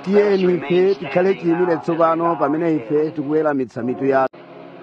tiyeni ife tikhale chiyimire tsopano pamene ife tikuweramitsa mitu yathu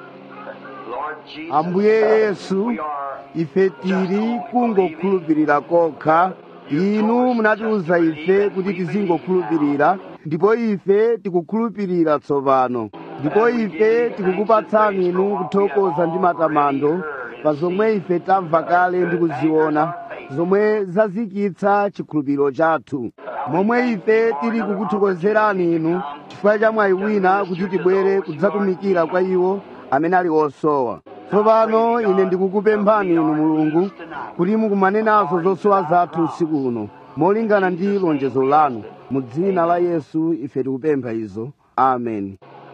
ambuye yesu ife tili kungokhulupirira kokha inu munatiuza ife kuti tizingokhulupirira ndipo ife tikukhulupirira tsopano ndipo ife tikukupatsani inu kuthokoza ndi matamando pa zomwe ife tamva kale ndi kuziona zomwe zazikitsa chikhulupiriro chathu momwe ife tili kukuthokozerani inu chifukwa cha mwayi wina kuti tibwere kudzatumikira kwa iwo amene ali osowa tsopano ine ndikukupemphani inu mulungu kuti mukumane nazo zosowa zathu usiku uno molingana ndi lonjezo lanu mu dzina la yesu ife tikupempha izo amen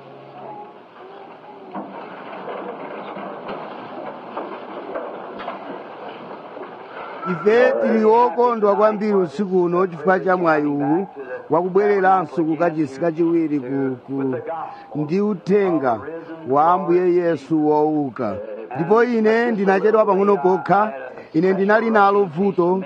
ife tili okondwa kwambiri usiku uno chifukwa cha mwayi uwu wakubwereranso kukachisi kachiwiri ku, ku, ndi uthenga wa ambuye yesu wouka ndipo ine ndinachedwa pang'ono pokha ine ndinali nalo vuto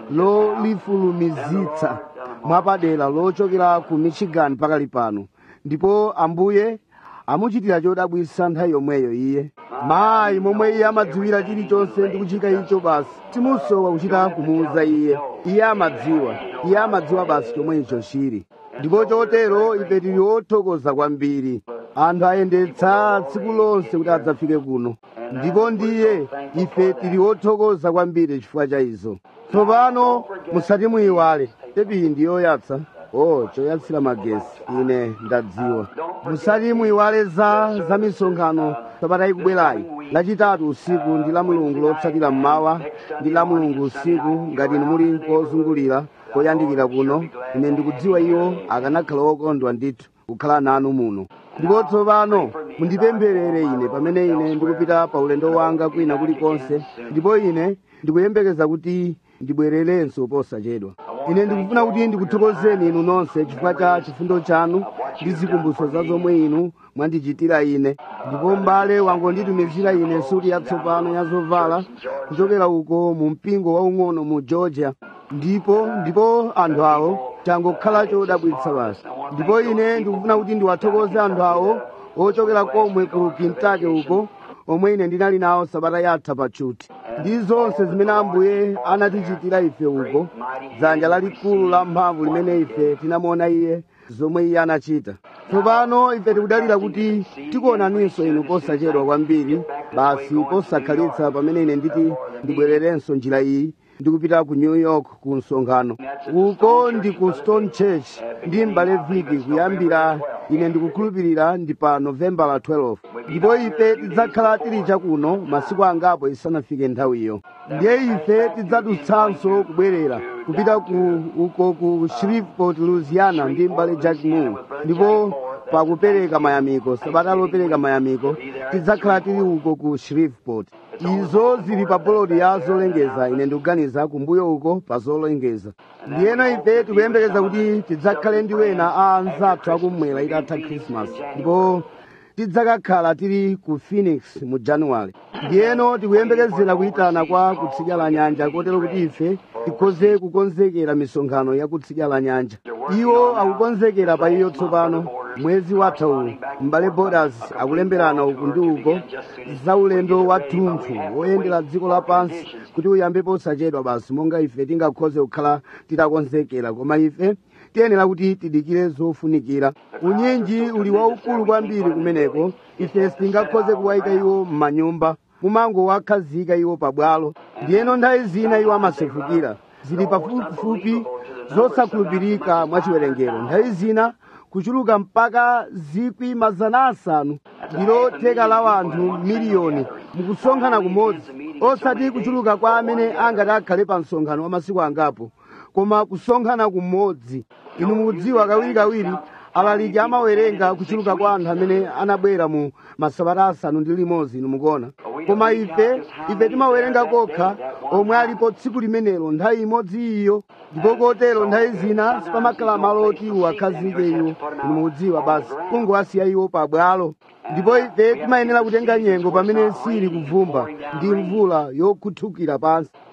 lolifulumizitsa mwapadera lochokera ku michigan pakali pano ndipo ambuye amuchitira chodabwitsa nthawi yomweyo iye mayi momwe iye amadziwira chilichonse ndi kuchita icho basi timusowa kuchita kumuuza iye iye amadziwa iye amadziwa basi chomwe icho chili ndipo chotero ife tili othokoza kwambiri anthu ayendetsa tsiku lonse kuti adzafike kuno ndipo ndiye ife tili othokoza kwambiri chifukwa cha izo tsopano musati muyiwale tepi ndi yoyatsa oh choyatsira magesi ine ndadziwa musati muyiwale za za misonkhano sabata ikubwerayi lachitatu usiku ndi la mulungu lotsatira mmawa ndi la mulungu usiku ngati inu muli kozungulira koyandikira kuno ine ndikudziwa iwo akanakhala okondwa ndithu kukhala nanu muno ndipo tsopano mundipempherere ine pamene ine ndikupita pa ulendo wanga kwina kulikonse ndipo ine ndikuyembekeza kuti ndibwererenso posachedwa ine ndikufuna kuti ndikuthokozeni inu nonse chifukwa cha chifundo chanu ndi zikumbutso za zomwe inu mwandichitira ine ndipo m'bale wangonditumizira ine suti yatsopano ya zovala kuchokera uko mu mpingo waung'ono mu georgia ndipo ndipo anthu awo changokhala chodabwitsa basi ndipo ine ndikufuna kuti ndiwathokoze anthu awo ochokera komwe ku kentucky uko omwe ine ndinali nawo sabata yatha pachuti ndi zonse zimene ambuye anatichitira ife uko dzanja lalikulu la mphamvu limene ife tinamuona iye zomwe iye anachita tsopano ife tikudalira kuti tikuonaninso inu posachedwa kwambiri basi posakhalitsa pamene ine nditi ndibwererenso njira iyi ndikupita ku new york ku msonkhano uko ndi ku stone church ndi m'bale viki kuyambira ine ndikukhulupirira ndi pa novembala 12 ndipo ife tidzakhala tili chakuno masiku angapo isanafike nthawiyo ndiye ife tidzadutsanso kubwerera kupita ku uko ku shreveport louisiana ndi m'bale jack moon ndipo pakupereka mayamiko sabata lopereka mayamiko tidzakhala tili uko ku shreveport izo zili pa bolodi ya zolengeza ine ndikuganiza kumbuyo uko pa zolengeza ndiyeno ife tikuyembekeza kuti tidzakhale ndi wena a anzathu akumwera itatha krismas ndipo tidzakakhala tili ku phoenix mu januwale ndiyeno tikuyembekezera kuyitana kwa kutsidya la nyanja kotero kuti ife tikhoze kukonzekera misonkhano ya kutsidya la nyanja iwo akukonzekera pa iyo tsopano mwezi watha uwu m'bale borders akulemberana uku ndi uko za ulendo wa thunthu woyendera dziko lapansi kuti uyambe posachedwa basi monga ife tingakhoze kukhala titakonzekera koma ife tiyenera kuti tidikire zofunikira unyinji uli waukulu kwambiri kumeneko ife sitingakhoze kuwayika iwo m'manyumba mumangowakhazika iwo pabwalo ndiyeno nthawi zina iwo amasefukira zili pafupifupi zosakhulupirika mwachiwerengero nthawi zina kuchuluka mpaka zikwi mazana asanu ndilo theka la wanthu miliyoni mukusonkhana kumodzi osati kuchuluka kwa amene angati akhale pa msonkhano wa masiku angapo koma kusonkhana kumodzi inu mukudziwa kawirikawiri alaliki amawerenga kuchuluka kwa anthu amene anabwera mu masabata asanu ndi limodzi inu mukuona koma ife ife timawerenga kokha omwe alipo tsiku limenelo nthawi imodzi iyo ndipo kotero nthawi zina sipamakhala malo oti uwakhazike iwo inu mukudziwa basi kungowasiya iwo pabwalo ndipo ife timayenera kutenga nyengo pamene sili kuvumba ndi mvula yokhuthukira pansi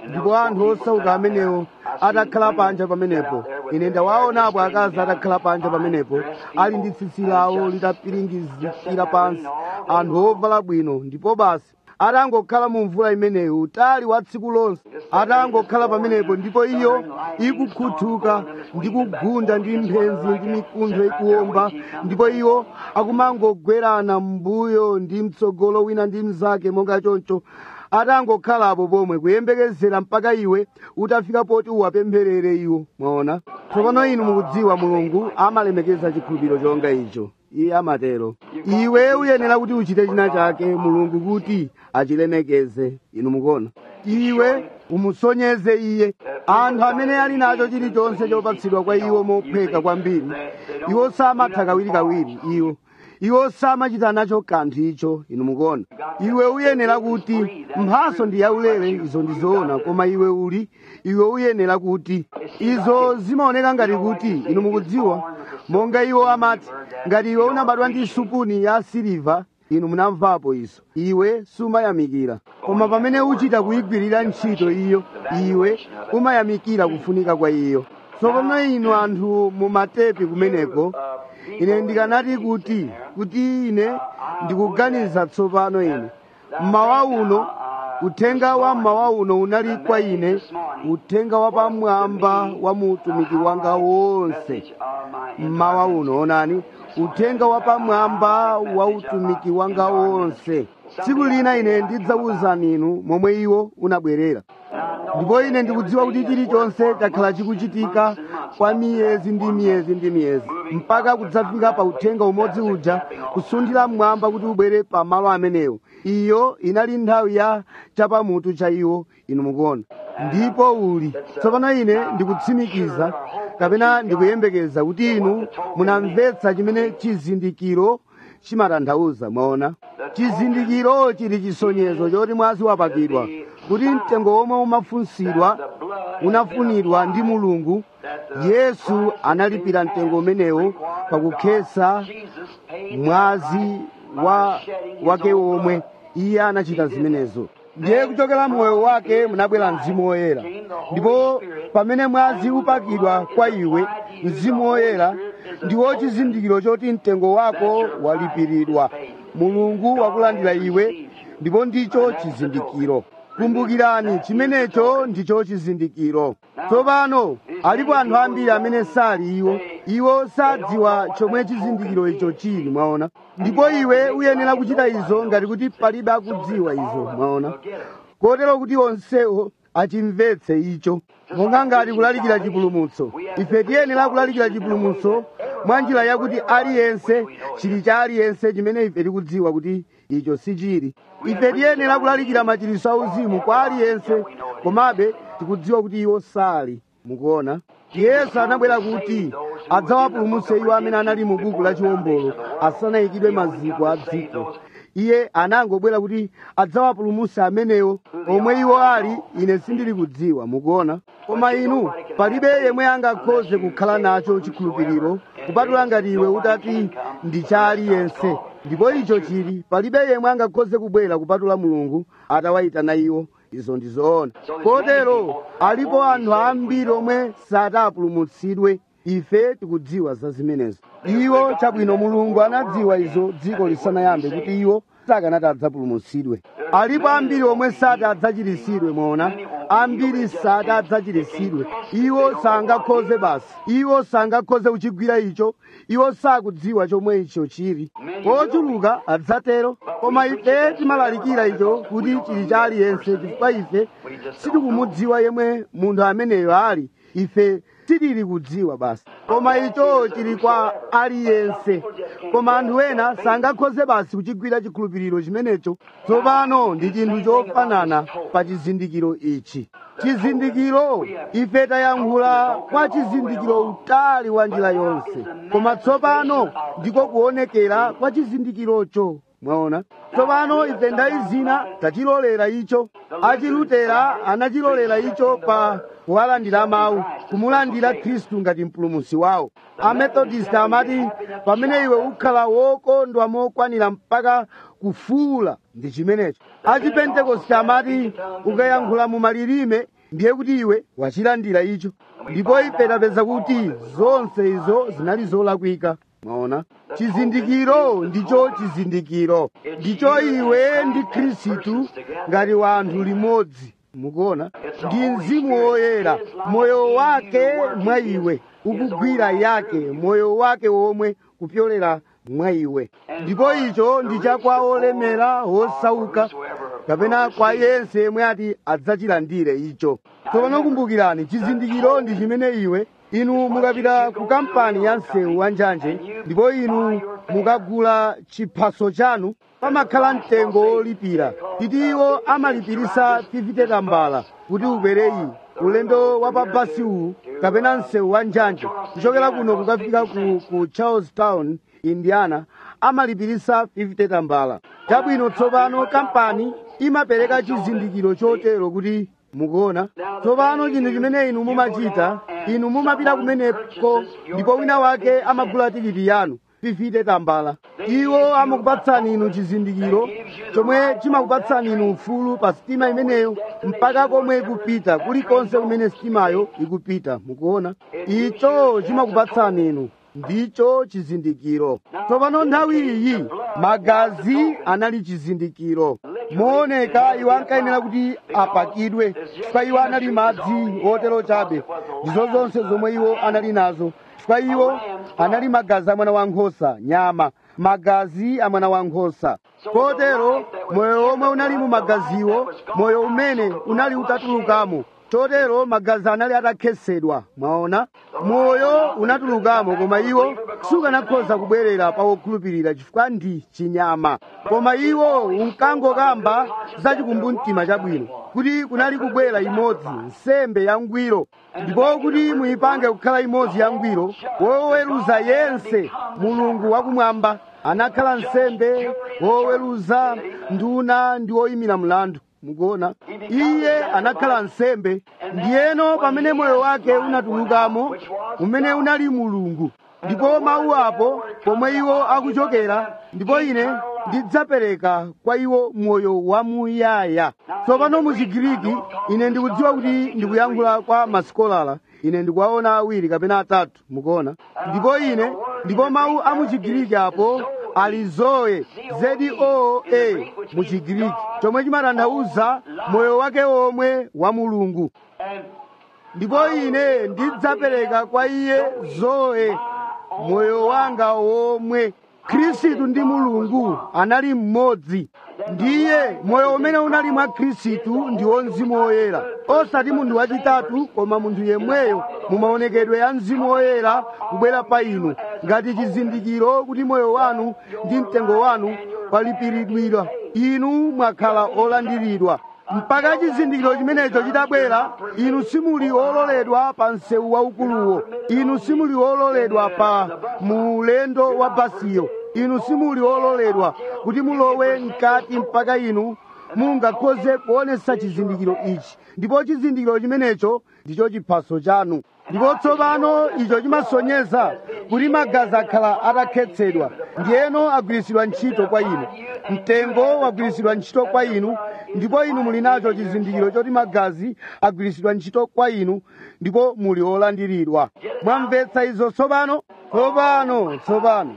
ndipo anthu osauka amenewo atakhala panja pamenepo ine ndawaonapo akazi atakhala panja pamenepo ali ndi tsitsi lawo litapiringizikira pansi anthu ovala bwino ndipo basi atangokhala mu mvula imeneyo utali wa tsiku lonse atangokhala pamenepo ndipo iyo ikukhuthuka ndi kugunda ndi mphenzi ndi mikuntho ikuwomba ndipo iwo akumangogwerana m'mbuyo ndi mtsogolo wina ndi mnzake monga choncho atangokhalapo pomwe kuyembekezera mpaka iwe utafika poti uwapempherere iwo mwaona tsopano inu mukudziwa mulungu amalemekeza chikhulupiriro chonga icho iye amatero iwe uyenera kuti uchite china chake mulungu kuti achilemekeze inu mukuona iwe umusonyeze iye anthu amene ali nacho chilichonse chopatsidwa kwa iwo mophweka kwambiri iwo samatha kawirikawiri iwo iwo samachita nacho kanthu icho inu mukuona iwe uyenera kuti mphaso ndi yaulere izo ndizoona koma iwe uli iwe uyenera kuti izo zimaoneka ngati kuti inu mukudziwa monga iwo amati ngati iwe unabadwa ndi supuni ya siliva inu munamvapo izo iwe sumayamikira koma pamene uchita kuyigwirira ntchito iyo iwe umayamikira kufunika kwa iyo tsopano inu anthu mumatepi kumeneko ine ndikanati kuti kuti ine ndikuganiza tsopano ine mmawa uno uthenga wa mmawa uno unali kwa ine uthenga wa pamwamba wa mutumiki wanga wonse mmawa uno onani uthenga wa pamwamba wa utumiki wanga wonse tsiku lina ine ndidzawuzani inu momwe iwo unabwerera ndipo ine ndikudziwa kuti chilichonse chakhala chikuchitika kwa miyezi ndi miyezi ndi miyezi mpaka kudzafika pa uthenga umodzi uja kusunthira mmwamba kuti ubwere pa malo amenewo iyo inali nthawi ya chapamutu cha iwo inu mukuona ndipo uli tsopano ine ndikutsimikiza kapena ndikuyembekeza kuti inu munamvetsa chimene chizindikiro chimatanthauza mwaona chizindikiro chili chisonyezo choti mwazi wapakidwa kuti mtengo womwe umafunsidwa unafunidwa ndi mulungu yesu analipira mtengo umenewo pakukhetsa mwazi wa wake womwe iye anachita zimenezo ndiye kuchokera moyo wake munabwera mzimu woyera ndipo pamene mwazi upakidwa kwa iwe mzimu woyera ndiwo chizindikiro choti mtengo wako walipiridwa mulungu wakulandira iwe ndipo ndicho chizindikiro kumbukirani chimenecho ndicho chizindikiro tsopano alipo anthu ambiri amene sali iwo iwo sadziwa chomwe chizindikiro icho chili mwaona ndipo iwe uyenera kuchita izo ngati kuti palibe akudziwa izo mwaona kotero kuti onsewo achimvetse icho monga ngati kulalikira chipulumutso ife tiyenera kulalikira chipulumutso mwa njira yakuti aliyense chili cha aliyense chimene ife tikudziwa kuti icho sichili ife tiyenera kulalikira machiritso auzimu kwa aliyense komabe tikudziwa kuti iwo sali mukuona yesu anabwera kuti adzawapulumutse iwo amene anali mu buku la chiwombolo asanayikidwe maziko a dziko iye anangobwera kuti adzawapulumutse amenewo omwe iwo ali ine sindili kudziwa mukuona koma inu palibe yemwe angakhoze kukhala nacho chikhulupiriro kupatula ngati iwe utati ndi cha aliyense ndipo icho chili palibe yemwe angakhoze kubwera kupatula mulungu atawayitana iwo izo ndizoona kotero alipo anthu ambiri omwe satapulumutsidwe ife tikudziwa za zimenezo iwo chabwino mulungu anadziwa izo dziko lisanayambe kuti iwo sakanati adzapulumutsidwe alipo ambiri omwe sati adzachiritsidwe mwaona ambiri sati adzachiritsidwe iwo sangakhoze basi iwo sangakhoze kuchigwira icho iwo sakudziwa chomwe icho chili ochuluka adzatero koma ife timalalikira icho kuti chili cha aliyense chifukwa ife sitikumudziwa yemwe munthu ameneyo ali ife titili kudziwa basi koma icho chili kwa aliyense koma anthu ena sangakhoze basi kuchigwira chikhulupiriro chimenecho tsopano ndi chinthu chofanana pa chizindikiro ichi chizindikiro ife tayankhula kwa chizindikiro utali wa njira yonse koma tsopano ndiko kuonekera kwa chizindikirocho mwaona tsopano ife ndayi zina tachilolera icho achilutera anachilolera icho pa kuwalandira mawu kumulandira khristu ngati mpulumutsi wawo amethodist amati pamene iwe ukhala wokondwa mokwanira mpaka kufuula ndi chimenecho achipentekoste amati ukayankhula mu malilime ndiye kuti iwe wachilandira icho ndipo ife tapeza kuti zonse izo zinali zolakwika mwaona chizindikiro ndicho chizindikiro ndicho iwe ndi khristu ngati wanthu limodzi mukuona ndi mzimu woyera moyo wake mwa iwe ukugwira yake moyo wake womwe kupyolera mwa iwe ndipo icho ndi chakwa olemera wosauka kapena kwa yense yemwe ati adzachilandire icho tsopano kumbukirani chizindikiro ndi chimene iwe inu mukapita ku kampani ya msewu wa njanje ndipo inu mukagula chiphaso chanu pamakhala mtengo wolipira titi iwo amalipirisa 50 tambala kuti ubwereyi ulendo wa pa basi uwu kapena msewu wa njanje kuchokera kuno kukafika ku, ku charlestown indiana amalipirisa 50 tambala chabwino tsopano kampani imapereka chizindikiro chotero kuti mukuona tsopano chinthu chimene inu mumachita inu mumapita kumeneko ndipo wina wake amagula tikiti yanu 50 tambala iwo amakupatsani inu chizindikiro chomwe chimakupatsani inu ufulu pa sitima imeneyo mpaka komwe ikupita kulikonse kumene sitimayo ikupita mukuona icho chimakupatsani inu ndicho chizindikiro tsopano nthawi iyi magazi anali chizindikiro mooneka iwo ankayenera kuti apakidwe chifukwa iwo anali madzi otero chabe ndizo zonse zomwe iwo anali nazo chifukwa iwo anali magazi a mwana wankhosa nyama magazi a mwana wankhosa kotero moyo omwe unali mu magaziwo moyo umene unali utatulukamo chotero magazi anali atakhetsedwa mwaona moyo unatulukamo koma iwo sukanakhoza kubwerera pa wokhulupirira chifukwa ndi chinyama koma iwo unkangokamba za chikumbumtima chabwino kuti kunali kubwera imodzi nsembe yangwiro ndipo kuti muyipange kukhala imodzi yangwiro woweruza yense mulungu wakumwamba anakhala nsembe woweruza nduna ndi woyimira mlandu mukuona iye anakhala nsembe ndiyeno pamene moyo wake unatulukamo umene unali mulungu ndipo mawu apo pomwe iwo akuchokera ndipo ine ndidzapereka kwa iwo moyo wamuyaya tsopano mu chigiriki ine ndikudziwa kuti ndikuyankhula kwa masikolala ine ndikuwaona awiri kapena atatu mukuona ndipo ine ndipo mawu a mu chigiriki apo ali zoe zoe mu chigiriki chomwe chimatanthauza moyo wake womwe wa mulungu ndipo ine ndidzapereka kwa iye zoe moyo wanga womwe khristu ndi mulungu anali mmodzi ndiye moyo umene unali mwa khristu ndiwo mzimu woyera osati munthu wachitatu koma munthu yemweyo mu maonekedwe ya mzimu woyera kubwera pa inu ngati chizindikiro kuti moyo wanu ndi mtengo wanu walipiridwira inu mwakhala olandiridwa mpaka chizindikiro chimenecho chitabwera inu simuli ololedwa pa msewu waukuluwo inu simuli ololedwa pa mulendo wa basiyo inu simuli ololedwa kuti mulowe mkati mpaka inu mungakhoze kuonesa chizindikiro ichi ndipo chizindikiro chimenecho ndicho chiphaso chanu ndipo tsopano icho chimasonyeza kuti magazi akhala atakhetsedwa ndiyeno agwiritsidwa ntchito kwa inu mtengo wagwiritsidwa ntchito kwa inu ndipo inu muli nacho chizindikiro choti magazi agwiritsidwa ntchito kwa inu ndipo muli olandiridwa mwamvetsa izo tsopano tsopano tsopano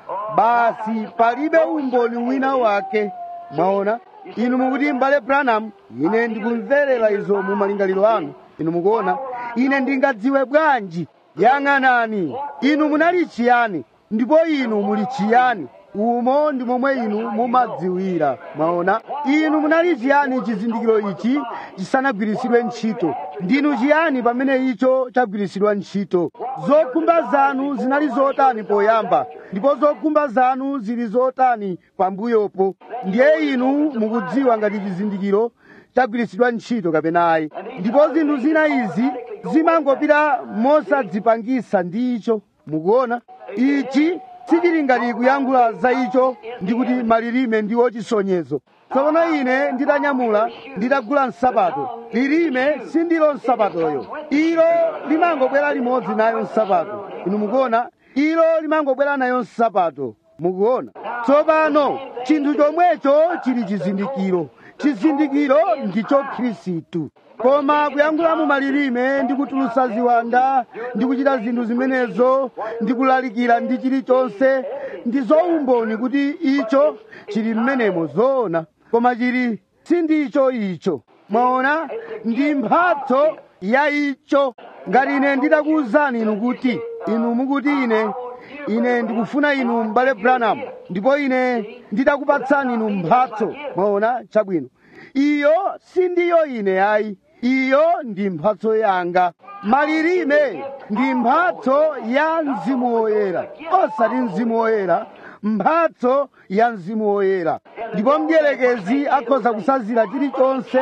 basi palibe umboni wina wake mwaona inu mukuti mbale branham ine ndikumverera izo mu malingaliro anu inu mukuona ine ndingadziwe bwanji yang'anani inu munali chiyani ndipo inu muli chiyani umo ndi momwe inu mumadziwira mwaona inu munali chiyani chizindikiro ichi chisanagwiritsidwe ntchito ndinu chiyani pamene icho chagwiritsidwa ntchito zokhumba zanu zinali zotani poyamba ndipo zokhumba zanu zili zotani pambuyopo ndiye inu mukudziwa ngati chizindikiro chagwiritsidwa ntchito kapena ayi ndipo zinthu zina izi zimangopita mosadzipangisa ndi icho mukuona ichi sichili ngati kuyankhula za icho ndi kuti malilime ndiwo chisonyezo tsopano ine nditanyamula nditagula nsapato lilime sindilo nsapatoyo ilo limangobwera limodzi nayo nsapato inu mukuona ilo limangobwera nayo nsapato mukuona tsopano chinthu chomwecho chili chizindikiro chizindikiro ndicho khristu koma kuyankhula mu malilime ndi kutulusa ziwanda ndi kuchita zinthu zimenezo ndi kulalikira ndi chilichonse ndi zoumboni kuti icho chili mmenemo zoona koma chili sindicho icho mwaona ndi mphatso ya icho ngati ine nditakuwuzani inu kuti inu mukuti ine ine ndikufuna inu m'bale branham ndipo ine nditakupatsani inu mphatso mwaona chabwino iyo sindiyo ine ayi iyo ndi mphatso yanga malilime ndi mphatso ya mzimu woyera osati mzimu woyera mphatso ya mzimu woyera ndipo mdierekezi akhoza kusazira chilichonse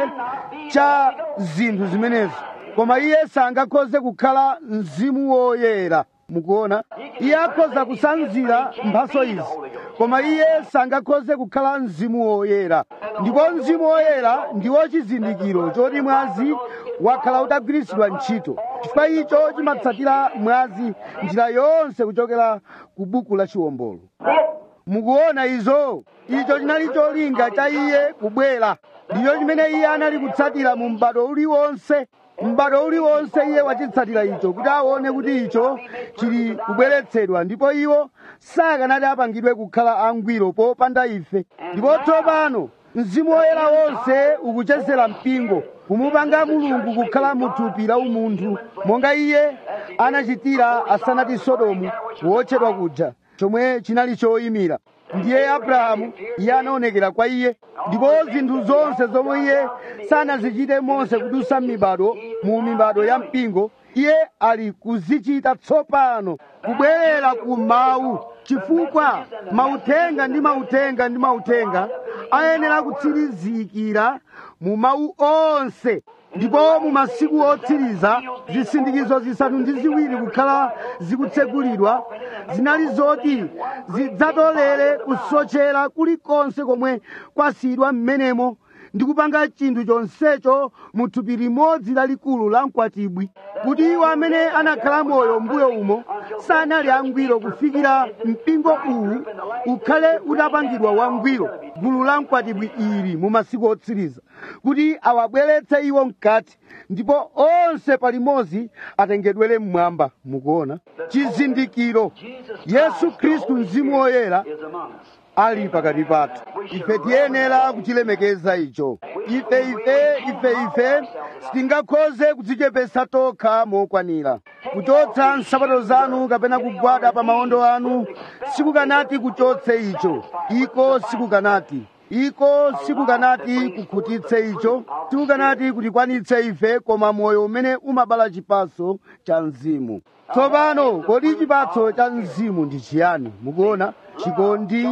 cha zinthu zimenezo koma iye sangakhoze kukhala mzimu woyera mukuona iye akhoza kusanzira mphatso izi koma iye sangakhoze kukhala mzimu woyera ndipo mzimu woyera ndiwo chizindikiro choti mwazi wakhala utagwiritsidwa ntchito chifukwa icho chimatsatira mwazi njira yonse kuchokera ku buku la chiwombolo mukuona izo icho chinali cholinga cha iye kubwera ndicho chimene iye anali kutsatira mu m'bado uliwonse m'bado uliwonse iye wachitsatira icho kuti aone kuti icho chili kubweretsedwa ndipo iwo sakanati apangidwe kukhala angwiro popanda ife ndipo tsopano mzimu woyera wonse ukuchezera mpingo kumupanga mulungu kukhala muthupi la umunthu monga iye anachitira asanati sodomu wotchedwa kuja chomwe chinali choyimira ndiye abrahamu iye anaonekera kwa iye ndipo zinthu zonse zomwe iye sanazichite monse kudusa m'mibado mu mibado ya mpingo iye ali kuzichita tsopano kubwerera ku mawu chifukwa mauthenga ndi mauthenga ndi mauthenga ayenera kutsirizikira mu mawu onse ndipo mu masiku otsiriza zisindikizo zisanu ndi ziwiri kukhala zikutsegulidwa zinali zoti zidzatolere kusochera kulikonse komwe kwasiyidwa m'menemo ndi kupanga chinthu chonsecho mu thupi limodzi lalikulu la mkwatibwi kuti iwo amene anakhala moyo mbuyo umo sanali angwiro kufikira mpingo uwu ukhale utapangidwa wangwiro gulu la mkwatibwi ili mu masiku otsiriza kuti awabweretse iwo mkati ndipo onse palimodzi atengedwere mmwamba mukuona chizindikiro yesu khristu mzimu woyera ali pakati pathu ife tiyenera kuchilemekeza icho ife ife ife ife sitingakhoze kudzichepesa tokha mokwanira kuchotsa nsapato zanu kapena kugwada pa maondo anu sikukanati kuchotse icho iko sikukanati iko sikukanati kukhutitse icho sikukanati kutikwanitse ife koma moyo umene umabala chipatso cha mzimu tsopano kodi chipatso cha mzimu ndi chiyani mukuona chikondi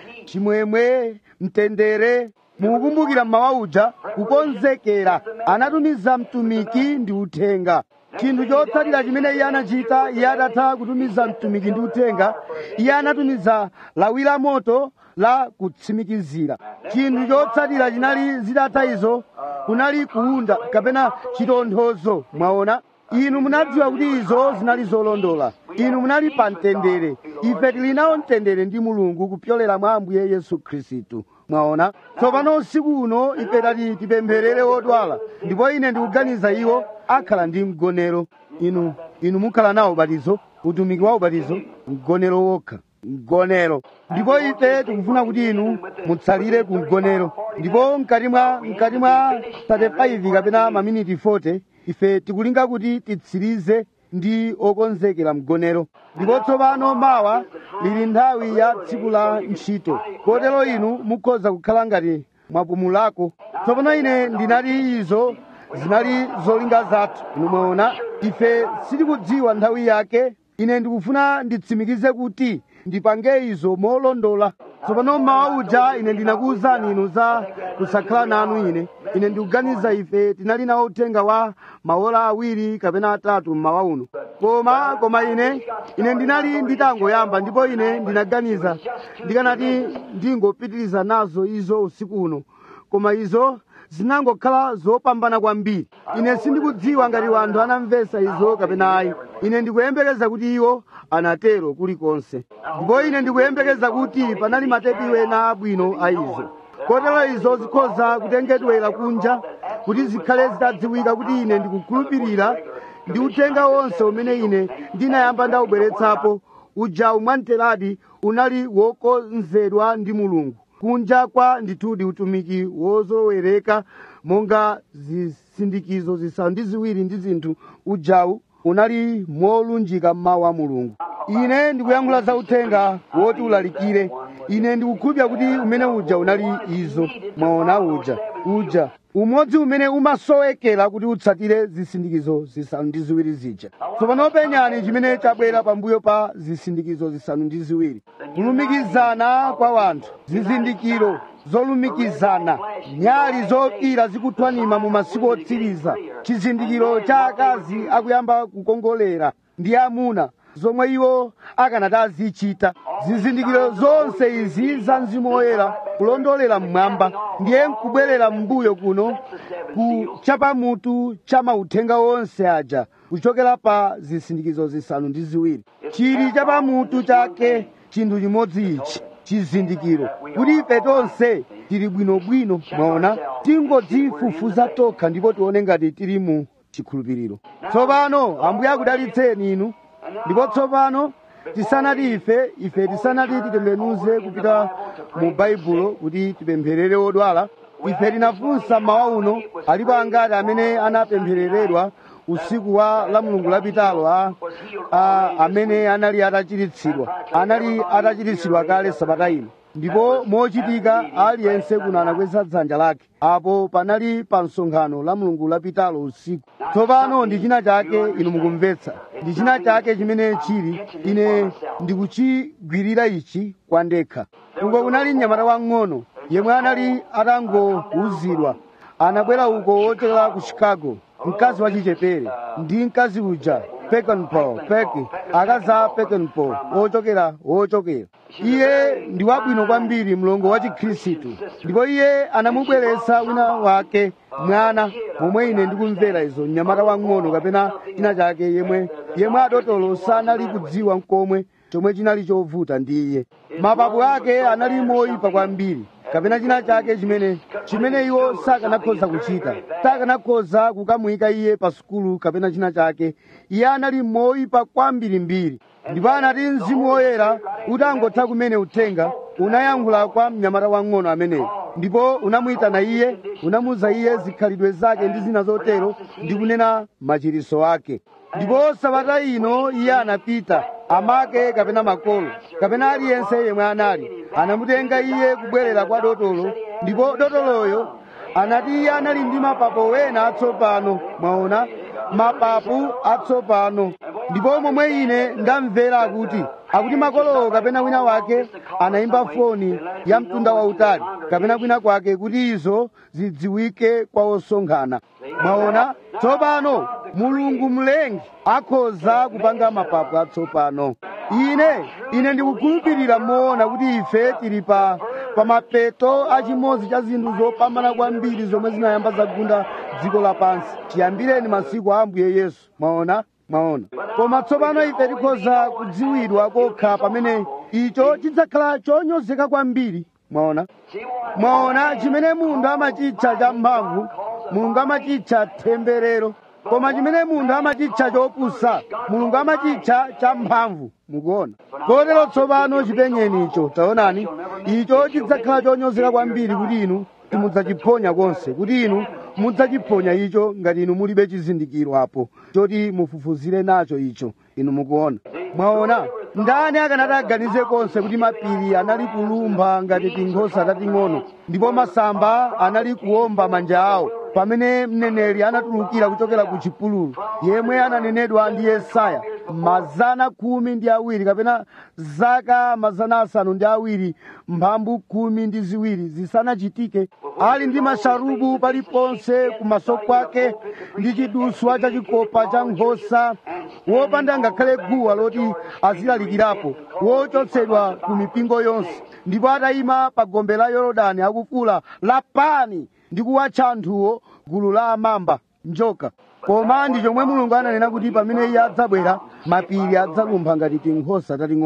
chimwemwe mtendere mukukumbukira mmawa uja kukonzekera anatumiza mtumiki ndi uthenga chinthu chotsatira chimene iye anachita iye atatha kutumiza mtumiki ndi uthenga iye anatumiza lawi la moto la kutsimikizira chinthu chotsatira chinali zitatha izo kunali kuunda kapena chitonthozo mwaona inu munadziwa kuti izo zinali zolondola inu munali pa mtendere ife tili nawo mtendere ndi mulungu kupyolera mwa ambuye yesu khristu mwaona tsopano usiku uno ife tati tipempherere odwala ndipo ine ndikuganiza iwo akhala ndi mgonero inu inu mukhala nawo ubatizo utumiki wa ubatizo mgonero wokha mgonero ndipo ife tikufuna kuti inu mutsalire ku mgonero ndipo mkati mwa mkati mwa 35 kapena maminiti 40 ife tikulinga kuti titsirize ndi okonzekera mgonero ndipo tsopano mawa lili nthawi ya tsiku la ntchito kotero inu mukhoza kukhala ngati mwapumulako tsopano ine ndinati izo zinali zolinga zathu inu mwaona ife sitikudziwa nthawi yake ine ndikufuna nditsimikize kuti ndipange izo molondola tsopano mmawa uja ine ndinakuwuzani inu za kusakhala nanu ine ine ndikuganiza ife tinali nawo uthenga wa maola awiri kapena atatu mmawa uno koma koma ine ine ndinali nditangoyamba ndipo ine ndinaganiza ndikanati ndingopitiriza nazo izo usiku uno koma izo zinangokhala zopambana kwambiri ine sindikudziwa ngati wanthu anamvetsa izo kapena ayi ine ndikuyembekeza kuti iwo anatero kulikonse ndipo ine ndikuyembekeza kuti panali matepi ena abwino a izo kotero izo zikhoza kutengedwera kunja kuti zikhale zitadziwika kuti ine ndikukhulupirira ndi uthenga wonse umene ine ndinayamba ndawubweretsapo uja umwanteradi unali wokonzedwa ndi mulungu kunja kwa ndithudi utumiki wozolowereka monga zisindikizo zisanu ndi ziwiri ndi zinthu ujawu unali molunjika mmawu a mulungu ine ndikuyankhula za uthenga woti ulalikire ine ndikukhulupirira kuti umene uja unali izo mwaona uja uja umodzi umene umasowekera kuti utsatire zisindikizo zisanu ndi ziwiri zija tsopano penyani chimene chabwera pambuyo pa zisindikizo zisanu ndi ziwiri kulumikizana kwa wanthu zizindikiro zolumikizana nyali zokira zikuthwanima mu masiku otsiriza chizindikiro cha akazi akuyamba kukongolera ndi amuna zomwe iwo akanati azichita zizindikiro zonse izi za mzimu woyera kulondolera mmwamba ndiye nkubwerera m'mbuyo kuno ku chapamutu cha mauthenga onse aja kuchokera pa zisindikizo zisanu ndi ziwiri chili chapamutu chake chinthu chimodzi ichi chizindikiro kuti ife tonse tili bwinobwino mwaona tingodzifufuza tokha ndipo tione ngati tili mu chikhulupiriro tsopano ambuye akudalitseni inu ndipo tsopano tisanati ife ife tisanati titembenuze kupita mu baibulo kuti tipempherere odwala ife tinafunsa mawa uno alipo angati amene anapemphereredwa usiku wa la mulungu lapitalo a, a amene anali atachiritsidwa anali atachiritsidwa kale sabata ino ndipo mochitika aliyense kuno anakweza dzanja lake apo panali pa msonkhano la mulungu lapitalo usiku tsopano ndi china chake inu mukumvetsa ndi china chake chimene chili ine ndikuchigwirira ichi kwa ndekha uko kunali mnyamata wang'ono yemwe anali atangowuzidwa anabwera uko wochokera ku chicago mkazi wachichepere ndi mkazi uja pekenpo peke akazi a pekenpo wochokera wochokera iye ndi wabwino kwambiri mlongo wa chikhristu ndipo iye anamubweretsa wina wake mwana momwe ine ndikumvera izo mnyamata wang'ono kapena china chake yemwe yemwe adotolo sanali kudziwa mkomwe chomwe chinali chovuta ndi iye mapapu ake anali moyipa kwambiri kapena china chake chimene chimene iwo sakanakhoza kuchita sakanakhoza kukamuyika iye pa sukulu kapena china chake iye anali moyipa kwambirimbiri ndipo anati mzimu woyera utangotha kumene uthenga unayankhula kwa mnyamata wang'ono ameneyo ndipo unamuyitana iye unamuza iye zikhalidwe zake ndi zina zotero ndi kunena machiriso ake ndipo sabata ino iye anapita amake kapena makolo kapena aliyense yemwe anali anamutenga iye kubwerera kwa dotolo ndipo dotoloyo anati iye anali ndi mapapo wena atsopano mwaona mapapu atsopano ndipo momwe ine ndamvera akuti akuti makolowo kapena wina wake anayimba foni ya mtunda wautali kapena kwina kwake kuti izo zidziwike kwa osonkhana mwaona tsopano mulungu mlengi akhoza kupanga mapapu atsopano ine ine ndikukhulupirira moona kuti ife tili pa pamapeto achimodzi cha zinthu zopambana kwambiri zomwe zinayamba zagunda dziko lapansi tiyambireni masiku a ambuye yesu mwaona mwaona koma tsopano ife tikhoza kudziwidwa kokha pamene icho chidzakhala chonyozeka kwambiri mwaona mwaona chimene munthu amachitcha cha mphamvu mulungu amachitcha temberero koma chimene munthu amachitcha chopusa mulungu amachitcha cha mphamvu mukuona kotero tsopano chipenyeni icho taonani icho chidzakhala chonyozeka kwambiri kuti inu simudzachiphonya konse kuti inu mudzachiphonya icho ngati inu mulibe chizindikiro apo choti mufufuzire nacho icho inu mukuona mwaona ndani akanati aganize konse kuti mapiri anali kulumpha ngati tinkhosa tating'ono ndipo masamba anali kuwomba manja awo pamene mneneri anatulukira kuchokera ku chipululu yemwe ananenedwa ndi yesaya mazana khumi ndi awiri kapena zaka mazana asanu ndi awiri mphambu khumi ndi ziwiri zisanachitike ali ndi masharubu paliponse kumaso kwake ndi chiduswa cha chikopa cha nkhosa wopanda ngakhale guwa loti azilalikirapo wochotsedwa ku mipingo yonse ndipo atayima pa gombe la yorodani akufula lapani ndi kuwatcha anthuwo gulu la amamba njoka koma ndi chomwe mulungu ananena kuti pamene iye adzabwera mapiri adzalumpha ngati tinkhosa tating'ono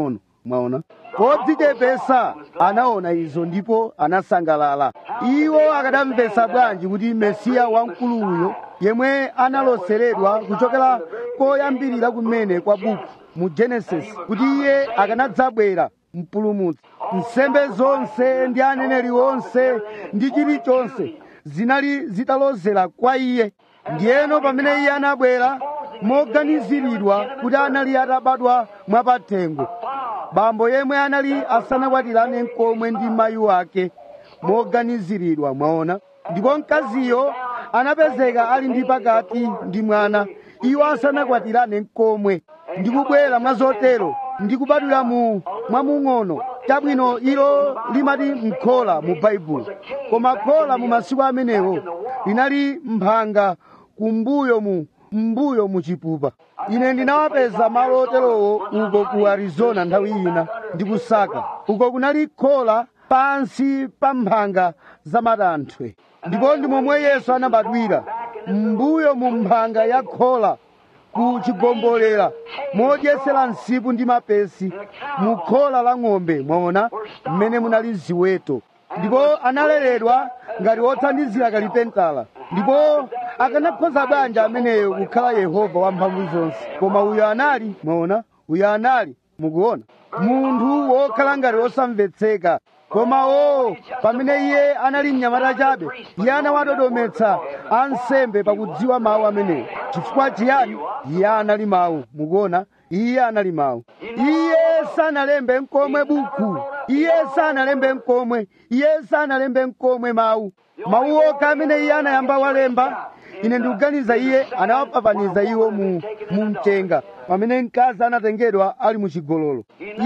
mwaona podzichepesa anaona izo ndipo anasangalala iwo akadamvetsa bwanji kuti mesiya wamkulu uyo yemwe analoseredwa kuchokera koyambirira kumene kwa buku mu genesis kuti iye akanadzabwera mpulumutsi nsembe zonse ndi aneneri onse ndi chilichonse zinali zitalozera kwa iye ndiyeno pamene iye anabwera moganiziridwa kuti anali atabadwa mwapathengo bambo yemwe anali asanakwatirane nkomwe ndi mayi wake moganiziridwa mwaona ndipo mkaziyo anapezeka ali ndi pakati ndi mwana iwo asanakwatirane nkomwe ndikubwera mwa zotero ndikubadwira mu mwamung'ono chabwino ilo limati mkhola mu baibulo koma khola mu masiku amenewo linali mphanga kumbuyo mu mbuyo mu chipupa ine ndinawapeza malo oterowo uko ku arizona nthawi ina ndi kusaka uko kunali khola pansi pa mphanga za matanthwe ndipo ndi momwe yesu anabadwira mbuyo mu mphanga ya khola ku chigombolera modyesera nsipu ndi mapesi mu khola la ng'ombe mwaona mmene munali ziweto ndipo analeredwa ngati wothandizira kalipentala ndipo akanakhoza bwanji ameneyo kukhala yehova wamphamvu zonse koma uyo anali mwaona uyo anali mukuona munthu wokhala ngati wosamvetseka koma o pamene iye anali mnyamata chabe iye anawadodometsa ansembe pakudziwa mawu amenewo chifukwa chiyani iye anali mawu mukuona iye anali mawu iye sanalembe nkomwe buku iye sanalembe nkomwe iye sanalembe nkomwe mawu mawu okha amene iye anayamba walemba ine ndikuganiza iye anawapapaniza iwo mu mchenga pamene mkazi anatengedwa ali muchigololo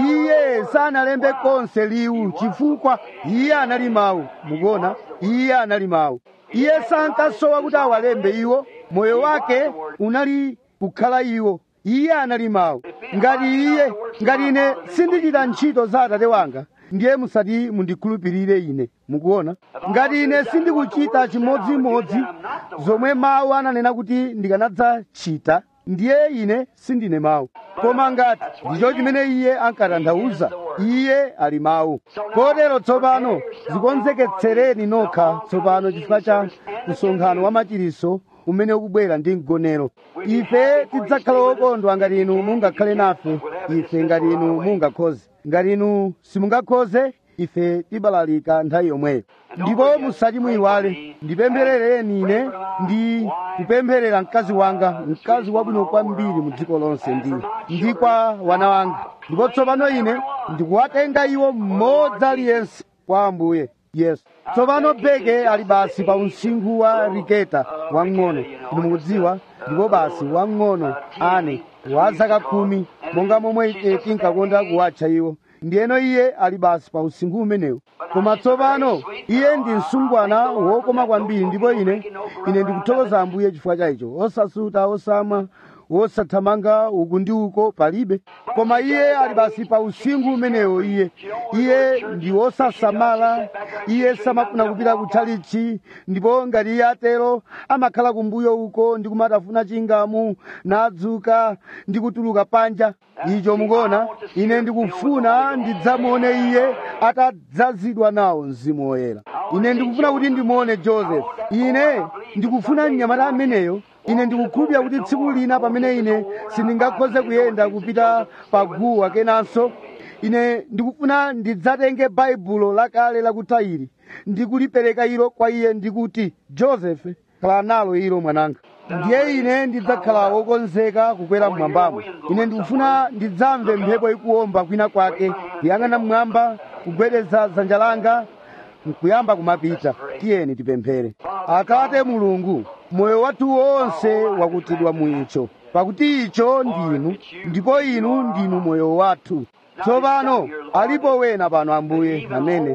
iye sanalembe konse liwu chifukwa iye anali mawu mukuona iye anali mawu iye sankasowa kuti awalembe iwo moyo wake unali kukhala iwo iye anali mawu ngati iye ngati ine sindichita ntchito za atate wanga ndiye musati mundikhulupirire ine mukuona ngati ine sindikuchita chimodzimodzi zomwe mawu ananena kuti ndikanadzachita ndiye ine sindine mawu koma ngati ndicho chimene iye ankatanthauza iye ali mawu kotero tsopano zikonzeketsereni nokha tsopano chifukwa cha msonkhano wa machiritso umene ukubwera ndi mgonero ife tidzakhala okondwa ngati inu mungakhale nafe ife ngati inu mungakhoze ngati inu simungakhoze ife tibalalika nthawi yomweyo ndipo musati muyiwale ndipempherereni ine ndi kupempherera mkazi wanga mkazi wabwino kwambiri mu dziko lonse ndi ndi kwa wana wanga ndipo tsopano ine ndikuwatenga iwo mmodzi aliyense kwa ambuye yesu tsopano beke ali basi pa usinkhu wa riketa wang'ono inu mukudziwa ndipo basi wang'ono ane wa zaka khumi monga momwe ife tinkakonda kuwatcha iwo ndiyeno iye ali basi pa usinkhu umenewu koma tsopano iye ndi msungwana wokoma kwambiri ndipo ine ine ndikuthokoza ambuye chifukwa cha icho osasuta osamwa wosathamanga uku ndi uko palibe koma iye ali basi pa usinkhu umenewo iye iye ndi wosasamala iye samafuna kupita kutchalichi ndipo ngati iye atero amakhala kumbuyo uko ndi kumatafuna chingamu nadzuka ndi kutuluka panja icho mukuona ine ndikufuna ndidzamuone iye atadzazidwa nawo mzimu woyera ine ndikufuna kuti ndimuone joseph ine ndikufuna mnyamata ameneyo ine ndikukhulupirira kuti tsiku lina pamene ine sindingakhoze kuyenda kupita paguwa kenanso ine ndikufuna ndidzatenge baibulo lakale lakutayiri ndikulipereka ilo kwa iye ndikuti joseph khala nalo ilo mwananga ndiye ine ndidzakhala wokonzeka kukwera mmwambamo ine ndikufuna ndidzamve mphepo ikuwomba kwina kwake kuyang'ana mmwamba kugwedeza dzanja langa nkuyamba kumapita tiyeni tipemphere atate mulungu moyo wathu wonse wakutidwa mu icho pakuti icho ndinu ndipo inu ndinu moyo wathu tsopano alipo wena pano ambuye amene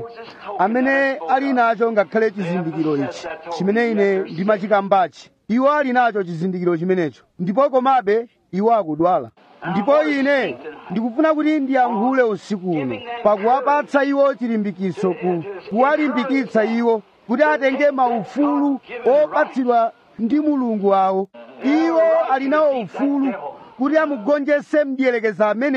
amene ali nacho ngakhale chizindikiro ichi chimene ine ndimachikambachi iwo ali nacho chizindikiro chimenecho ndipo komabe iwo akudwala ndipo ine ndikufuna kuti ndiyankhule usiku uno pakuwapatsa iwo chilimbikiso ku kuwalimbikitsa iwo kuti atenge maufulu opatsidwa ndi mulungu wawo iwo ali nawo ufulu kuti amugonjese mdierekeza ameneyo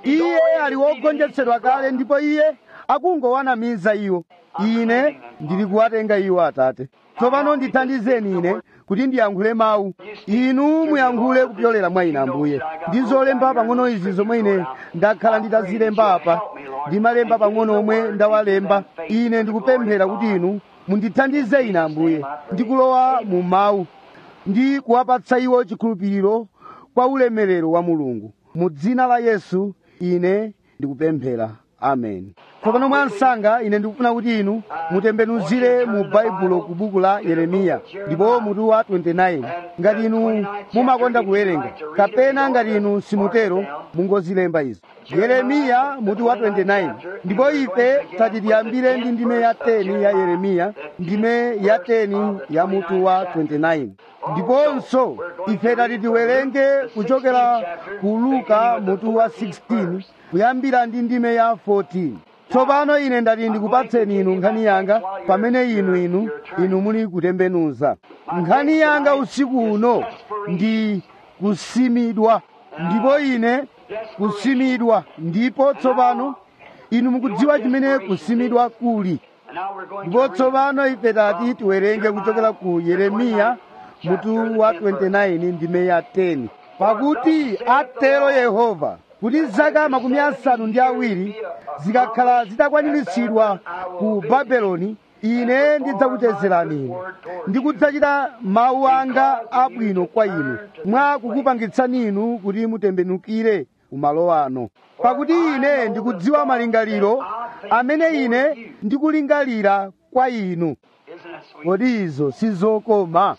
iye ali wogonjetsedwa kale ndipo iye akungowanamiza iwo ine ndili kuwatenga iwo atate tsopano ndithandizeni ine kuti ndiyankhule mawu inu muyankhule kupyolera mwa ine ambuye ndizolemba pang'ono izi zomwe ine ndakhala nditazilemba apa ndimalemba pang'ono omwe ndawalemba ine ndikupemphera kuti inu mundithandize ine ambuye ndikulowa mu mawu ndi kuwapatsa iwo chikhulupiriro kwa ulemerero wa mulungu mu dzina la yesu ine ndikupemphera amen tsopano mwa msanga ine ndikufuna kuti inu mutembenuzire mu baibulo ku buku la yeremiya ndipo mutu wa 29 ngati inu mumakonda kuwerenga kapena ngati inu simutero mungozilemba izo yeremiya mutu wa 29 ndipo ife tati tiyambire ndi ndime ya 10 ya yeremiya ndime ya 10 ya mutu wa 29 ndiponso ife tati tiwerenge kuchokera ku luka mutu wa 16 kuyambira ndi ndime ya 14 tsopano ine ndati ndikupatseni inu nkhani yanga pamene inu inu inu muli kutembenuza nkhani yanga usiku uno ndi kusimidwa ndipo ine kusimidwa ndipo tsopano inu mukudziwa chimene kusimidwa kuli ndipo tsopano ife tati tiwerenge kuchokera ku yeremiya mutu wa 29 ndime ya 10 pakuti atero yehova kuti zaka makumi asanu ndi awiri zikakhala zitakwaniritsidwa ku babeloni ine ndidzakuchezerani inu ndikudzachita mawu anga abwino kwa inu mwa kukupangitsani inu kuti mutembenukire kumalo ano pakuti ine ndikudziwa malingaliro amene ine ndikulingalira kwa inu kodi izo sizokoma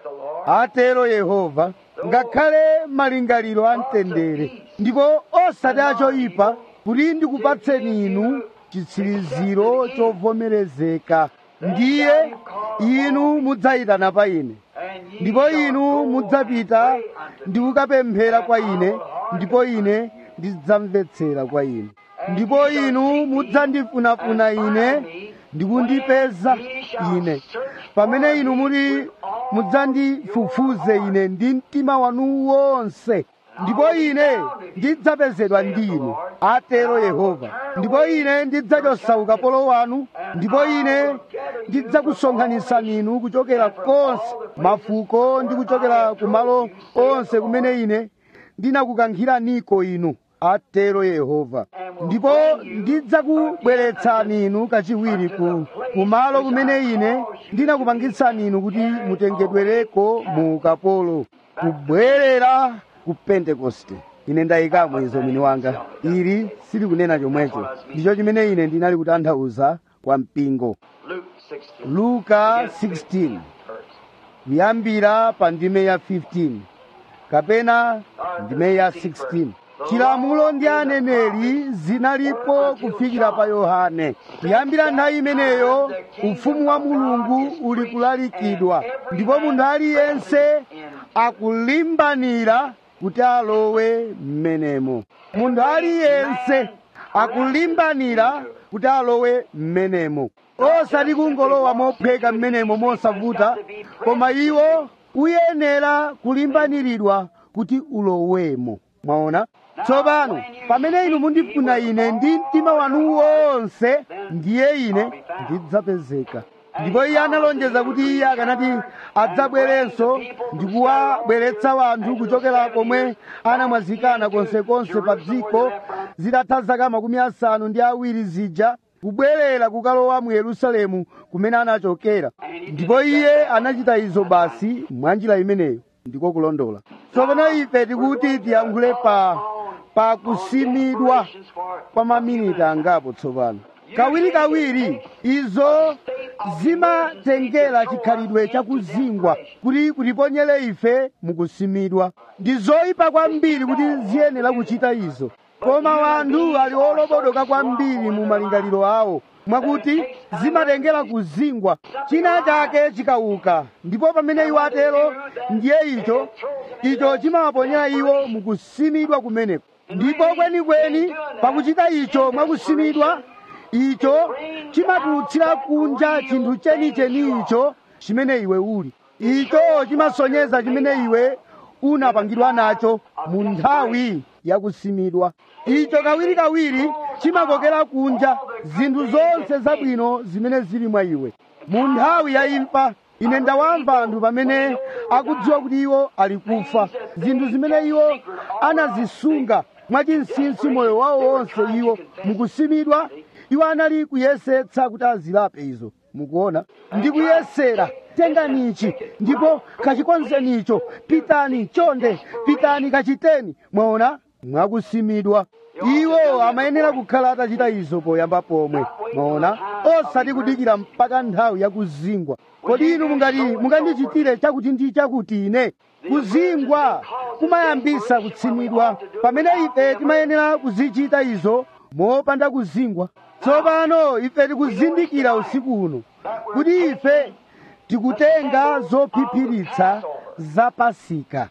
atero yehova ngakhale malingaliro amtendere ndipo osati achoyipa kuti ndikupatseni inu chitsiriziro chovomerezeka ndiye inu mudzayitana pa ine ndipo inu mudzapita ndi kukapemphera kwa ine ndipo ine ndidzamvetsera kwa inu ndipo inu mudzandifunafuna ine ndikundipeza ine pamene inu muri mudzandifufuze ine ndi mtima wanu wonse ndipo ine ndidzapezedwa ndi inu atero yehova ndipo ine ndidzachotsa ukapolo wanu ndipo ine ndidzakusonkhanitsani inu kuchokera konse mafuko ndi kuchokera kumalo onse kumene ine ndinakukankhiraniko inu atero yehova ndipo ndidzakubweretsani inu kachiwiri ku kumalo kumene ine ndinakupangitsani inu kuti mutengedwereko mu ukapolo kubwerera ku pentekoste ine ndayikamo izo mwini wanga ili silikunena chomwecho ndicho chimene ine ndinali kutanthauza kwa mpingo luka 16 kuyambira pa ndime ya 15 kapena ndime ya 16 chilamulo ndi aneneri zinalipo kufikira pa yohane kuyambira nthawi imeneyo ufumu wa mulungu uli kulalikidwa ndipo munthu aliyense akulimbanira kuti alowe mmenemo munthu aliyense akulimbanira kuti alowe mmenemo osati kungolowa mopheka mmenemo mosavuta koma iwo uyenera kulimbaniridwa kuti ulowemo mwaona tsopano pamene inu mundifuna ine ndi mtima wanu wonse ndiye ine ndidzapezeka ndipo iye analonjeza kuti iye akanati adzabwerenso ndikuwabweretsa wanthu kuchokera komwe anamwazikana konsekonse pa dziko zitatha zaka makumi asanu ndi awiri zija kubwerera kukalowa mu yerusalemu kumene anachokera ndipo iye anachita izo basi mwanjira imeneyo ndiko kulondola tsopano ife tikuti tiyankhule pa pa kusimidwa kwa maminiti angapo tsopano kawirikawiri izo zimatengera chikhalidwe chakuzingwa kuti kutiponyere ife mukusimidwa ndi zoyipa kwambiri kuti ziyenera kuchita izo koma wanthu ali olobodoka kwambiri mu malingaliro awo mwakuti zimatengera kuzingwa china chake chikauka ndipo pamene iwo atero ndiye icho icho chimawaponyera iwo mukusimidwa kumeneko ndipo kwenikweni pakuchita icho mwakusimidwa icho chimatulutsira kunja chinthu chenicheni icho chimene iwe uli icho chimasonyeza chimene iwe unapangidwa nacho mu nthawi yakusimidwa icho kawirikawiri chimakokera kunja zinthu zonse zabwino zimene zili mwa iwe mu nthawi ya imfa ine ndawamva anthu pamene akudziwa kuti iwo ali kufa zinthu zimene iwo anazisunga mwachinsinsi moyo wawo wonse iwo mukusimidwa iwo anali kuyesetsa kuti azilape izo mukuona ndikuyesera tenganichi ndipo kachikonzenicho pitani chonde pitani kachiteni mwaona mwakusimidwa iwo amayenera kukhala atachita izo poyamba pomwe mwaona osati kudikira mpaka nthawi yakuzingwa kodi inu mungati mungandichitire chakuti ndi chakuti ine kuzingwa kumayambisa kutsimidwa pamene ife timayenera kuzichita izo mopanda kuzingwa tsopano ife tikuzindikira usiku uno kuti ife tikutenga zophiphiritsa za pasika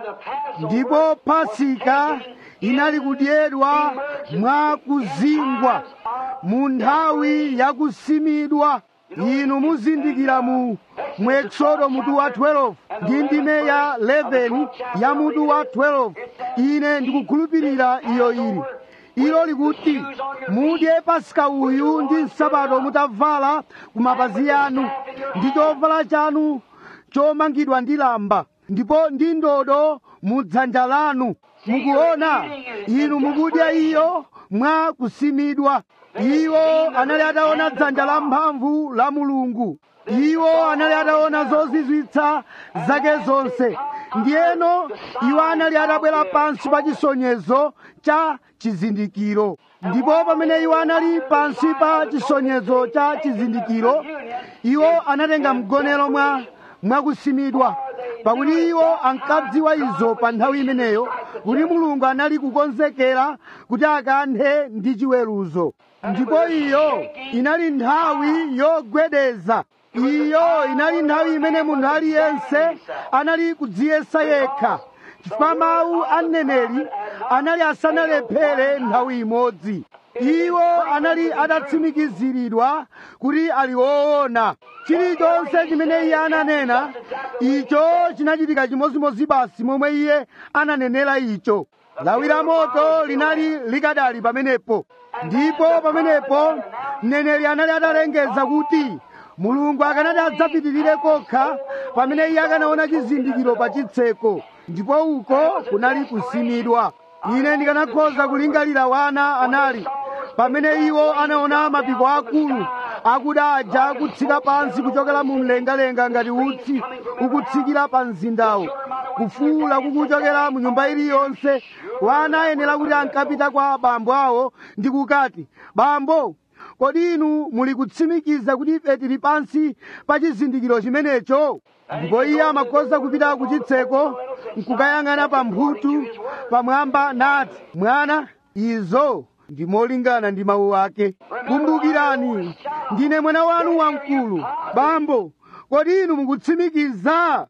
ndipo pasika inali kudyedwa mwa kuzingwa mu nthawi yakusimidwa inu muzindikira mu mu eksodo mutu wa 12 ndi ndime ya 11 ya mutu wa 12 ine ndikukhulupirira iyo ili ilo likuti mudye pasika uyu ndi nsapato mutavala ku mapazi anu ndi chovala chanu chomangidwa ndi lamba ndipo ndi ndodo mu dzanja lanu mukuona inu mukudya iyo mwa kusimidwa iwo anali ataona dzanja la mphamvu la mulungu iwo anali ataona zozizwitsa zake zonse ndiyeno iwo anali atabwera pansi pa chisonyezo cha chizindikiro ndipo pamene iwo anali pansi pa chisonyezo cha chizindikiro iwo anatenga mgonero mwa mwakusimidwa pakuti iwo ankadziwa izo pa nthawi imeneyo kuti mulungu anali kukonzekera kuti akanthe ndi chiweruzo ndipo iyo inali nthawi yogwedeza iyo inali nthawi imene munthu aliyense anali kudziyesa yekha chifukwa mawu a mneneri anali asanalephere nthawi imodzi iwo anali adatsimikiziridwa kuti ali woona chilichonse chimene iye ananena icho chinachitika chimodzimodzi basi momwe iye ananenera icho lawi la moto linali likadali pamenepo ndipo pamenepo mneneri anali atalengeza kuti mulungu akanati adzapitirire kokha pamene iye akanaona chizindikiro pa chitseko ndipo uko kunali kusimidwa ine ndikanakhoza kulingalira wana anali pamene iwo anaona mapiko akulu akuda aja akutsika pansi kuchokera mu mlengalenga ngati utsi ukutsikira pa mzindawo kufuula kukuchokera mu nyumba iliyonse wana ayenera kuti ankapita kwa bambo awo ndi kukati bambo kodi inu muli kutsimikiza kuti ife tili pansi pa chizindikiro chimenecho ndipo iye amakhoza kupita ku chitseko nkukayang'ana pa mphuthu pamwamba nati mwana izo ndi molingana ndi mawu ake kumbukirani ndine mwana wanu wamkulu bambo kodi inu mukutsimikiza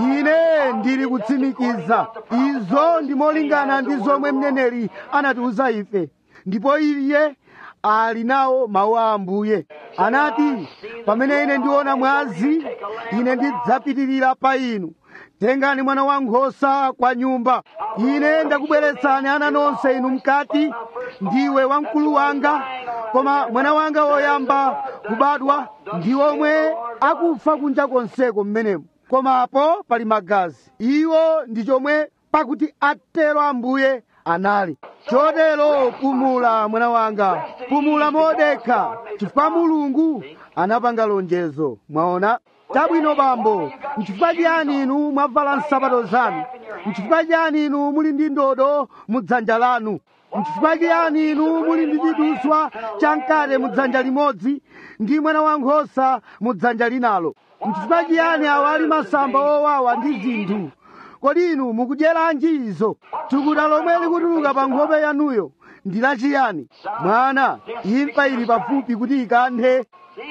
ine ndili kutsimikiza izo ndi molingana ndi zomwe mneneri anatiuza ife ndipo iye ali nawo mawu a ambuye anati pamene ine ndiona mwazi ine ndidzapitirira pa inu tengani mwana wankhosa kwa nyumba ine ndakubweretsani ana nonse inu mkati ndiwe wamkulu wanga koma mwana wanga woyamba kubadwa ndi omwe akufa kunja konseko mmenemo komapo pali magazi iwo ndi chomwe pakuti atero ambuye anali chotero pumula mwana wanga pumula modekha chifukwa mulungu anapanga lonjezo mwaona chabwino bambo nchifukwa chiyani inu mwavala nsapato zanu nchifukwa chiyani inu muli ndi ndodo mu dzanja lanu nchifukwa chiyani inu muli ndi chiduswa chamkate mu dzanja limodzi ndi mwana wankhosa mu dzanja linalo nchifukwa chiyani awa ali masamba owawa ndi zinthu kodi inu mukudyeranji izo thukuta lomwe likutuluka pa nkhope yanuyo ndi lachiyani mwana imfa ili pafupi kuti ikanthe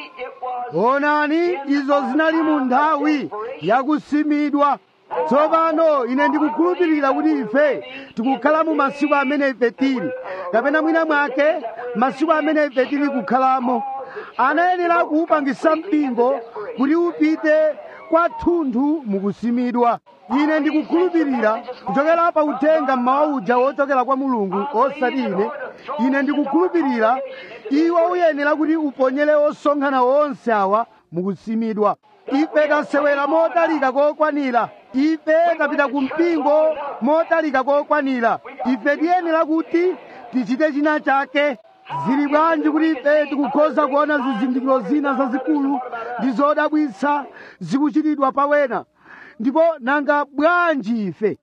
onani izo zinali mu nthawi yakusimidwa tsopano ine ndikukhulupirira kuti ife tikukhala mu masiku amene ife tili kapena mwina mwake masiku amene ife tili kukhalamo anayenera kuupangisa mpingo kuti upite kwathunthu mukusimidwa ine ndikukhulupirira kuchokera pa uthenga mmawa uja wochokera kwa mulungu osati ine ine ndikukhulupirira iwo uyenera kuti uponyere osonkhana onse awa mukusimidwa ife tasewera motalika kokwanira ife tapita ku mpingo motalika kokwanira ife tiyenera kuti tichite china chake zili bwanji kuti ife tikukhoza kuona zizindikiro zina zazikulu ndi zodabwitsa zikuchitidwa pawena ndipo nanga bwanji ife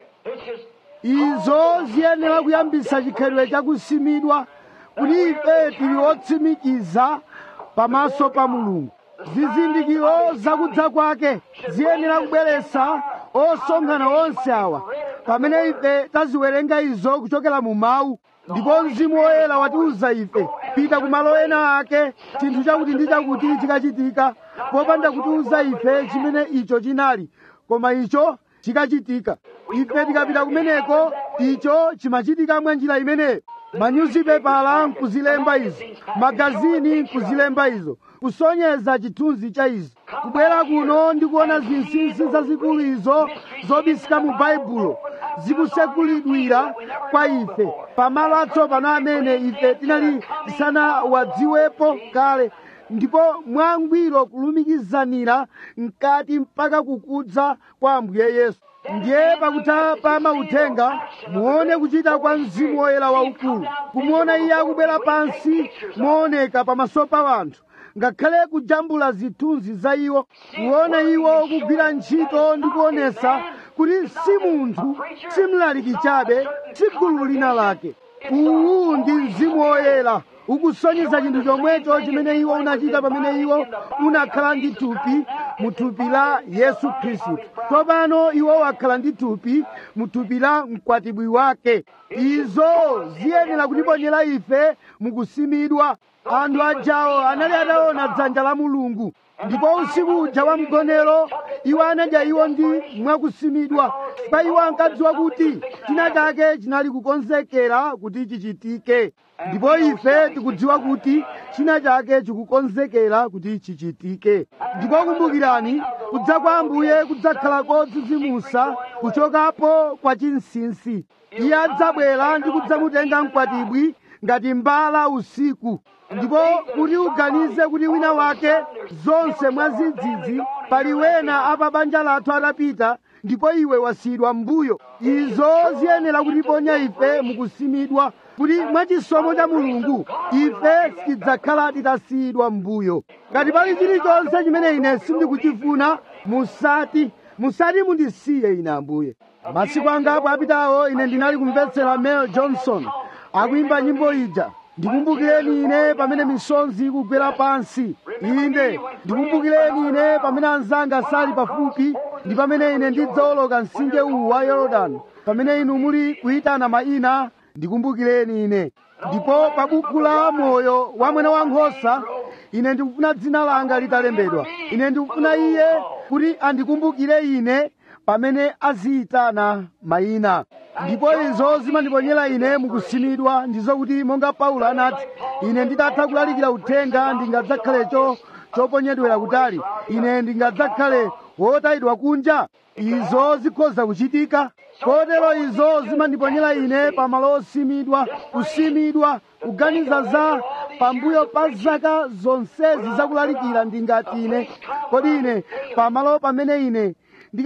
izo ziyenera kuyambisa chikhalidwe chakusimidwa kuti ife tili otsimikiza pamaso pa mulungu zizindikiro zakudza kwake ziyenera kubweretsa osonkhana onse awa pamene ife taziwerenga izo kuchokera mu mawu ndipo mzimu woyera watiuza ife pita ku malo ena ake chinthu chakuti ndi chakuti chikachitika popanda kutiuza ife chimene icho chinali koma icho chikachitika ife tikapita kumeneko icho chimachitika mwa njira imeneyo manyuzipepala nkuzilemba izo magazini nkuzilemba izo kusonyeza chithunzi cha izo kubwera kuno ndikuona zinsinsi zazikulu izo zobisika mu baibulo zikusekulidwira kwa ife pamalo atsopano amene ife tinali tisanawadziwepo kale ndipo mwangwiro kulumikizanira mkati mpaka kukudza kwa ambuye yesu ndiye pakutha pa mauthenga muone kuchita kwa mzimu woyera waukulu kumuona iye akubwera pansi mooneka pamaso pa wanthu ngakhale kujambula zithunzi za iwo kuona iwo kugwira ntchito ndi kuonesa kuti si munthu si mlaliki chabe si gulu lina lake uwu ndi mzimu woyera ukusonyeza chinthu chomwecho chimene iwo unachita pamene iwo unakhala ndi thupi mu thupi la yesu khristu tsopano iwo wakhala ndi thupi mu thupi la mkwatibwi wake izo ziyenera kutiponyera ife mukusimidwa anthu ajawo anali ataona dzanja la mulungu ndipo usiku uja wa mgonero iwo anadya iwo ndi mwakusimidwa pa iwo ankadziwa kuti china chake chinali kukonzekera kuti chichitike ndipo ife tikudziwa kuti china chake chikukonzekera kuti chichitike ndipo kumbukirani kudza kwa ambuye kudzakhala kodzidzimusa kuchokapo kwa chinsinsi iye adzabwera ndi kudzamutenga mkwatibwi ngati mbala usiku ndipo kuti uganize kuti wina wake zonse mwadzidzidzi pali wena apa banja lathu atapita ndipo iwe wasiyidwa m'mbuyo izo ziyenera kutiponya ife mukusimidwa kuti mwachisomo cha mulungu ife sitidzakhala titasiyidwa m'mbuyo ngati pali chilichonse chimene ine sindikuchifuna musati musati mundisiye ine ambuye masiku angapo apitawo ine ndinali kumvetsera mel johnson akuimba nyimbo ija ndikumbukireni ine pamene misonzi ikugwera pansi inde ndikumbukireni ine pamene anzanga sali pafupi ndi pamene ine ndidzawoloka mtsinje uwu wa yorodani pamene inu muli kuyitana mayina ndikumbukireni ine ndipo pa buku la moyo wa mwana wankhosa ine ndikufuna dzina langa litalembedwa ine ndikufuna iye kuti andikumbukire ine pamene aziyitana mayina ndipo izo zimandiponyera ine mukusimidwa ndizo kuti monga paulo anati ine nditatha kulalikira uthenga ndingadzakhalecho choponyedwera kutali ine ndingadzakhale wotayidwa kunja izo zikhoza kuchitika kotero izo zimandiponyera ine pamalo osimidwa kusimidwa kuganiza za pambuyo pa zaka zonsezi zakulalikira ndingati ine kodi ine pamalo pamene ine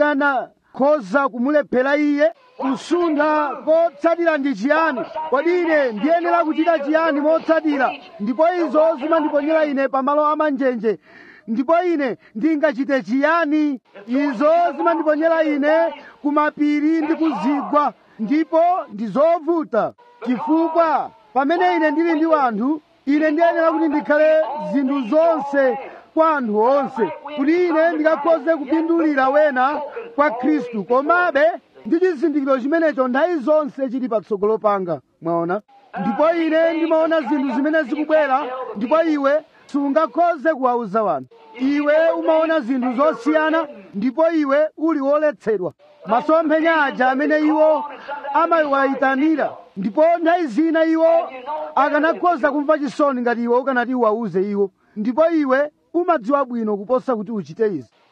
ndikanakhoza kumulephera iye kusuntha kotsatira ndi chiyani kodi ine ndiyenera kuchita chiyani motsatira ndipo izo zimandiponyera ine pamalo amanjenje ndipo ine ndingachite chiyani izo zimandiponyera ine kumapiri ndi kuzigwa ndipo ndi zovuta chifukwa pamene ine ndili ndi wanthu ine ndiyenera kuti ndikhale zinthu zonse kwa anthu onse kuti ine ndikakhoze kupindulira wena kwa khristu komabe ndi chizindikiro chimenecho nthawi zonse chili patsogolo panga mwaona ndipo ine ndimaona zinthu zimene zikubwera ndipo iwe sungakhoze kuwauza wanthu iwe umaona zinthu zosiyana ndipo iwe uli woletsedwa masomphenya aja amene iwo amawayitanira ndipo nthawi zina iwo akanakhoza kumva chisoni ngati iwe ukanati uwauze iwo ndipo iwe umadziwa bwino kuposa kuti uchite izi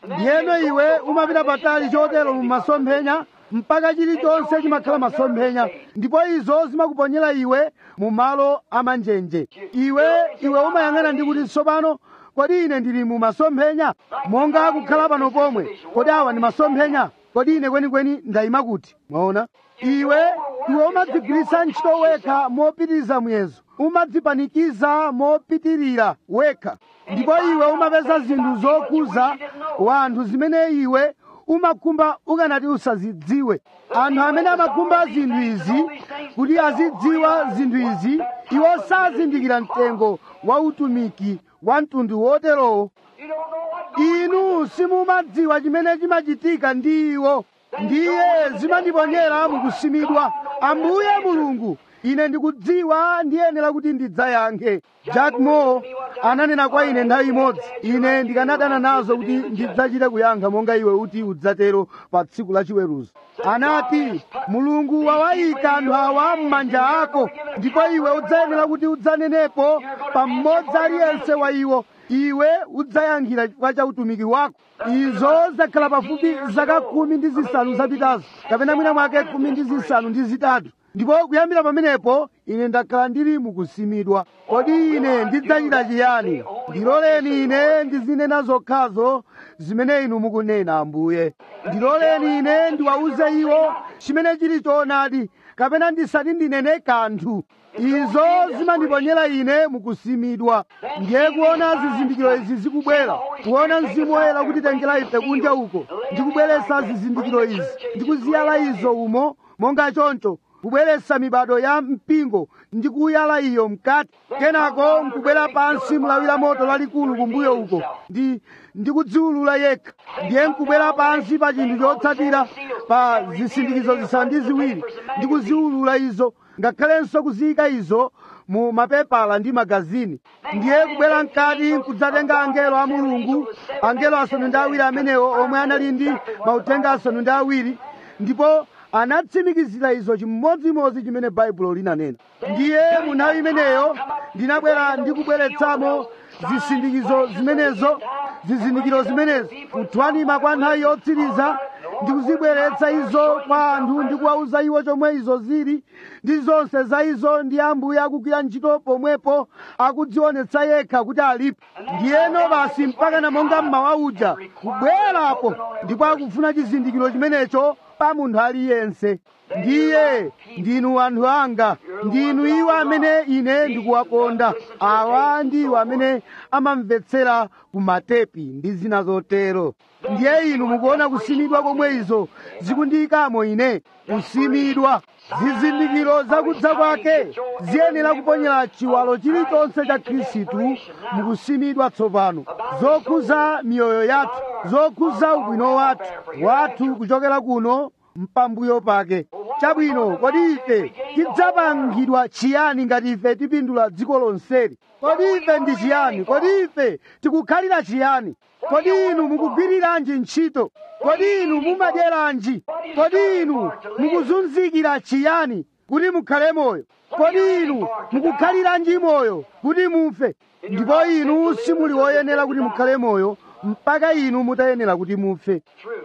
ndiyeno iwe umapita patali chotero mu masomphenya mpaka chilichonse chimakhala masomphenya ndipo izo zimakuponyera iwe mu malo amanjenje iwe iwe umayang'ana ndi kuti tsopano kodi ine ndili mu masomphenya monga kukhala pano pomwe kodi awa ndi masomphenya kodi ine kwenikweni ndayima kuti mwaona iwe iwe umadzigwiritsa ntchito wekha mopitiriza muyezo umadzipanikiza mopitirira wekha ndipo iwe umapeza zinthu zokuza wanthu zimene iwe umakhumba ukanati usazidziwe anthu amene amakhumba zinthu izi kuti azidziwa zinthu izi iwo sazindikira mtengo wa utumiki wa mtundu woterowo You don't know what inu simumadziwa chimene chimachitika ndi iwo ndiye zimandiponyera mukusimidwa ambuye mulungu ine ndikudziwa ndiyenera kuti ndidzayankhe jack moore ananena kwa ine nthawi imodzi ine ndikanadana nazo kuti ndidzachite kuyankha monga iwe uti udzatero pa tsiku la chiweruzo anati mulungu wawayika anthu awa m'manja ako ndipo iwe udzayenera kuti udzanenepo pa mmodzi aliyense wa iwo iwe udzayankhira chifukwa cha utumiki wako izo zakhala pafupi zaka khumi ndi zisanu zapitazo kapena mwina mwake khumi ndi zisanu ndi zitatu ndipo kuyambira pamenepo ine ndakhala ndili mukusimidwa kodi ine ndidzachita chiyani ndiloleni ine ndizinena zokhazo zimene inu mukunena ambuye ndiloleni ine ndiwauze iwo chimene chili choonadi kapena ndisati ndinene kanthu izo zimandiponyera ine mukusimidwa ndiye kuona zizindikiro izi zikubwera kuona mzimu woyera kutitengera ife kunja uko ndikubweretsa zizindikiro izi ndikuziyala izo umo monga choncho kubweretsa mibado ya mpingo ndi kuyala iyo mkati kenako nkubwera pansi mlawira moto lalikulu kumbuyo uko ndi ndikudziwulula yekha ndiye nkubwera pansi pa chinthu chotsatira pa zisindikizo zisanu ndi ziwiri ndikuziwulula izo ngakhalenso kuziyika izo mu mapepala ndi magazini ndiye kubwera mkati nkudzatenga angelo a mulungu angelo asanu ndi awiri amenewo omwe anali ndi mauthenga asanu ndi awiri ndipo anatsimikizira izo chimodzimodzi chimene baibulo linanena ndiye mu nthawi imeneyo ndinabwera ndikubweretsamo zisindikizo zimenezo zizindikiro zimenezo kuthwanima kwa nthawi yotsiriza ndikuzibweretsa izo kwa anthu ndikuwauza iwo chomwe izo zili ndi zonse za izo ndi ambuye akugwira ntchito pomwepo akudzionetsa yekha kuti alipo ndiyeno basi mpaka na monga mmawa uja kubwerapo ndipo akufuna chizindikiro chimenecho pa munthu aliyense ndiye ndinu anthu anga ndinu iwo amene ine ndikuwakonda awa ndi iwo amene amamvetsera ku matepi ndi zina zotero ndiye inu mukuona kusimidwa komwe izo zikundiyikamo ine kusimidwa zizindikiro zakudza kwake ziyenera kuponyera chiwalo chilichonse cha khristu mukusimidwa tsopano zokhuza miyoyo yathu zokhuza ubwino wathu wathu kuchokera kuno mpambuyo pake chabwino kodi ife tidzapangidwa chiyani ngati ife tipindula dziko lonseli kodi ife ndi chiyani kodi ife tikukhalira chiyani kodi inu mukugwiriranji ntchito kodi inu mumadyeranji kodi inu mukuzunzikira chiyani kuti mukhale moyo kodi inu mukukhaliranji moyo kuti mufe ndipo inu simuli woyenera kuti mukhale moyo mpaka inu mutayenera kuti mufe True.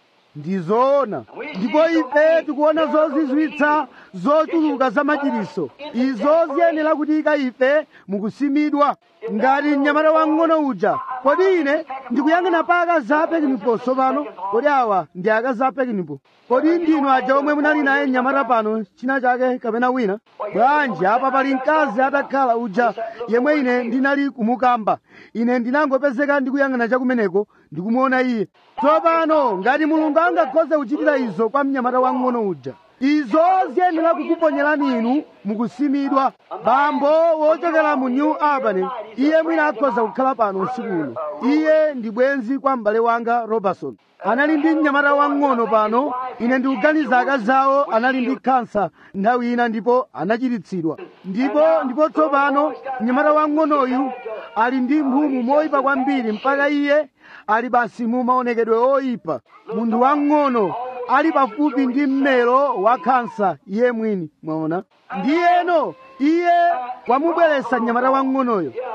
ndizoona ndipo ife tikuona zozizwitsa zochuluka za machiriso izo ziyenera kutika ife mukusimidwa ngati mnyamata wang'ono uja kodi ine ndikuyang'ana pa akazi a pekinipo tsopano kodi awa ndi akazi a pekinipo kodi ndinu aja omwe munali naye mnyamata pano china chake kapena wina bwanji apa pali mkazi atakhala uja yemwe ine ndinali kumukamba ine ndinangopezeka ndikuyang'ana chakumeneko ndikumuona iye tsopano ngati mulungu angakhoze kuchitira izo kwa mnyamata wang'ono uja izo ziyenera kukuponyerani inu mukusimidwa bambo wochokera mu new albany iye mwina akhoza kukhala pano usiku uno iye ndi bwenzi kwa m'bale wanga robertson anali ndi mnyamata wang'ono pano ine ndikuganiza akazi awo anali ndi kansa nthawi ina ndipo anachiritsidwa ndipo ndipo tsopano mnyamata wang'onoyu ali ndi mphumu moyipa kwambiri mpaka iye ali basi mu maonekedwe oyipa munthu wang'ono ali pafupi ndi mmero wa kansa iye mwini mwaona ndiyeno iye wamubweretsa mnyamata wang'onoyo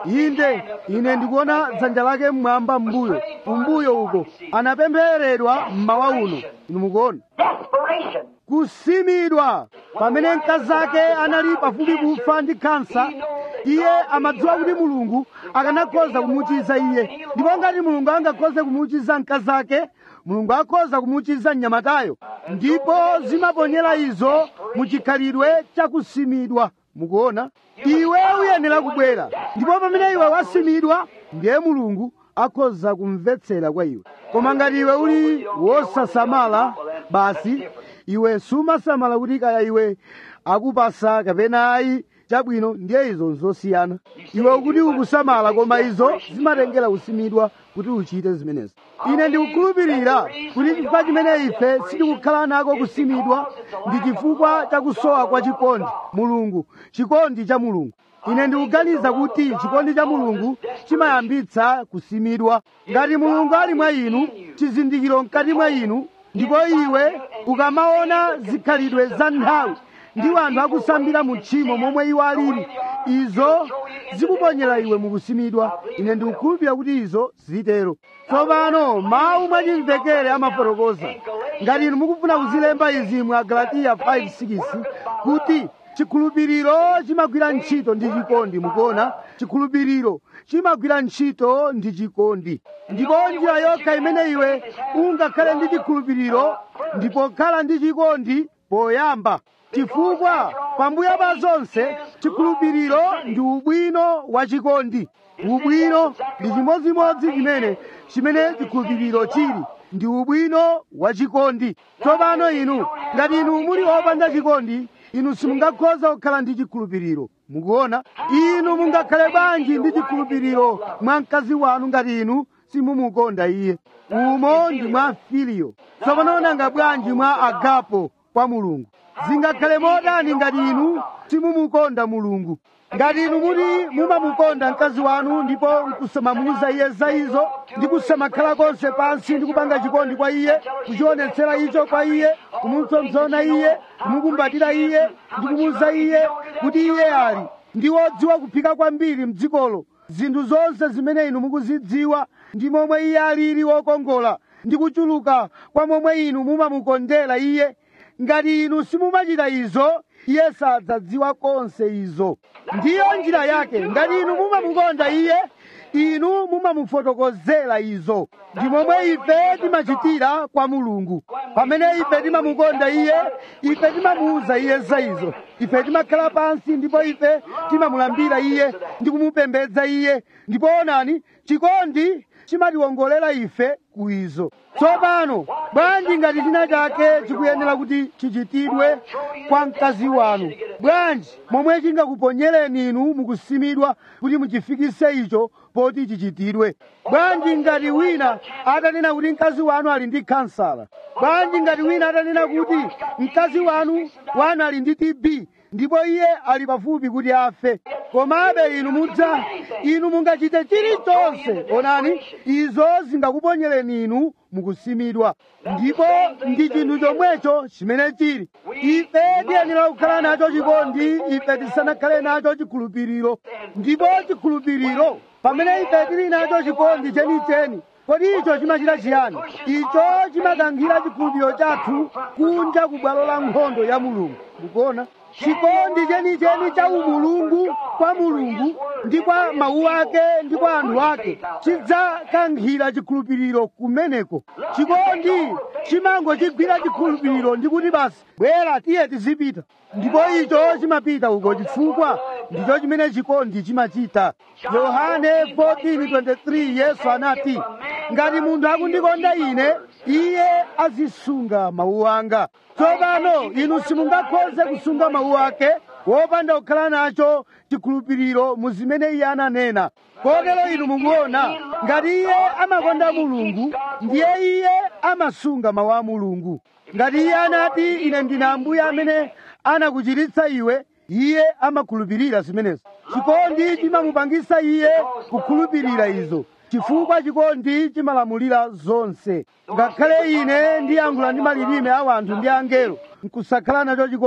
inde ine ndikuona dzanja lake mmwamba mbuyo kumbuyo uko anapemphereredwa mmawa uno inu mukuona Desperation. kusimidwa pamene mkazi ake anali pafupi kufa ndi kansa iye amadziwa kuti mulungu akanakhoza kumuchiza iye ndipo ngati mulungu angakhoze kumuchiza mkazi ake mulungu akhoza kumuchiza mnyamatayo ndipo zimaponyera izo muchikhalidwe chakusimidwa mukuona iwe uyenera kubwera ndipo pamene iwe wasimidwa ndiye mulungu akhoza kumvetsera kwa iwe koma ngati iwe uli wosasamala basi iwe sumasamala kuti kaya iwe akupasa kapena ayi chabwino ndiye izo nzosiyana iwe ukuti ukusamala koma izo zimatengera kusimidwa kuti uchite zimenezi ine ndikukhulupirira kuti chifukwa chimene ife sitikukhala nako kusimidwa ndi chifukwa chakusowa kwa chikondi mulungu chikondi cha mulungu ine ndikuganiza kuti chikondi cha mulungu chimayambitsa kusimidwa ngati mulungu ali mwa inu chizindikiro mkati mwa inu ndipo iwe ukamaona zikhalidwe za nthawi ndi anthu akusambira mu tchimo momwe iwo alili izo zikuponyera iwe mukusimidwa ine ndikukhulupirira kuti izo zitero tsopano mawu mwachimvekere amafotokoza ngati inu mukufuna kuzilemba izi mwa galatiya 5:6 kuti chikhulupiriro chimagwira ntchito ndi chikondi mukuona chikhulupiriro chimagwira ntchito ndi chikondi ndipo njira yokha imene iwe ungakhale ndi chikhulupiriro ndipo khala ndi chikondi poyamba chifukwa pambuyo pa zonse chikhulupiriro ndi ubwino wa chikondi ubwino ndi chimodzimodzi chimene chimene chikhulupiriro chili ndi ubwino wa chikondi tsopano inu ngati inu muli opanda chikondi inu simungakhoza kukhala ndi chikhulupiriro mukuona inu mungakhale bwanji ndi chikhulupiriro mwa mkazi wanu ngati inu simumukonda iye umo ndi mwa filiyo tsopano nanga bwanji mwa agapo kwa mulungu zingakhale modani ngati inu simumukonda mulungu ngati inu muti mumamukonda mkazi wanu ndipo nkusamamuuza iye za izo ndi kusamakhala konse pansi ndi kupanga chikondi kwa iye kuchionetsera icho kwa iye kumupsompsona iye kumukumbatira iye ndi kumuuza iye kuti iye ali ndi wodziwa kuphika kwambiri mdzikolo zinthu zonse zimene inu mukuzidziwa ndi momwe iye alili wokongola ndi kuchuluka kwa momwe inu mumamukondera iye ngati inu simumachita izo iye sadzadziwa konse izo ndiyo njira yake ngati inu mumamukonda iye inu mumamufotokozera izo ndi momwe ife timachitira kwa mulungu pamene ife timamukonda iye ife timamuuza iye za izo ife timakhala pansi ndipo ife timamulambira iye ndi kumupembedza iye ndipo onani chikondi chimatiwongolera ife ku izo tsopano bwanji ngati china chake chikuyenera kuti chichitidwe kwa mkazi wanu bwanji momwe chingakuponyereni inu mukusimidwa kuti muchifikise icho poti chichitidwe bwanji ngati wina atanena kuti mkazi wanu ali ndi kansala bwanji ngati wina atanena kuti mkazi wanu wanu ali ndi tb ndipo iye ali pafupi kuti afe komabe inu mudza inu mungachite chilichonse onani izo zingakuponyereni inu mukusimidwa ndipo ndi chinthu chomwecho chimene chili ife tiyenera kukhala nacho chikondi ife tisanakhale nacho chikhulupiriro ndipo chikhulupiriro pamene ife tili nacho chikondi chenicheni kodi icho chimachita chiyani icho chimakankhira chikhulupiriro chathu kunja ku bwalo la nkhondo ya mulungu mukuona chikondi chenicheni cha umulungu kwa mulungu ndi kwa mawu ake ndi kwa anthu ake chidzakankhira chikhulupiriro kumeneko chikondi chimangochigwira chikhulupiriro ndi kuti basi bwera tiye tizipita ndipo icho chimapita uko chifukwa ndicho chimene chikondi chimachita yohane 14:23 yesu anati ngati munthu akundikonda ine iye azisunga mawu anga tsopano inu simungakhoze kusunga mawu ake wopanda kukhala nacho chikhulupiriro mu zimene iye ananena kotero inu mukuona ngati iye amakonda mulungu ndiye iye amasunga mawu a mulungu ngati iye anati ine ndine ambuye amene anakuchiritsa iwe iye amakhulupirira zimenezo chikondi chimamupangisa iye kukhulupirira izo chifukwa chikondi chimalamulira zonse ngakhale ine ndiyankhula ndi malilime a wanthu ndi angelo nkusakhala nacho chikondi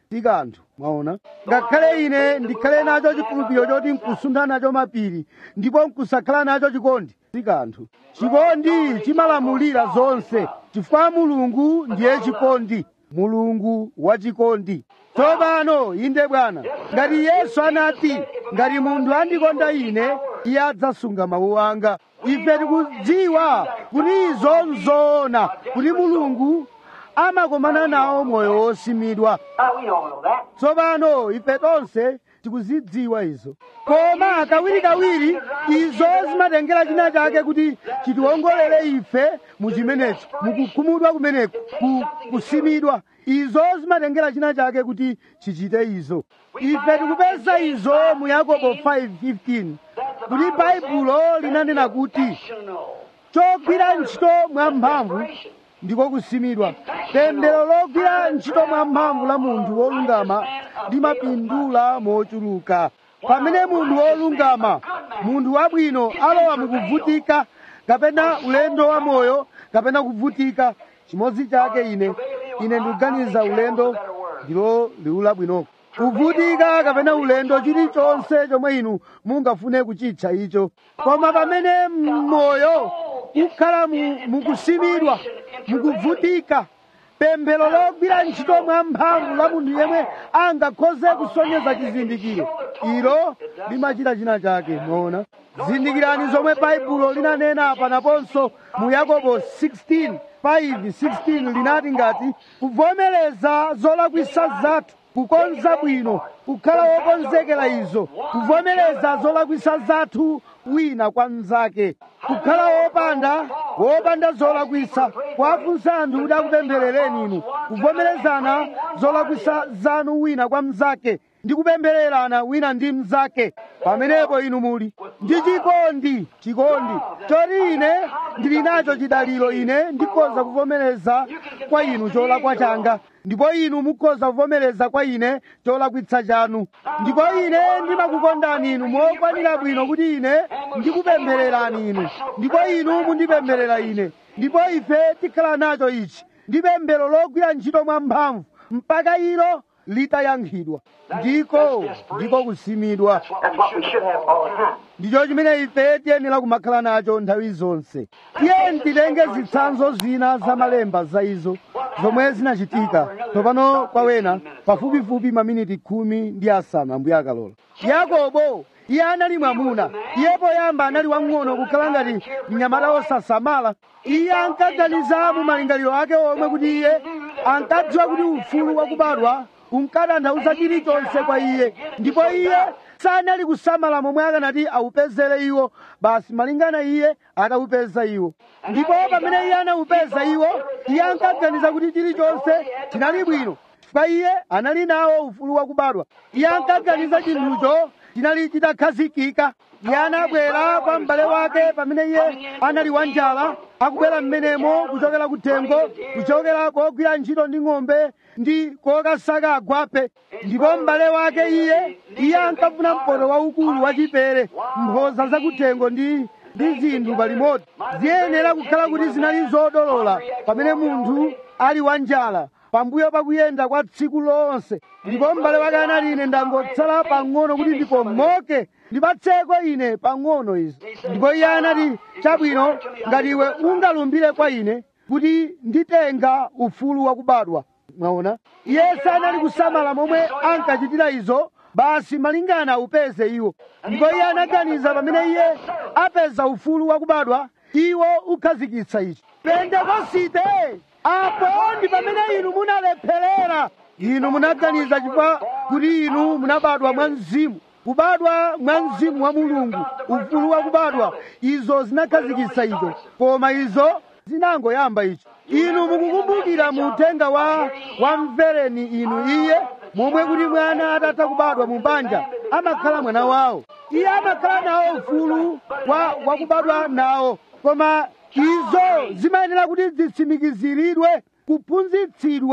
si kanthu mwaona ngakhale ine ndikhale nacho chikhulupiriro choti nkusuntha nacho mapiri ndipo nkusakhala nacho chikondi si kanthu chikondi chimalamulira zonse chifukwa mulungu ndiye chikondi mulungu wachikondi tsopano inde bwana ngati yesu anati ngati munthu andikonda ine iye adzasunga mawu anga ife tikudziwa kuti izo nzoona kuti mulungu amakomana nawo moyo wosimidwa Now we don't know that. tsopano ife tonse tikuzidziwa izo koma kawirikawiri izo zimatengera china chake kuti chitiwongolere ife mu chimenecho mukukhumudwa kumeneku ku, kusimidwa izo zimatengera china chake kuti chichite izo ife tikupeza izo mu yakobo 5:15 kuti baibulo linanena kuti National. chogwira ntchito mwamphamvu ndiko kusimidwa tendero logwira ntchito mwamphamvu la munthu wolungama limapindula mochuluka pamene munthu wolungama munthu wabwino alowa mukuvutika kapena ulendo wa moyo kapena kuvutika chimodzi chake ine ine ndikuganiza ulendo ndilo liwu labwinoko kuvutika kapena ulendo chilichonse chomwe inu mungafune kuchitcha icho koma pamene moyo ukhala mu- mukusimidwa mukuvutika pemphero logwira ntchito mwamphamvu la munthu yemwe angakhoze kusonyeza chizindikiro ilo limachita china chake moona zindikirani zomwe baibulo linanena panaponso mu yakobo 16 5 16 linati ngati kuvomereza zolakwisa zathu kukonza bwino kukhala wokonzekera izo kuvomereza zolakwisa zathu wina kwa mnzake kukhala wopanda wopanda zolakwisa kwafunsa anthu kuti akupempherereni inu kuvomerezana zolakwisa zanu wina kwa mnzake ndi kupemphererana wina ndi mnzake pamenepo inu muli ndi chikondi chikondi choti ine ndili nacho chidaliro ine ndikhoza kuvomereza kwa inu cholakwa changa ndipo inu mukhoza kuvomereza kwa ine cholakwitsa chanu ndipo ine ndimakukondani inu mokwanira bwino kuti ine ndikupemphererani inu ndipo inu mundipempherera ine ndipo ife tikhala nacho ichi ndi pemphero logwira ntchito mwamphamvu mpaka ilo litayankhidwa ndiko ndiko kusimidwa That's what we should have all the time. ndicho chimene ife tiyenera kumakhala nacho nthawi zonse tiye titenge zitsanzo zina za malemba za izo zomwe zinachitika tsopano kwa wena pafupifupi maminiti khumi ndi asanu ambuye akalola yakobo iye anali mwamuna iye poyamba anali wang'ono kukhala ngati mnyamata wosasamala iye ankaganiza mu malingaliro ake omwe kuti iye ankadziwa kuti ufulu wakubadwa unkatanthauza chilichonse kwa iye ndipo iye sanali kusamala momwe akanati awupezere iwo basi malingana iye atawupeza iwo ndipo pamene iye anawupeza iwo iye ankaganiza kuti chilichonse chinali bwino chifukwa iye anali nawo ufulu wakubadwa iye ankaganiza chinthucho chinali chitakhazikika iye anabwera kwa m'bale wake pamene iye anali wanjala akubwera m'menemo kuchokera kuthengo kuchokera kogwira ntchito ndi ng'ombe ndi kokasaka agwape ndipo m'bale wake iye iye ankafuna mpoto waukulu wachipere mphoza zakuthengo ndi ndi zinthu palimodzi ziyenera kukhala kuti zinali zodolola pamene munthu ali wanjala pambuyo pakuyenda kwa tsiku lonse ndipo m'bale wake anati ine ndangotsala pang'ono kuti ndipomoke ndipatseko ine pang'ono izi ndipo iye anati chabwino ngati iwe ungalumbire kwa ine kuti nditenga ufulu wakubadwa mwaona iye sanali kusamala momwe ankachitira izo basi malingana upeze iwo ndipo iye anaganiza pamene iye apeza ufulu wakubadwa iwo ukhazikitsa ichi pentekosite apo ndi pamene inu munalepherera inu munaganiza chifukwa kuti inu munabadwa mwa mzimu kubadwa mwa mzimu wa mulungu ufulu wakubadwa izo zinakhazikitsa icho koma izo zinangoyamba icho inu mukukumbukira mu uthenga wa wamvereni inu iye momwe kuti mwana atatha kubadwa mu banja amakhala mwana wawo iye amakhala nawo ufulu wa wakubadwa nawo koma izo zimayenera kuti zitsimikiziridwe kuphunzitsidwa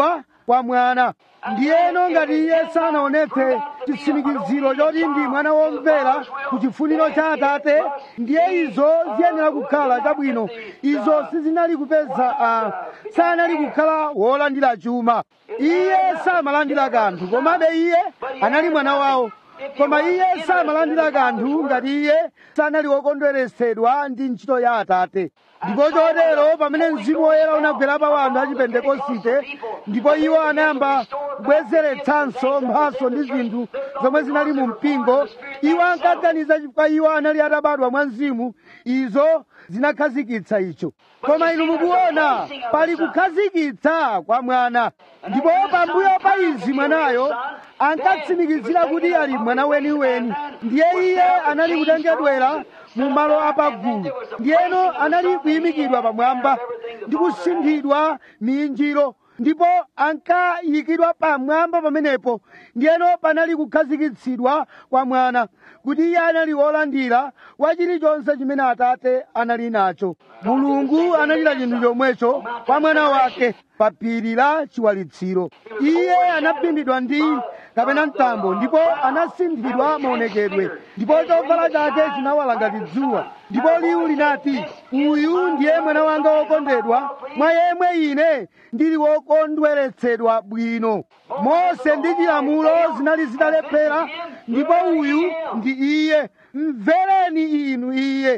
kwa mwana ndiyeno ngati iye sanaonetse chitsimikiziro choti ndi mwana womvera ku chifuniro cha atate ndiye izo ziyenera kukhala chabwino izo sizinali kupeza uh, sanali kukhala wolandira chuma iye samalandira kanthu komabe iye anali mwana wawo koma iye samalandira kanthu ngati iye sanali wokondweresedwa ndi ntchito ya atate ndipo chotero pamene mzimu woyera unagwera pa wanthu a chipentekosite ndipo iwo anayamba kubwezeretsanso mphaso ndi zinthu zomwe zinali mu mpingo iwo ankaganiza chifukwa iwo anali atabadwa mwa mzimu izo zinakhazikitsa icho koma inu mukuona pali kukhazikitsa kwa mwana ndipo pambuyo pa izi mwanayo ankatsimikizira kuti ali mwana weniweni ndiye iye anali kutengedwera mu malo apagulu ndiyeno anali kuyimikidwa pamwamba ndi kusinthidwa minjiro ndipo ankayikidwa pamwamba pamenepo ndiyeno panali kukhazikitsidwa kwa mwana kuti iye anali wolandira wa chilichonse chimene atate anali nacho mulungu anachita chinthu chomwecho kwa mwana wake pa phiri la chiwalitsiro iye anaphimbidwa ndi kapena mtambo ndipo anasinthidwa maonekedwe ndipo chovala chake chinawala ngati dzuwa ndipo liwu linati uyu ndiye mwana wanga wokondedwa mwa yemwe ine ndili wokondweretsedwa bwino mose ndi chilamulo zinali zitalephera ndipo uyu ndi iye mvereni inu iye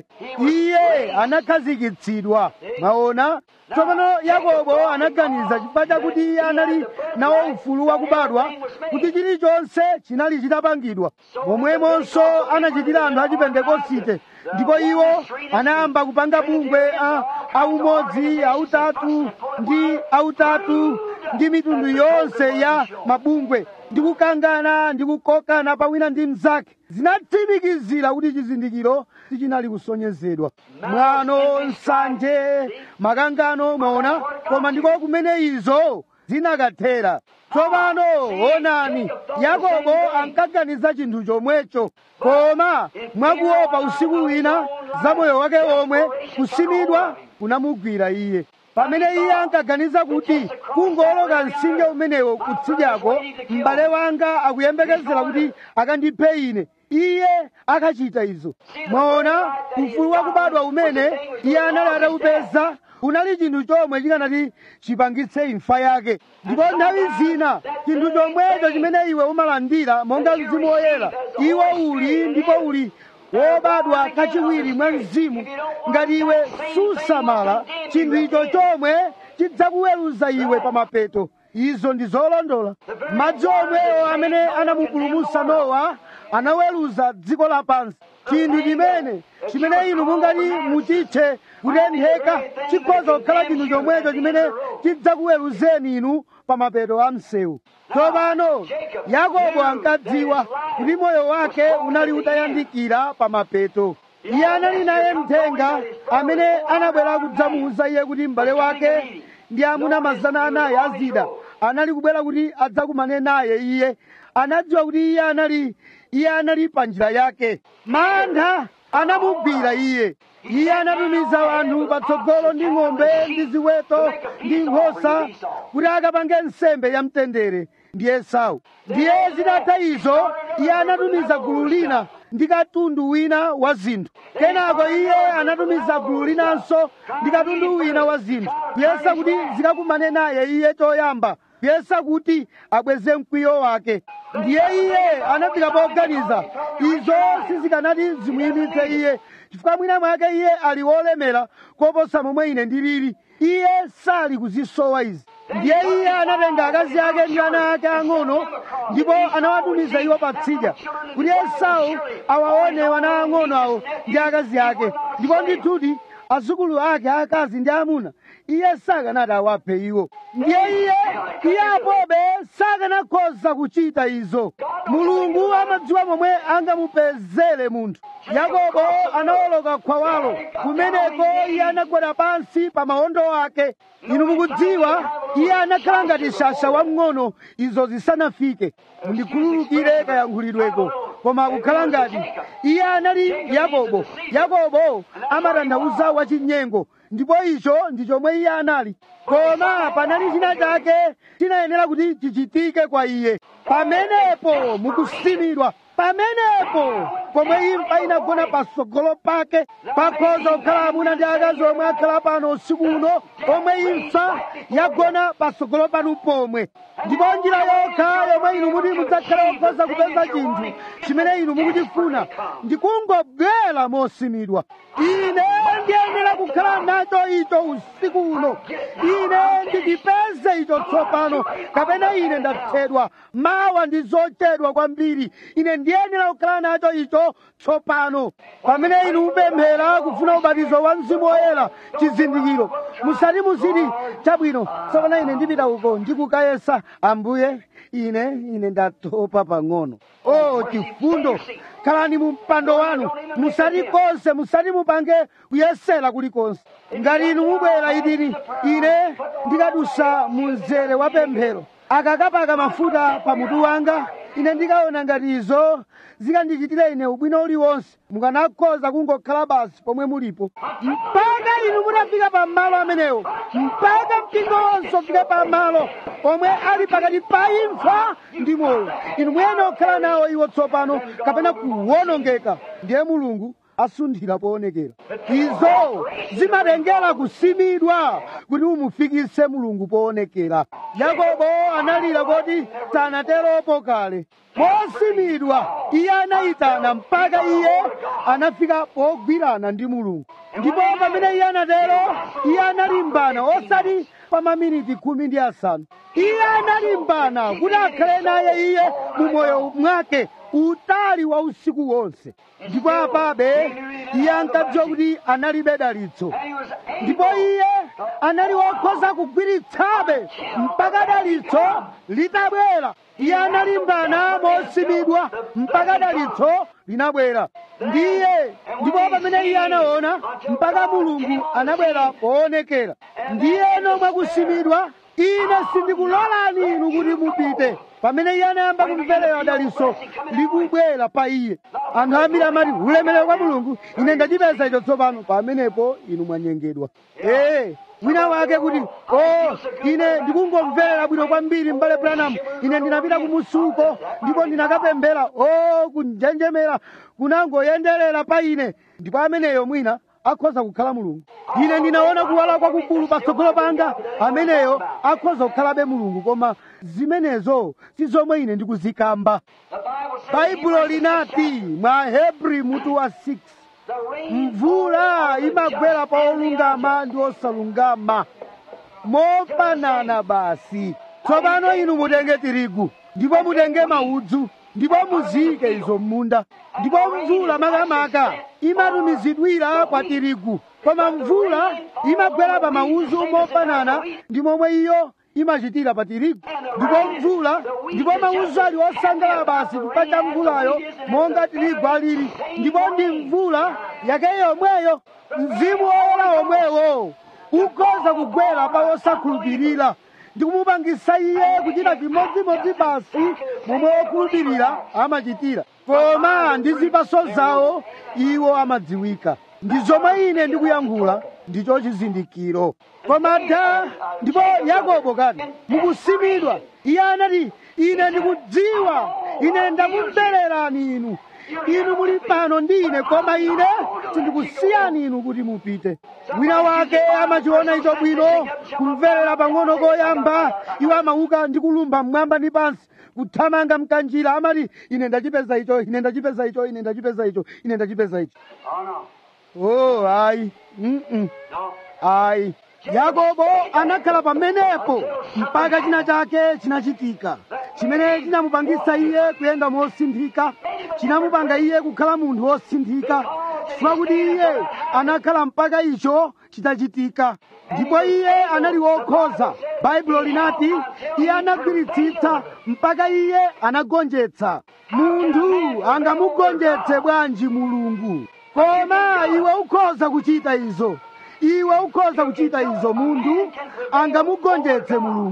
iye anakhazikitsidwa maona tsopano yakobo anaganiza chifukwa chakuti iye anali nawo ufulu wakubadwa kuti chilichonse chinali chitapangidwa momwemonso anachitira anthu a chipentekosite ndipo iwo anayamba kupanga bungwe a- aumodzi autatu ndi autatu ndi mitundu yonse ya mabungwe ndi kukangana ndi kukokana pawina ndi mnzake zinatsimikizira kuti chizindikiro sichinali kusonyezedwa mwano nsanje makangano mwaona koma ndiko kumene izo zinakathera tsopano onani yakobo ankaganiza chinthu chomwecho koma mwakuopa usiku wina za moyo wake omwe kusimidwa kunamugwira iye pamene iye ankaganiza kuti kungoloka mtsinje umenewo kutsidyako m'bale wanga akuyembekezera kuti akandiphe ine iye akachita izo mwaona ufulu wakubadwa umene iye anali atawupeza unali chinthu chomwe chikanati chipangitse imfa yake ndipo nthawi zina chinthu chomwecho chimene iwe umalandira monga mzimu woyera iwe uli ndipo uli wobadwa kachiwiri mwa mzimu ngati iwe susamala chinthu icho chomwe chidzakuweruza iwe pa mapeto izo ndi zolondola madzi omwewo amene anamupulumutsa nowa anaweruza dziko lapansi chinthu chimene chimene inu mungati muchitche kutentheka chikhoza kukhala chinthu chomwecho chimene chidzakuweruzeni inu pa mapeto a msewu tsopano yakobo ankadziwa kuti moyo wake unali utayandikira pa mapeto iye anali naye mthenga amene anabwera kudzamuwuza iye kuti m'bale wake ndi amuna mazana anayi azida anali kubwera kuti adzakumane naye iye anadziwa kuti iye anali iye anali pa njira yake mantha anamugwira iye iye anatumiza anthu patsogolo ndi ng'ombe ndi ziweto ndi nkhosa kuti akapange nsembe ya mtendere ndi esau ndiye zitatha izo iye anatumiza gulu lina ndi katundu wina wa zinthu kenako iye anatumiza gulu linanso ndi katundu wina wa zinthu kuyesa kuti zikakumane naye iye choyamba kuyesa kuti abweze mkwiyo wake ndiye iye anafika poganiza izo sizikanati zimuyimitse iye chifukwa mwina mwake iye ali wolemera koposa momwe ine ndilili iye sali kuzisowa izi ndiye iye anatenga akazi ake ndi ana ake ang'ono ndipo anawatumiza iwo patsidya kuti esau awaone wana ang'ono awo ndi akazi ake ndipo ndithudi azukulu ake akazi ndi amuna iye sakanati awaphe iwo ndiye iye iye apobe sakanakhoza kuchita izo mulungu amadziwa momwe angamupezere munthu yakobo anawoloka khwawalo kumeneko iye anagwera pansi pa mawondo ake inu mukudziwa iye anakhala ngati shasha wamng'ono izo zisanafike mundikhululukire kayankhulidweko koma kukhala ngati iye anali yakobo yakobo amatanthauza wachinyengo ndipo icho ndi chomwe iye anali koma panali china chake chinayenera kuti chichitike kwa iye pamenepo mukusimidwa pamenepo pomwe imfa inagona patsogolo pake pakhoza kukhala amuna ndi akazi omwe akhala pano usiku uno omwe imfa yagona patsogolo panu pomwe ndipo njira yokha yomwe inu muti mudzakhala okhoza kupeza chinthu chimene inu mukuchifuna ndikungobwera mosimidwa ine ndiyenera kukhala nacho icho usiku uno ine ndichipeze icho tsopano kapena ine ndathedwa mawa ndi zochedwa kwambiri ine ndiyenera kukhala nacho icho tsopano pamene inu mupemphera kufuna ubatizo wa mzimu woyera chizindikiro musati muziti chabwino tsopano ine ndipita uko ndikukayesa ambuye ine ine ndatopa pang'ono o chifundo khalani mu mpando wanu musati konse musati mupange kuyesera kulikonse ngati inu mubwera idini ine ndikadusa mu mzere wa pemphero akakapaka mafuta pa mutu wanga ine ndikaona ngati izo zikandichitira ine ubwino uliwonse mukanakhoza kungokhala basi pomwe mulipo mpaka inu mutafika pa malo amenewo mpaka mpingo wonse ufike pa malo omwe ali pakati pa imfa ndi moyo inu muyenera kukhala nawo iwo tsopano kapena kuwonongeka ndiye mulungu asunthira poonekera izo zimatengera kusimidwa kuti umufikise mulungu poonekera yakobo analira kuti sanateropo kale posimidwa iye anayitana mpaka iye anafika pogwirana ndi mulungu ndipo pamene iye anatero iye analimbana osati pa maminiti khumi ndi asanu iye analimbana kuti akhale naye iye mu moyo mwake utali wa usiku wonse ndipo apabe iye ankadziwa kuti analibe dalitso ndipo iye anali wokhoza kugwiritsabe mpaka dalitso litabwera iye analimbana mosimidwa mpaka dalitso linabwera ndiye ndipo pamene iye anaona mpaka mulungu anabwera poonekera ndiye nomwe kusimidwa ine sindikulolani inu kuti mupite pamene iye anayamba kumverera dalitso likubwera pa iye anthu ambiri amati ulemerero kwa mulungu ine ndachipeza icho tsopano pamenepo inu mwanyengedwa ee wina wake kuti o ine ndikungomverera bwino kwambiri m'bale branham ine ndinapita kumusuko ndipo ndinakapemphera o kunjenjemera kunangoyenderera pa ine ndipo ameneyo mwina akhoza kukhala mulungu ine ndinaona kuwala kwakukulu patsogolo panga ameneyo akhoza kukhalabe mulungu koma zimenezo si zomwe ine ndikuzikamba baibulo linati mwa hebri mutu wa 6 mvula imagwera pa olungama ndi osalungama mofanana basi tsopano inu mutenge tirigu ndipo mutenge maudzu ndipo muziyike izo m'munda ndipo mvula makamaka imatumizidwira kwa tirigu koma mvula imagwera pa maudzu mofanana ndi momwe iyo imachitira pa tirigu ndipo mvula ndipo maudzu ali osangalala basi chifukwa cha mvulayo monga tirigu alili ndipo ndi mvula yake yomweyo mzimu woyera omwewo ukhoza kugwera pa osakhulupirira ndikumupangisa iye kuchita chimodzimodzi basi momwe wokhulupirira amachitira koma ndi zipaso zawo iwo amadziwika ndi zomwe ine ndikuyankhula ndicho chizindikiro koma da ndipo yakobo kani mukusimidwa iye anati ine ndikudziwa ine ndakumvererani inu inu muli pano ndi ine koma ine sindikusiyani inu kuti mupite wina wake amachiona icho bwino kumverera pang'ono koyamba iwo amauka ndi kulumba mmwamba ndi pansi kuthamanga mkanjira amati ine ndachipeza icho ine ndachipeza icho ine ndachipeza icho ine ndachipeza icho Oh, no. oh ayi mm -mm. No. ayi yakobo anakhala pamenepo mpaka china chake chinachitika chimene chinamupangisa iye kuyenda mosinthika chinamupanga iye kukhala munthu wosinthika chifukwa kuti iye anakhala mpaka icho chitachitika ndipo iye anali wokhoza baibulo linati iye anagwiritsitsa mpaka iye anagonjetsa munthu angamugonjetse bwanji mulungu koma iwe ukhoza kuchita izo iwe ukhoza kuchita izo munthu angamugonjetse mulungu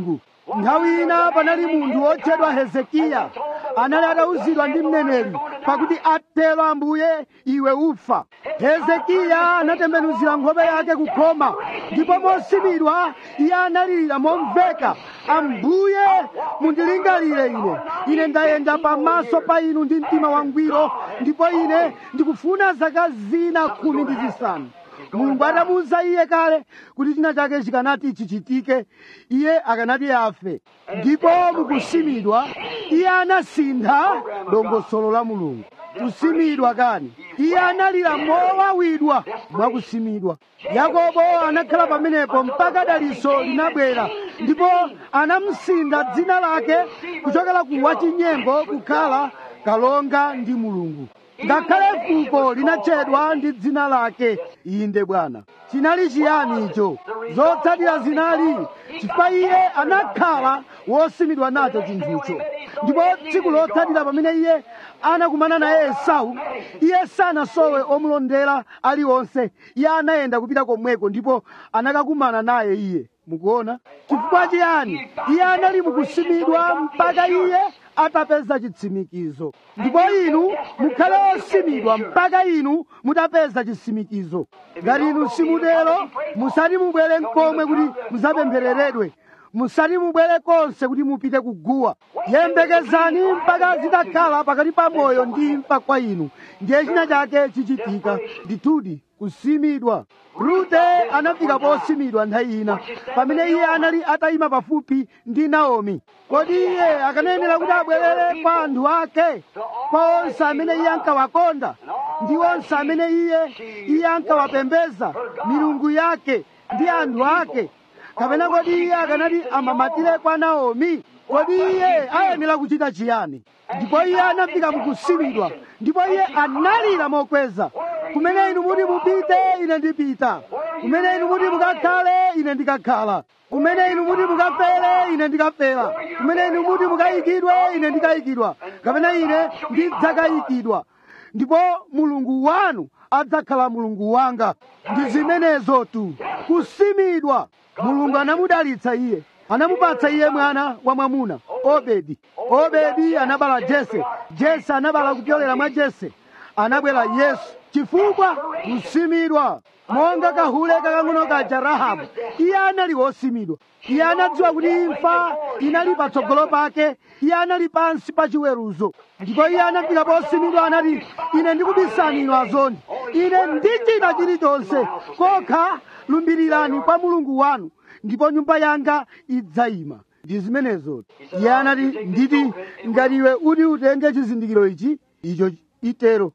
nthawi ina panali munthu wotchedwa hezekiya anali atawuzidwa ndi mneneri pakuti atero ambuye iwe ufa hezekiya anatembenuzira nkhope yake kukhoma ndipo mosimidwa iye analirira momveka ambuye mundilingalire ine ine ndayenda pamaso pa inu ndi mtima wangwiro ndipo ine ndikufuna zaka zina khumi ndi zisanu mulungu atamuwuza iye kale kuti china chake chikanati chichitike iye akanati afe ndipo mukusimidwa iye anasintha dongosolo la mulungu kusimidwa kani iye analira mowawidwa mwakusimidwa yakobo anakhala pamenepo mpaka daliso linabwera ndipo anamsinda dzina lake kuchokera ku wachinyengo kukhala kalonga ndi mulungu ngakhale fuko linatchedwa ndi dzina lake inde bwana chinali chiyani icho zotsatira zinali chifukwa iye anakhala wosimidwa nacho chinthucho ndipo tsiku lotsatira pamene iye anakumana naye esau iye sanasowe omulondera aliwonse iye anayenda kupita komweko ndipo anakakumana naye iye mukuona chifukwa chiyani iye anali mukusimidwa mpaka iye atapeza chitsimikizo ndipo inu mukhale osimidwa mpaka inu mutapeza chitsimikizo ngati inu simutero musati mubwere nkomwe kuti muzapemphereredwe musati mubwere konse kuti mupite kuguwa yembekezani mpaka zitakhala pakati pa moyo ndi imfa kwa inu ndiye china chake chichitika ndithudi kusimidwa rute anafika posimidwa nthawi ina pamene iye anali atayima pafupi ndi naomi kodi iye akanayenera kuti abwerere kwa anthu ake kwa onse amene iye ankawakonda ndi onse amene iye iye ankawapembeza milungu yake ndi anthu ake kapena kodi iye akanati amamatire kwa naomi kodi iye ayenera kuchita chiyani ndipo iye anafika mukusimidwa ndipo iye analira mokweza kumene inu muti mupite ine ndipita kumene inu muti mukakhale ine ndikakhala kumene inu muti mukafere ine ndikafera kumene inu muti mukayikidwe ine ndikayikidwa kapena ine ndidzakayikidwa ndipo mulungu wanu adzakhala mulungu wanga ndi zimenezo tu kusimidwa mulungu anamudalitsa iye anamupatsa iye mwana wa mwamuna obedi obedi anabala jese jese anabala kupyolera mwa jese anabwera yesu chifukwa kusimidwa monga kahule kakang'ono kaja rahabu iye anali wosimidwa iye anadziwa kuti imfa inali patsogolo pake iye anali pansi pa chiweruzo ndipo iye anafika posimidwa anati ine ndikubisani inu azondi ine ndichita chilichonse kokha lumbirirani kwa mulungu wanu ndipo nyumba yanga idzayima ndi zimenezo iye anati nditi ngati iwe uti utenge chizindikiro ichi icho itero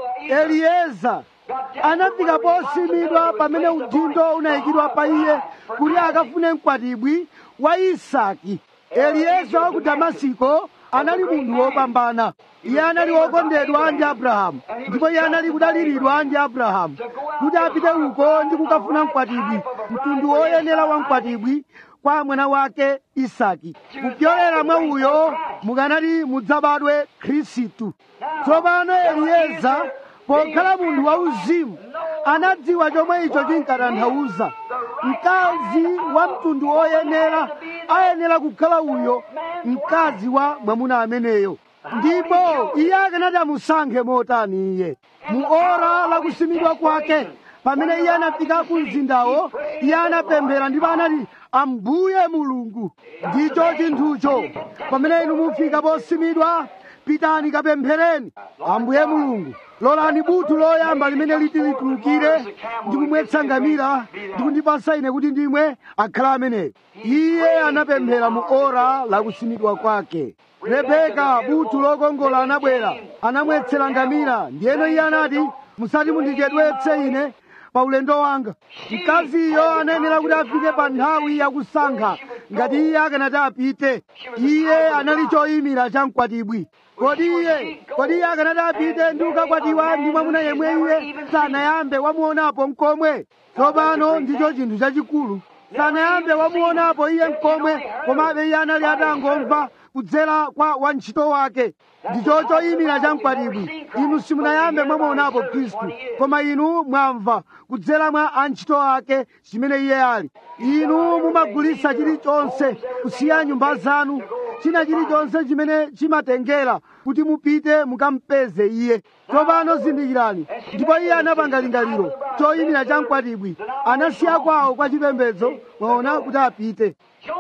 elieza anafika posimidwa pamene udindo unayikidwa pa iye kuti akafune mkwatibwi wa isaki elieza wa ku damasiko anali munthu wopambana iye anali wokondedwa ndi abrahamu ndipo iye anali kudaliridwa ndi abrahamu kuti apite uko ndi kukafuna mkwatibwi mtundu woyenera wa mkwatibwi kwa mwana wake isaki kupyolera mwa uyo mukanati mudzabadwe khristu tsopano elieza pokhala munthu wauzimu anadziwa chomwe icho chinkatanthauza mkazi wa mtundu woyenera ayenera kukhala uyo mkazi wa mwamuna ameneyo ndipo iye akanati amusankhe motani iye mu ora lakusimidwa kwake pamene iye anafika ku mzindawo iye anapemphera ndipo anati ambuye mulungu ndicho chinthucho pamene inu mufika posimidwa pitani kapemphereni ambuye mulungu lolani buthu loyamba limene liti litulukire ndikumwetsa ngamira ndikundipasa ine kuti ndimwe akhala ameneyo iye anapemphera mu ora lakusimidwa kwake rebeka buthu lokongola anabwera anamwetsera ngamira ndiyeno iye anati musati mundichedwetse ine pa ulendo wanga mkaziyo anayenera kuti afike pa nthawi yakusankha ngati iye akanati apite iye anali choyimira cha mkwatibwi kodi iye kodi iye akanati apite ndi kukakwatiwa ndi mwamuna yemwe iye sanayambe wamuonapo mkomwe tsopano ndicho chinthu chachikulu sanayambe wamuonapo iye mkomwe komabe iye anali atangomva kudzera kwa wantchito wake ndicho choyimira cha mkwatibwi inu simunayambe mwamuonapo khristu koma inu mwamva kudzera mwa antchito ake chimene iye ali inu mumagulitsa chilichonse kusiya nyumba zanu china chilichonse chimene chimatengera kuti mupite mukampeze iye tsopano zindikirani ndipo iye anapanga lingaliro choyimira cha mkwatibwi anasiya kwawo kwa chipembedzo mwaona kuti apite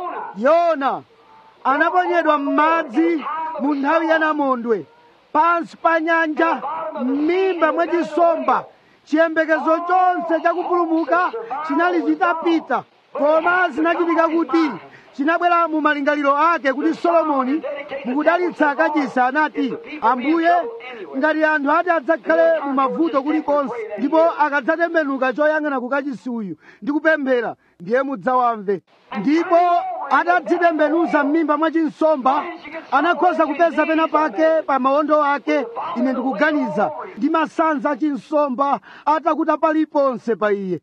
yona anaponyedwa m'madzi mu nthawi ya namondwe pansi pa nyanja m'mimba mwa chisomba chiyembekezo chonse chakupulumuka chinali chitapita koma zinachitika kuti chinabwera mu malingaliro ake kuti solomoni mukudalitsa kachisi anati ambuye ngati anthu ati adzakhale mu mavuto kulikonse ndipo akadzatembenuka choyang'ana ku kachisi uyu ndi kupemphera ndiye mudzawamve ndipo atadzitembenuza m'mimba mwa chinsomba anakhoza kupeza pena pake pa mawondo ake ine ndikuganiza ndi masanza a chinsomba atakuta paliponse pa iye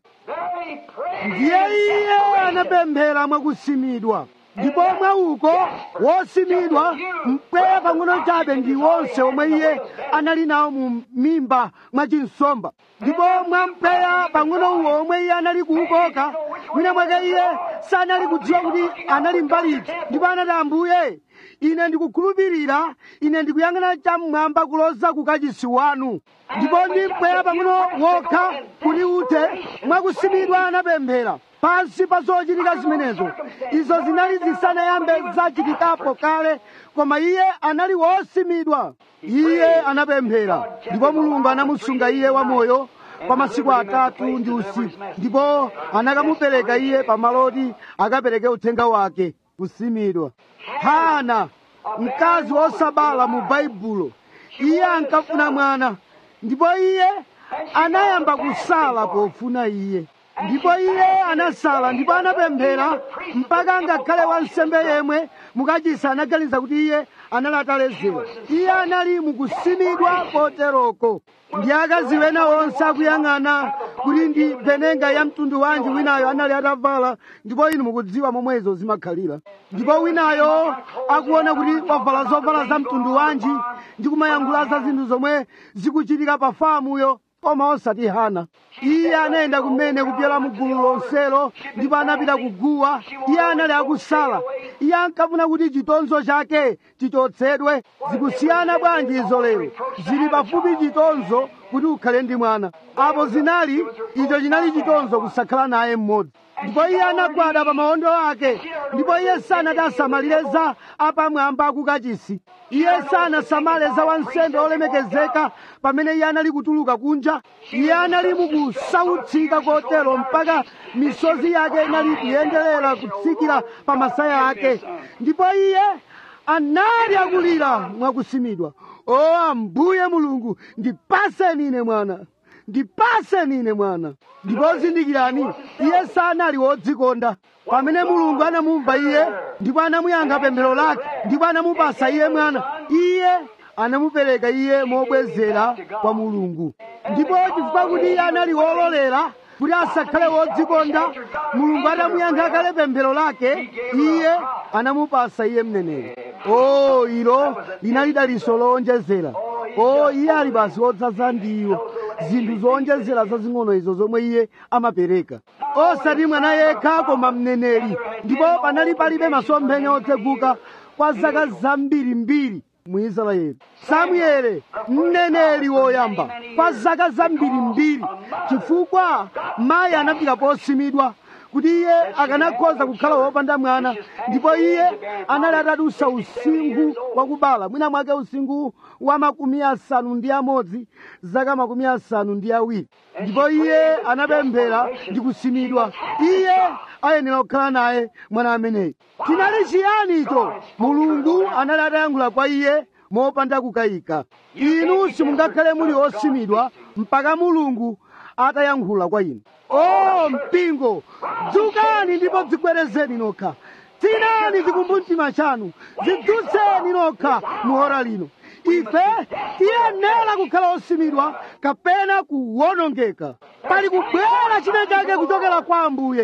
ndiye iye anapemphera mwakusimidwa ndipo mwauko wosimidwa mpweya pang'ono chabe ndi wonse omwe iye anali nawo mu mimba mwa chinsomba ndipo mwa mpweya pang'ono uwo omwe iye anali kuukoka mwina mwake iye sanali kudziwa kuti anali mbaliti ndipo anati ambuye ine ndikukhulupirira ine ndikuyang'ana cham'mwamba kuloza kukachisi wanu ndipo ndi mpweya pang'ono wokha kuti uthe mwakusimidwa anapemphera pansi pa zochitika zimenezo izo zinali zisanayambe zachitikapo kale koma iye anali wosimidwa iye anapemphera ndipo mulungu anamusunga iye wamoyo kwa masiku atatu ndi usiku ndipo anakamupereka iye pamaloti akapereke uthenga wake kusimidwa hana mkazi wosabala mu baibulo iye ankafuna mwana ndipo iye anayamba kusala pofuna iye ndipo iye anasala ndipo anapemphera mpaka ngakhale wansembe yemwe mukachisa anaganiza kuti iye anali ataledzera iye anali mukusimidwa koteroko ndi akazi wena onse akuyang'ana kuti ndi benenga ya mtundu wanji winayo anali atavala ndipo inu mukudziwa momwe izo zimakhalira ndipo winayo akuona kuti wavala zovala za mtundu wanji ndi kumayankhula za zinthu zomwe zikuchitika pa famuyo koma osati hana iye anayenda kumene kupyola mu gulu lonselo ndipo anapita kuguwa iye anali akusala iye ankafuna kuti chitonzo chake chichotsedwe zikusiyana bwanji izo lero zili pafupi chitonzo kuti ukhale ndi mwana apo zinali icho chinali chitonzo kusakhala naye mmodzi ndipo iye anagwada pa mawondo ake ndipo iye sanati asamalire za apamwamba akukachisi iye sanasamale za wansembe olemekezeka pamene iye anali kutuluka kunja iye anali mukusautsika kotero mpaka misozi yake inali kuyenderera kutsikira pa masaya ake ndipo iye anali akulira mwakusimidwa o ambuye mulungu ndipaseni ine mwana ndipaseni ine mwana ndipo zindikirani iye sanali wodzikonda pamene mulungu anamumva iye ndipo anamuyankha pemphero lake ndipo anamupasa iye mwana iye anamupereka iye mobwezera kwa mulungu ndipo chifukwa kuti iye anali wololera kuti asakhale wodzikonda mulungu atamuyankha kale pemphero lake iye anamupasa iye mneneri o ilo linali daliso lowonjezera o iye ali basi wodzaza ndiwo zinthu zowonjezera zazing'ono izo zomwe iye amapereka osati mwana yekha koma mneneri ndipo panali palibe masomphenya otseguka kwa zaka zambirimbiri mu israeli samuele mneneri woyamba kwa zaka zambirimbiri chifukwa mayi anafika posimidwa kuti iye akanakhoza kukhala wopanda mwana ndipo iye anali atadusa usinkhu wakubala mwina mwake usinkhu wa makumi asanu ndi amodzi zaka makumi asanu ndi awiri ndipo iye anapemphera ndi kusimidwa iye ayenera kukhala naye mwana ameneyi chinali chiyani icho mulungu anali atayankhula kwa iye mopanda kukayika inu simungakhale muli osimidwa mpaka mulungu atayankhula kwa inu o mpingo dzukani ndipo dzigwerezeni nokha tsinani chikumbumtima chanu zidzutseni nokha mu ora lino ife tiyenera kukhala osimidwa kapena kuwonongeka pali kubwera china chake kuchokera kwa ambuye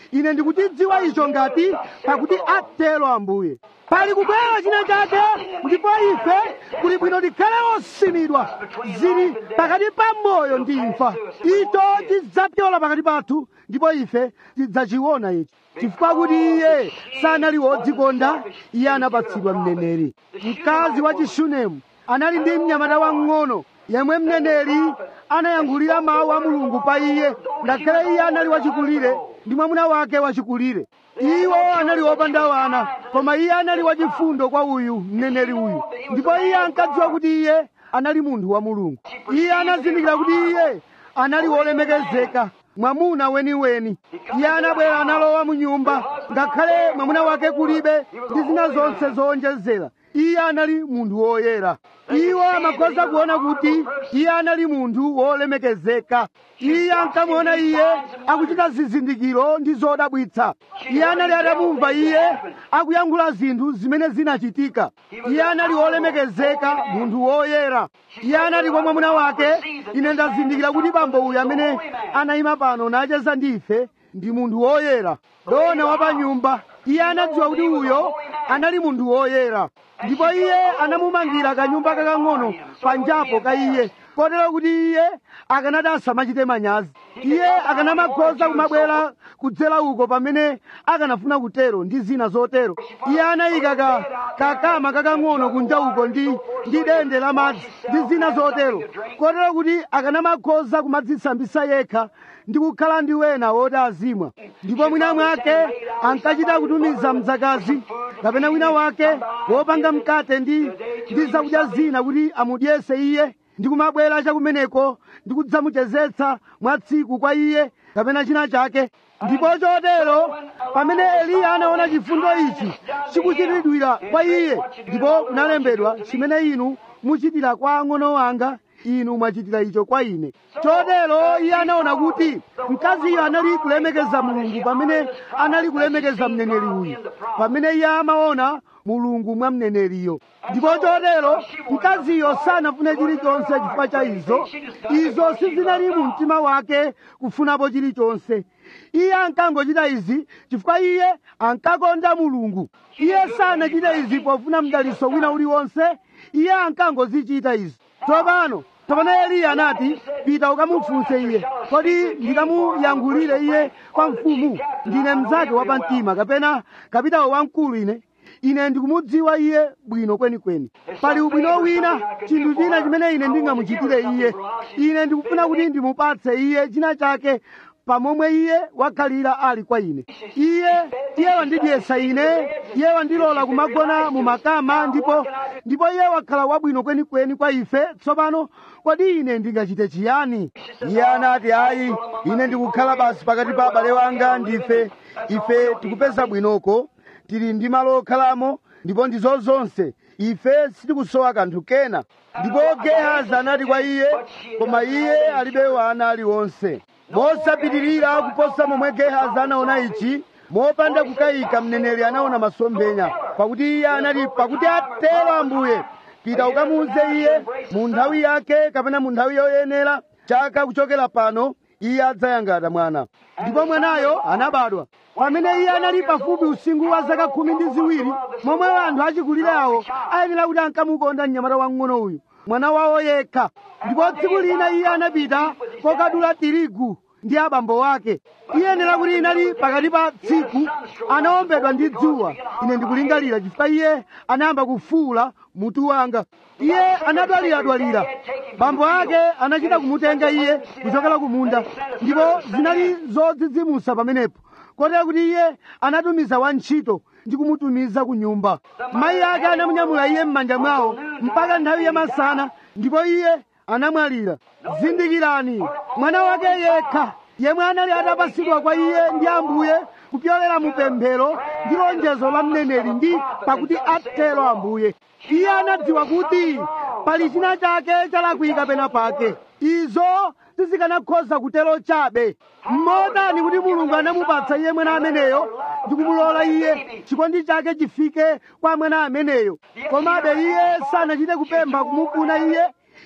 ine ndikuchidziwa icho ngati pakuti atero ambuye pali kubwera china chake ndipo ife kuli bwino tikhale osimidwa zili pakati pa moyo ndi imfa icho chidzapyola pakati pathu ndipo ife tidzachiona ichi chifukwa kuti iye sanali wodzikonda iye anapatsidwa mneneri mkazi wa chishunemu anali ndi mnyamata wang'ono yemwe mneneri anayankhulira mawu a mulungu pa iye ngakhale iye anali wachikulire ndi mwamuna wake wachikulire iwo anali wopanda wana koma iye anali wachifundo kwa uyu mneneri uyu ndipo iye ankadziwa kuti iye anali munthu wa mulungu iye anazindikira kuti iye anali wolemekezeka mwamuna weniweni iye anabwera analowa mu nyumba ngakhale mwamuna wake kulibe ndi zina zonse zowonjezera iye anali munthu woyera iwo amakhoza kuona kuti iye anali munthu wolemekezeka iye ankamuona iye akuchita zizindikiro ndi zodabwitsa iye anali atamumva iye akuyankhula zinthu zimene zinachitika iye anali wolemekezeka munthu woyera iye anati kwa mwamuna wake ine ndazindikira kuti bambo uyu amene anayima pano nacheza ndife ndi munthu woyera dona wa pa nyumba iye anadziwa kuti uyo anali munthu woyera ndipo iye anamumangira kanyumba kakang'ono panjapo ka iye kotero kuti iye akanati asamachite manyazi iye akanamakhoza kumabwera kudzera uko pamene akanafuna kutero ndi zina zotero iye anayika ka kakama kakang'ono kunja uko ndi ndi dende la madzi ndi zina zotero kotero kuti akanamakhoza kumadzisambisa yekha ndi kukhala ndi wena woti azimwa ndipo mwina mwake ankachita kutumiza mdzakazi kapena wina wake wopanga mkate ndi ndi zakudya zina kuti amudyese iye ndi kumabwera chakumeneko ndi kudzamuchezetsa mwa tsiku kwa iye kapena china chake ndipo chotero pamene eliya anaona chifundo ichi chikuchitidwira kwa iye ndipo kunalembedwa chimene inu muchitira kwa ang'ono wanga inu mwachitira icho kwa ine chotero iye anaona kuti mkaziyo anali kulemekeza mulungu pamene anali kulemekeza mneneri uyu pamene iye amaona mulungu mwa mneneriyo ndipo chotero mkaziyo sanafune chilichonse chifukwa cha izo izo sizinali mu mtima wake kufunapo chilichonse iye ankangochita izi chifukwa iye ankakonda mulungu iye sanachita izi pofuna mdaliso wina uliwonse iye ankangozichita izi tsopano tsopano eliya anati pita ukamufunse iye kodi ndikamuyankhulire iye kwa mfumu ndine mnzake wapamtima kapena kapitawo wamkulu ine ine ndikumudziwa iye bwino kwenikweni pali ubwino wina chinthu china chimene ine ndingamuchitire iye ine ndikufuna kuti ndimupatse iye china chake pamomwe iye wakhalira ali kwa ine iye iye wandidyesa ine iye wandilola kumagona mu makama ndipo ndipo iye wakhala wabwino kwenikweni kwa ife tsopano kodi ine ndingachite chiyani iye anati ayi ine ndikukhala basi pakati pa abale wanga ndife ife tikupeza bwinoko tili ndi malo okhalamo ndipo ndizo zonse ife sitikusowa kanthu kena ndipo gehazi anati kwa iye koma iye alibe wana aliwonse mosapitirira kuposa momwe gehazi anaona ichi mopanda kukayika mneneri anaona masomphenya pakuti iye anati pakuti atero ambuye pita ukamuuze iye mu nthawi yake kapena mu nthawi yoyenera chaka kuchokera pano iye adzayangata mwana ndipo mwanayo anabadwa pamene iye anali pafupi usinkhu wa zaka khumi ndi ziwiri momwe anthu achikulire awo ayenera kuti ankamukonda mnyamata wang'ono uyu mwana wawo yekha ndipo tsiku lina iye anapita kokadula tirigu ndi abambo ake iyenera kuti inali pakati pa tsiku anawombedwa ndi dzuwa ine ndikulingalira chifukwa iye anayamba kufuula mutu wanga iye anadwaliradwalira bambo ake anachita kumutenga iye kuchokera kumunda ndipo zinali zodzidzimusa pamenepo kotero kuti iye anatumiza wantchito ndi kumutumiza ku nyumba mayi ake anamunyamula iye m'manja mwawo mpaka nthawi ya masana ndipo iye anamwalira zindikirani mwana wake yekha yemwe anali atapatsidwa kwa iye ndi ambuye kupyolera mu pemphero ndi lonjezo la mneneri ndi pakuti atero ambuye iye anadziwa kuti pali china chake chalakwika pena pake izo sizikanakhoza kutero chabe mmotani kuti mulungu anamupatsa iye mwana ameneyo ndi kumulola iye chikondi chake chifike kwa mwana ameneyo komabe iye sanachite kupempha kumufuna iye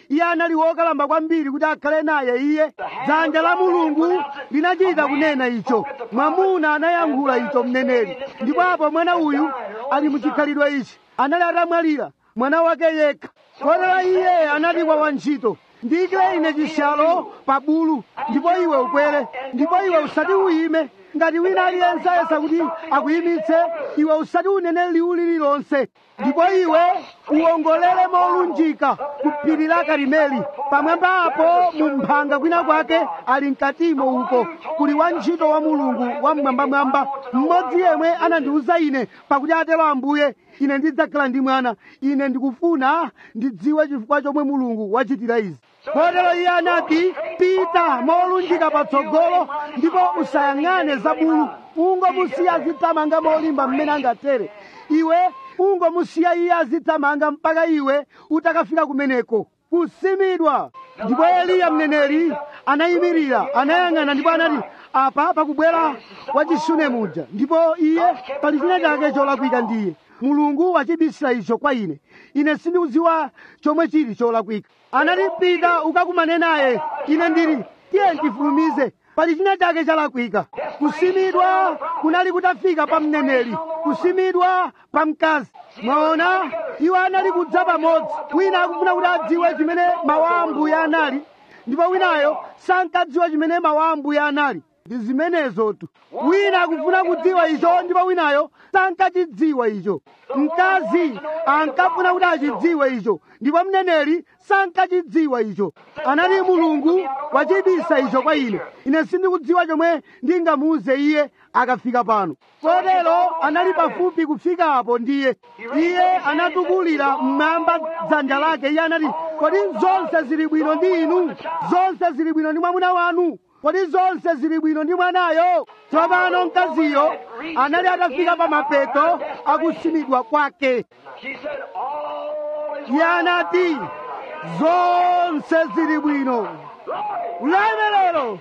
iye anali wokalamba kwambiri kuti akhale naye iye dzanja la mulungu linachita kunena icho mwamuna anayankhula icho mneneri ndipo apo mwana uyu ali muchikhalidwe ichi anali atamwalira mwana wake yekha kotero iye anati kwa wantchito ndiyikire ine chishalo pa bulu ndipo iwe ukwere ndipo iwe usati uyime ngati wina aliyense ayesa kuti akuyimitse iwe usati unene liwu lililonse ndipo iwe uwongolere molunjika ku phiri la karimeli pamwamba apo mu mphanga kwina kwake ali mkatimo uko kuli wantchito wa mulungu wamwambamwamba mmodzi yemwe anandiwuza ine pakuti atero ambuye ine ndidzakhala ndi mwana ine ndikufuna ndidziwe chifukwa chomwe mulungu wachitira izi kotero iye anati pita molunjika patsogolo ndipo usayang'ane zabulu ungomusiya azithamanga molimba mmene angatere iwe ungomusiya iye azithamanga mpaka iwe utakafika kumeneko kusimidwa ndipo eliya mneneri anayimirira anayang'ana ndipo anati apa pakubwera wachishune muja ndipo iye pali china chake cholakwika ndiye mulungu wachibisira icho kwa ine ine sindikudziwa chomwe chili cholakwika anati pita ukakumane naye ine ndili tiye ndifulumize pali china chake chalakwika kusimidwa kunali kutafika pa mneneri kusimidwa pa mkazi mwaona iwo anali kudza pamodzi wina akufuna kuti adziwe chimene mawu a ambuye anali ndipo winayo sankadziwa chimene mawu a ambuye anali ndi zimenezotu wina akufuna kudziwa icho ndipo winayo sankachidziwa icho mkazi ankafuna kuti achidziwe icho ndipo mneneri sankachidziwa icho anati mulungu wachibisa icho kwa ine ine sindikudziwa chomwe ndingamuuze iye akafika pano kotero anali pafupi kufika apo ndiye iye anatukulira mmwamba dzanja lake iye anati kodi zonse zili bwino ndi inu zonse zili bwino ndi mwamuna wanu kodi zonse zili bwino ndi mwanayo tsopano mkaziyo anali atafika pa mapeto akusimidwa kwake She said, All is iye anati zonse zili bwino ulemerero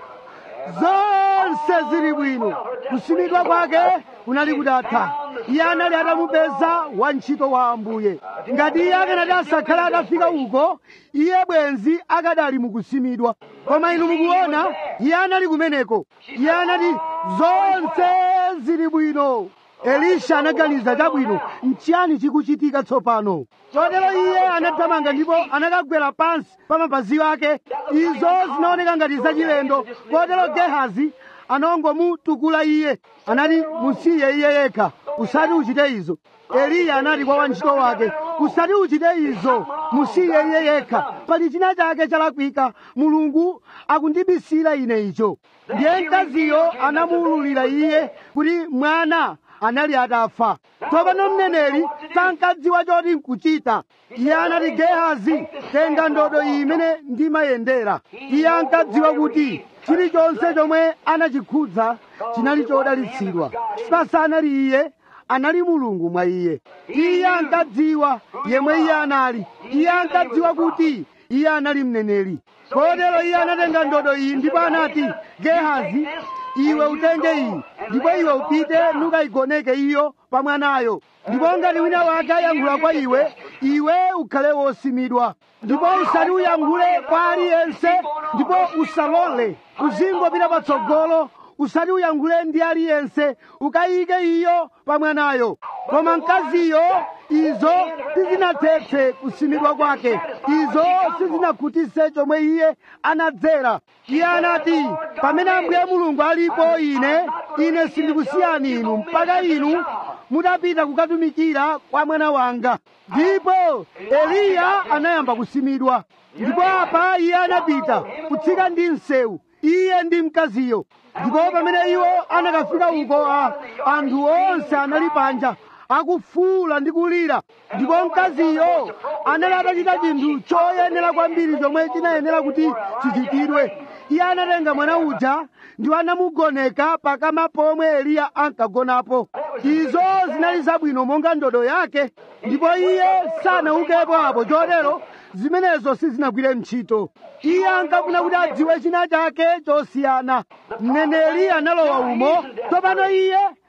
zonse zili bwino kusimidwa kwake kunali kudatha iye anali atamupeza wantchito wa ambuye ngati iye akanati asakhale atafika uko iye bwenzi akadali mukusimidwa koma inu mukuona iye anali kumeneko iye anati zonse zili bwino elisha anaganiza chabwino nchiyani chikuchitika tsopano chotero iye anathamanga ndipo anakagwera pansi pa mapazi ake izo zinaoneka ngati zachilendo kotero gehazi anangomutukula iye anati musiye iye yekha usati uchite izo eliya anati kwa wantchito wake usati uchite izo musiye iye yekha pali china chake chalakwika mulungu akundibisira ine icho ndiye mkaziyo anamuwululira iye kuti mwana anali atafa tsopano mneneri sankadziwa choti nkuchita iye anati gehazi tenga ndodo iyi imene ndimayendera iye ankadziwa kuti chilichonse chomwe anachikhudza chinali chodalitsidwa sipasanali iye anali mulungu mwa iye iye ankadziwa yemwe iye anali iye ankadziwa kuti iye anali mneneri kotero iye anatenga ndodo iyi ndipo anati gehazi iwe utenge iyi ndipo iwe upite nukayigoneke iyo pa mwanayo ndipo ngati wina wake ayankhula kwa iwe iwe ukhale wosimidwa ndipo usati uyankhule kwa aliyense ndipo usalole uzingopita patsogolo usati uyankhule ndi aliyense ukayike iyo pa mwanayo koma mkaziyo izo sizinathetse kusimidwa kwake izo sizinakhutitse chomwe iye anadzera iye anati pamene ambuye mulungu alipo ine ine sindikusiyani inu mpaka inu mutapita kukatumikira kwa mwana wanga ndipo eliya anayamba kusimidwa ndipo apa iye anapita kutsika ndi msewu iye ndi mkaziyo ndipo pamene iwo anakafika uko a- anthu onse anali panja akufuula ndi kulira ndipo mkaziyo anali atachita chinthu choyenera kwambiri chomwe chinayenera kuti chichitidwe iye anatenga mwana uja ndipo anamugoneka pakama pomwe eliya ankagonapo izo zinali zabwino monga ndodo yake ndipo iye sanaukepo apo chotero zimenezo sizinagwire ntchito iye ankafuna kuti adziwe china chake chosiyana mneneri analowa umo tsopano iye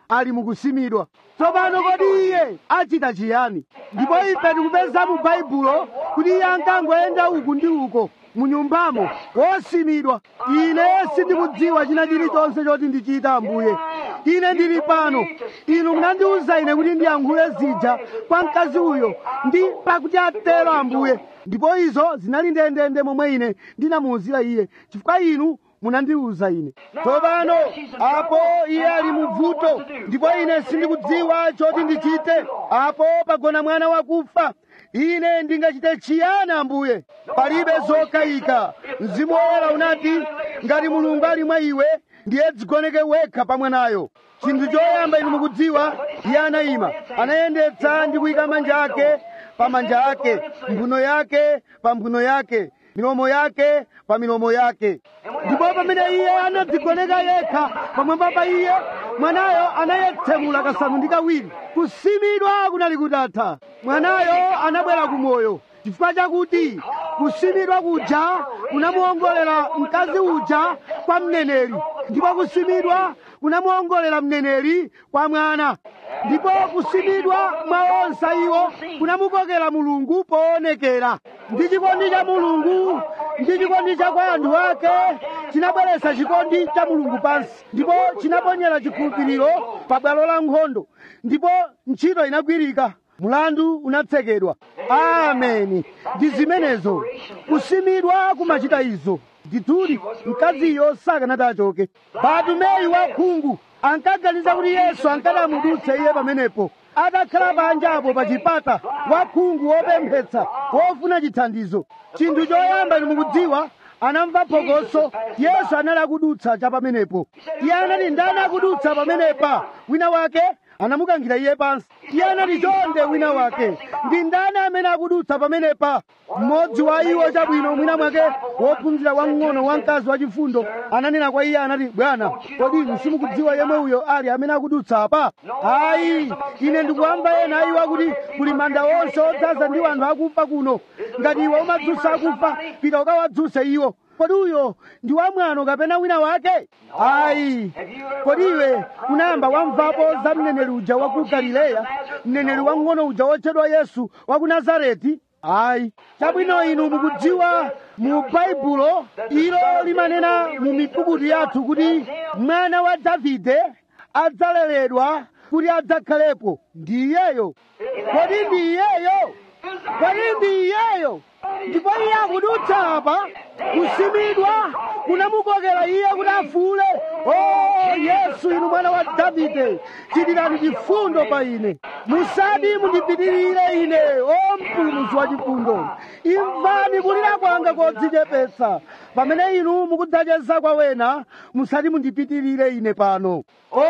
ali mukusimidwa tsopano kodi iye achita chiyani ndipo ife tikupeza mu baibulo kuti iye ankangoyenda uku ndi uko munyumbamo wosimidwa ine sindikudziwa china chilichonse choti ndichita ambuye ine ndili pano inu munandiwuza ine kuti ndiyankhule zija kwa mkazi uyo ndi pakuti atero ambuye ndipo izo zinali ndendende momwe ine ndinamuwuzira iye chifukwa inu munandiwuza ine tsopano apo iye ali muvuto ndipo ine sindikudziwa choti ndichite apo pagona mwana wakufa ine ndingachite chiyani ambuye palibe zokayika mzimu woyera unati ngati mulungu ali mwa iwe ndiye dzigoneke wekha pa mwanayo chinthu choyamba inu mukudziwa iye anayima anayendetsa ndi kuyika manja ake pa manja ake mphuno yake pa mphuno yake milomo yake pa milomo yake ndipo pamene iye anadzigoneka yekha pamwamba pa iye mwanayo anayetsemula kasanu ndi kawiri kusimidwa kunali kutatha mwanayo anabwera kumoyo chifukwa chakuti kusimidwa kuja kunamuongolera mkazi uja kwa mneneri ndipo kusimidwa kunamuongolera mneneri kwa mwana ndipo kusimidwa mwa onse iwo kunamukokera mulungu poonekera ndi chikondi cha mulungu ndi chikondi cha kwa anthu ake chinabweretsa chikondi cha mulungu pansi ndipo chinaponyera chikhulupiriro pa bwalo la nkhondo ndipo ntchito inagwirika mulandu unatsekedwa ameni ndi zimenezo kusimidwa kumachita izo ndithudi mkaziyo sakanati achoke batumeyi wakhungu ankaganiza kuti yesu ankanamudutsa iye pamenepo atakhala panjapo pa chipata wakhungu wopemphetsa wofuna chithandizo chinthu choyamba inu mukudziwa anamva phokoso yesu anali akudutsa cha pamenepo iye anati ndani akudutsa pamenepa wina wake anamukankhira iye pansi iye anati chonde wina wake ndi ndani amene akudutsa pamenepa mmodzi wa iwo chabwino mwina mwake wophunzira wamng'ono wamkazi wachifundo ananena kwa iye anati bwana kodi inu simukudziwa yemwe uyo ali amene akudutsa apa ayi ine ndikuwamva ena iwo akuti kuli manda wonse odzaza ndi anthu akufa kuno ngati iwe umadzutsa akufa pita ukawadzutse iwo kodi uyo ndi wamwano kapena wina wake ayi kodi iwe unayamba wamvapo za mneneri uja wa ku galileya mneneri wamng'ono uja wotchedwa yesu wa ku nazareti ayi chabwino inu mukudziwa mu baibulo ilo limanena mu mipukutu yathu kuti mwana wa davide adzaleredwa kuti adzakhalepo ndi iyeyo kodi ndi iyeyo kodi ndi iyeyo ndipo iye akudutsa apa kusimidwa kunamukokera iye kuti afuule o yesu inu mwana wa davide chitirani chifundo pa ine musati mundipitirire ine o mpulumutsi wa chifundo imvani kulira kwanga kodzichepetsa pamene inu mukudzacheza kwa wena musati mundipitirire ine pano o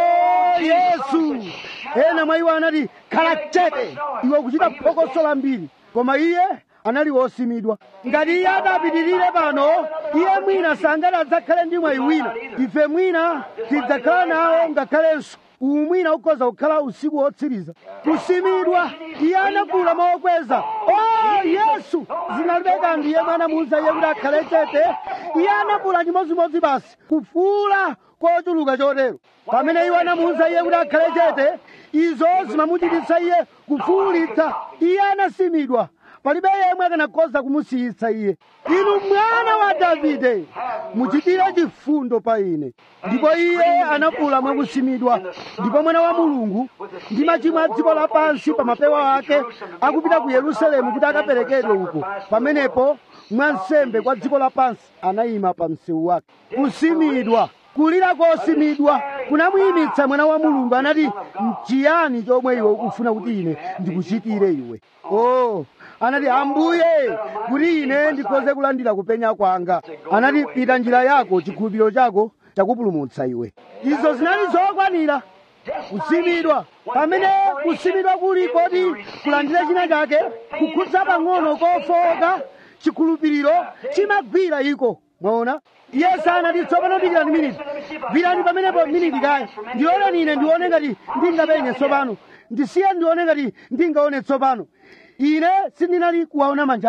yesu ena mwa iwo anati khala chete iwe kuchita phokoso lambiri koma iye anali wosimidwa ngati iye adapitirire pano iye mwina sangati adzakhale ndi mwayi wina ife mwina tidzakhala nawo ngakhalenso uwu mwina ukhoza kukhala usiku wotsiriza kusimidwa iye anafuula mokweza o yesu zinalibe kanthu iye mwana muuza iye kuti akhale chete iye anafuula chimodzimodzi basi kufuula kochuluka chotero pamene iwo anamuwuza iye kuti akhale chete izo zimamuchititsa iye kufuulitsa iye anasimidwa palibe yemwe akanakhoza kumusiyitsa iye inu mwana wa davide muchitire chifundo pa ine ndipo iye anafuula mwakusimidwa ndipo mwana wa mulungu ndi machimo a dziko lapansi pa mapewa ake akupita ku yerusalemu kuti akaperekedwe uko pamenepo mwansembe kwa dziko lapansi anayima pa msewu wake kusimidwa kulira kosimidwa kunamuyimitsa mwana wa mulungu anati mchiyani chomwe iwe ukufuna kuti ine ndikuchitire iwe oh anati ambuye kuti ine ndikhoze kulandira kupenya kwanga anati pita njira yako chikhulupiriro chako chakupulumutsa iwe izo zinali zokwanira kusimidwa pamene kusimidwa kuli kodi kulandira china chake kukhudza pang'ono kofowoka chikhulupiriro chimagwira iko mwaona iye sanati tsopano dikirani miniti gwirani pamenepo miniti kaya ndiloleni ine ndione ngati ndingapenye tsopano ndisiye ndione ngati ndingaone tsopano ine sindinali kuwaona manjanga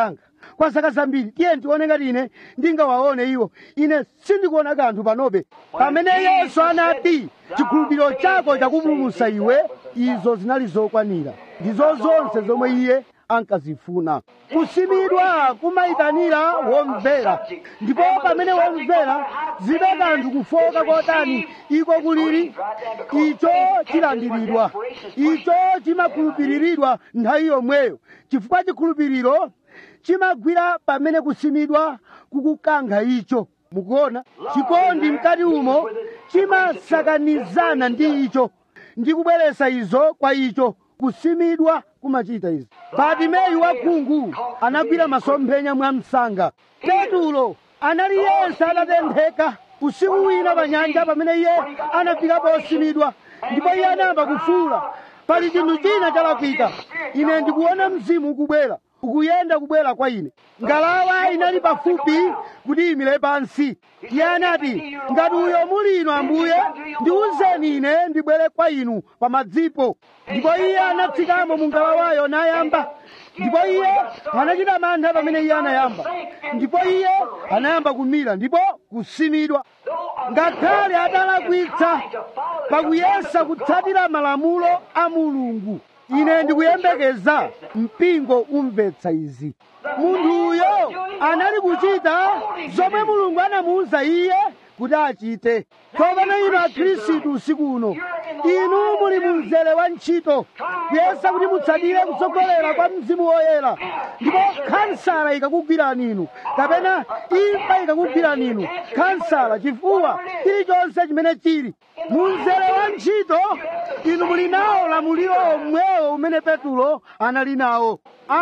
kwa zaka zambiri tiye tione ngati ine ndingawaone iwo ine sindikuona kanthu panobe pamene yesu anati chikhulupiriro chako chakupulumutsa iwe izo zinali zokwanira ndizo zonse zomwe iye ankazifuna kusimidwa kumayitanira womvera ndipo pamene womvera zibe kanthu kufoka kotani iko kulili icho chilandiridwa icho chimakhulupiriridwa nthawi yomweyo chifukwa chikhulupiriro chimagwira pamene kusimidwa kukukankha icho mukuona chikondi mkati umo chimasakanizana ndi icho ndi kubweretsa izo kwa icho kusimidwa kumachita izi batimeyu wakhungu anagwira masomphenya mwa msanga petulo anali yense adatentheka usiku wina pa nyanja pamene iye anafika posimidwa ndipo iye anayamba kufuula pali chinthu china chalakwika ine ndikuona mzimu ukubwera ukuyenda kubwera kwa ine ngalawa inali pafupi kuti imire pansi iye anati ngati uyo muli inu ambuye ndiwuzeni ine ndibwere kwa inu pamadzipo ndipo iye anatsikamo mu ngalawayo nayamba ndipo iye anachita mantha pamene iye anayamba ndipo iye anayamba kumira ndipo kusimidwa ngakhale atalakwitsa pakuyesa kutsatira malamulo a mulungu ine ndikuyembekeza mpingo umvetsa izi munthuyo anali kuchita zomwe mulungu anamuwuza iye kuti achite tsopano inu akhristu usiku uno inu muli mu mzere wa ntchito kuyesa kuti mutsatire kutsogolera kwa mzimu woyera ndipo khansala ikakugwirani inu kapena imfa ikakugwirani inu khansala chifuwa chilichonse chimene chili mu mzere wa ntchito inu muli nawo lamuliro omwewo umene petulo anali nawo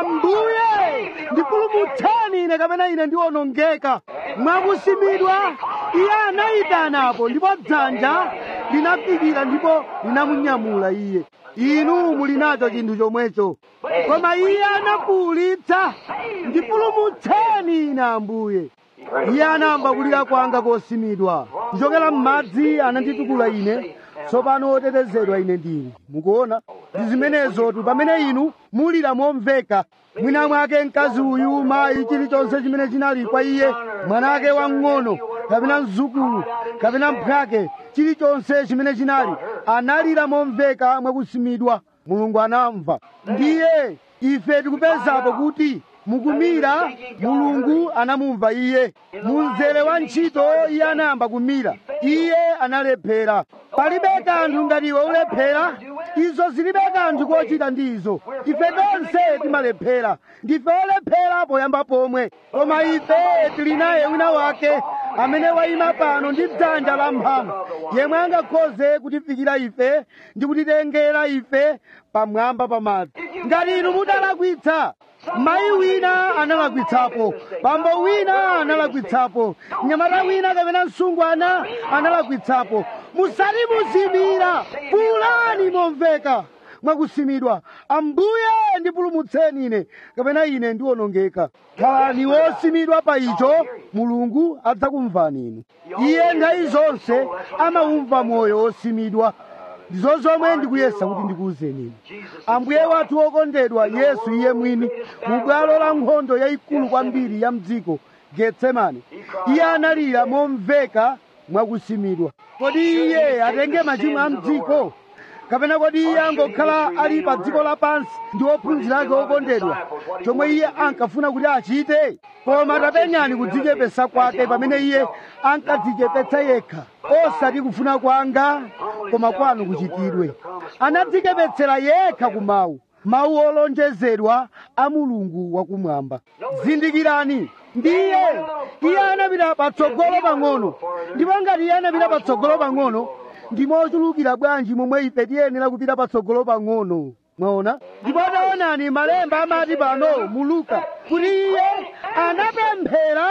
ambuye ndipulumutseni ine kapena ine ndiwonongeka mwakusimidwa iye anayitanapo ndipo dzanja linafikira ndipo linamunyamula iye inu muli nacho chinthu chomwecho koma iye anafuwulitsa ndipulumutseni ine ambuye iye anayamba kulira kwanga kosimidwa kuchokera m'madzi ananditukula ine tsopano otetezedwa ine ndili mukuona ndi zimenezotu pamene inu mulira momveka mwina mwake mkazi uyu mayi chilichonse chimene chinali kwa iye mwanake wamng'ono kapena mzukulu kapena mphwake chilichonse chimene chinali analira momveka mwakusimidwa mulungu anamva ndiye ife tikupezapo kuti mukumira mulungu anamumva iye munzere wa ntchito iye anayamba kumira iye analephera palibe kanthu ngati iwe ulephera izo zilibe kanthu kochita ndi izo ife tonse timalephera ndife olephera poyamba pomwe koma ife tili naye wina wake amene wayima pano ndi dzanja la mphamvu yemwe angakhoze kutifikira ife ndi kutitengera ife pamwamba pamadzi ngati inu mutalakwitsa mayi wina analakwitsapo bambo wina analakwitsapo mnyamata wina kapena msungwana analakwitsapo musati muzimira pulani momveka mwakusimidwa ambuye ndipulumutseni ine kapena ine ndiwonongeka khalani wosimidwa pa icho mulungu adzakumvani inu iye nthawi zonse amawumva moyo wosimidwa ndizo zomwe ndikuyesa kuti ndikuwuzeni inu ambuye wathu wokondedwa yesu iye mwini mu bwalo la nkhondo yayikulu kwambiri ya mdziko getsemani iye analira momveka mwakusimidwa kodi iye atenge machimo a mdziko kapena kodi iye angokhala ali pa dziko lapansi ndi ophunzira ake okondedwa chomwe iye ankafuna kuti achite koma tapenyani kudzichepesa kwake pamene iye ankadzichepetsa yekha osati kufuna kwanga koma kwanu kuchitidwe anadzichepetsera yekha ku mawu mawu olonjezedwa a mulungu wakumwamba zindikirani ndiye iye anapita patsogolo pang'ono ndipo ngati iye anapita patsogolo pang'ono ndimochulukira bwanji momwe ife tiyenera kupita patsogolo pang'ono mwaona ndipo taonani malemba amati pano mu luka kuti iye anapemphera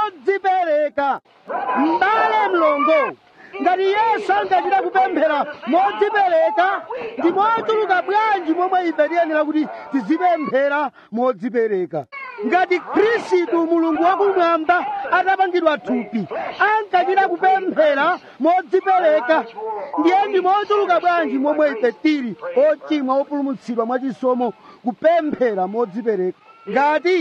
modzipereka m'bale mlongo ngati yesu ankachita kupemphera modzipereka ndi mochuluka bwanji momwe ife tiyenera kuti tizipemphera modzipereka ngati khristu mulungu wakumwamba atapangidwa thupi ankachita kupemphera modzipereka ndiye ndi mochuluka bwanji momwe ife tili ochimwa opulumutsidwa mwachisomo kupemphera modzipereka ngati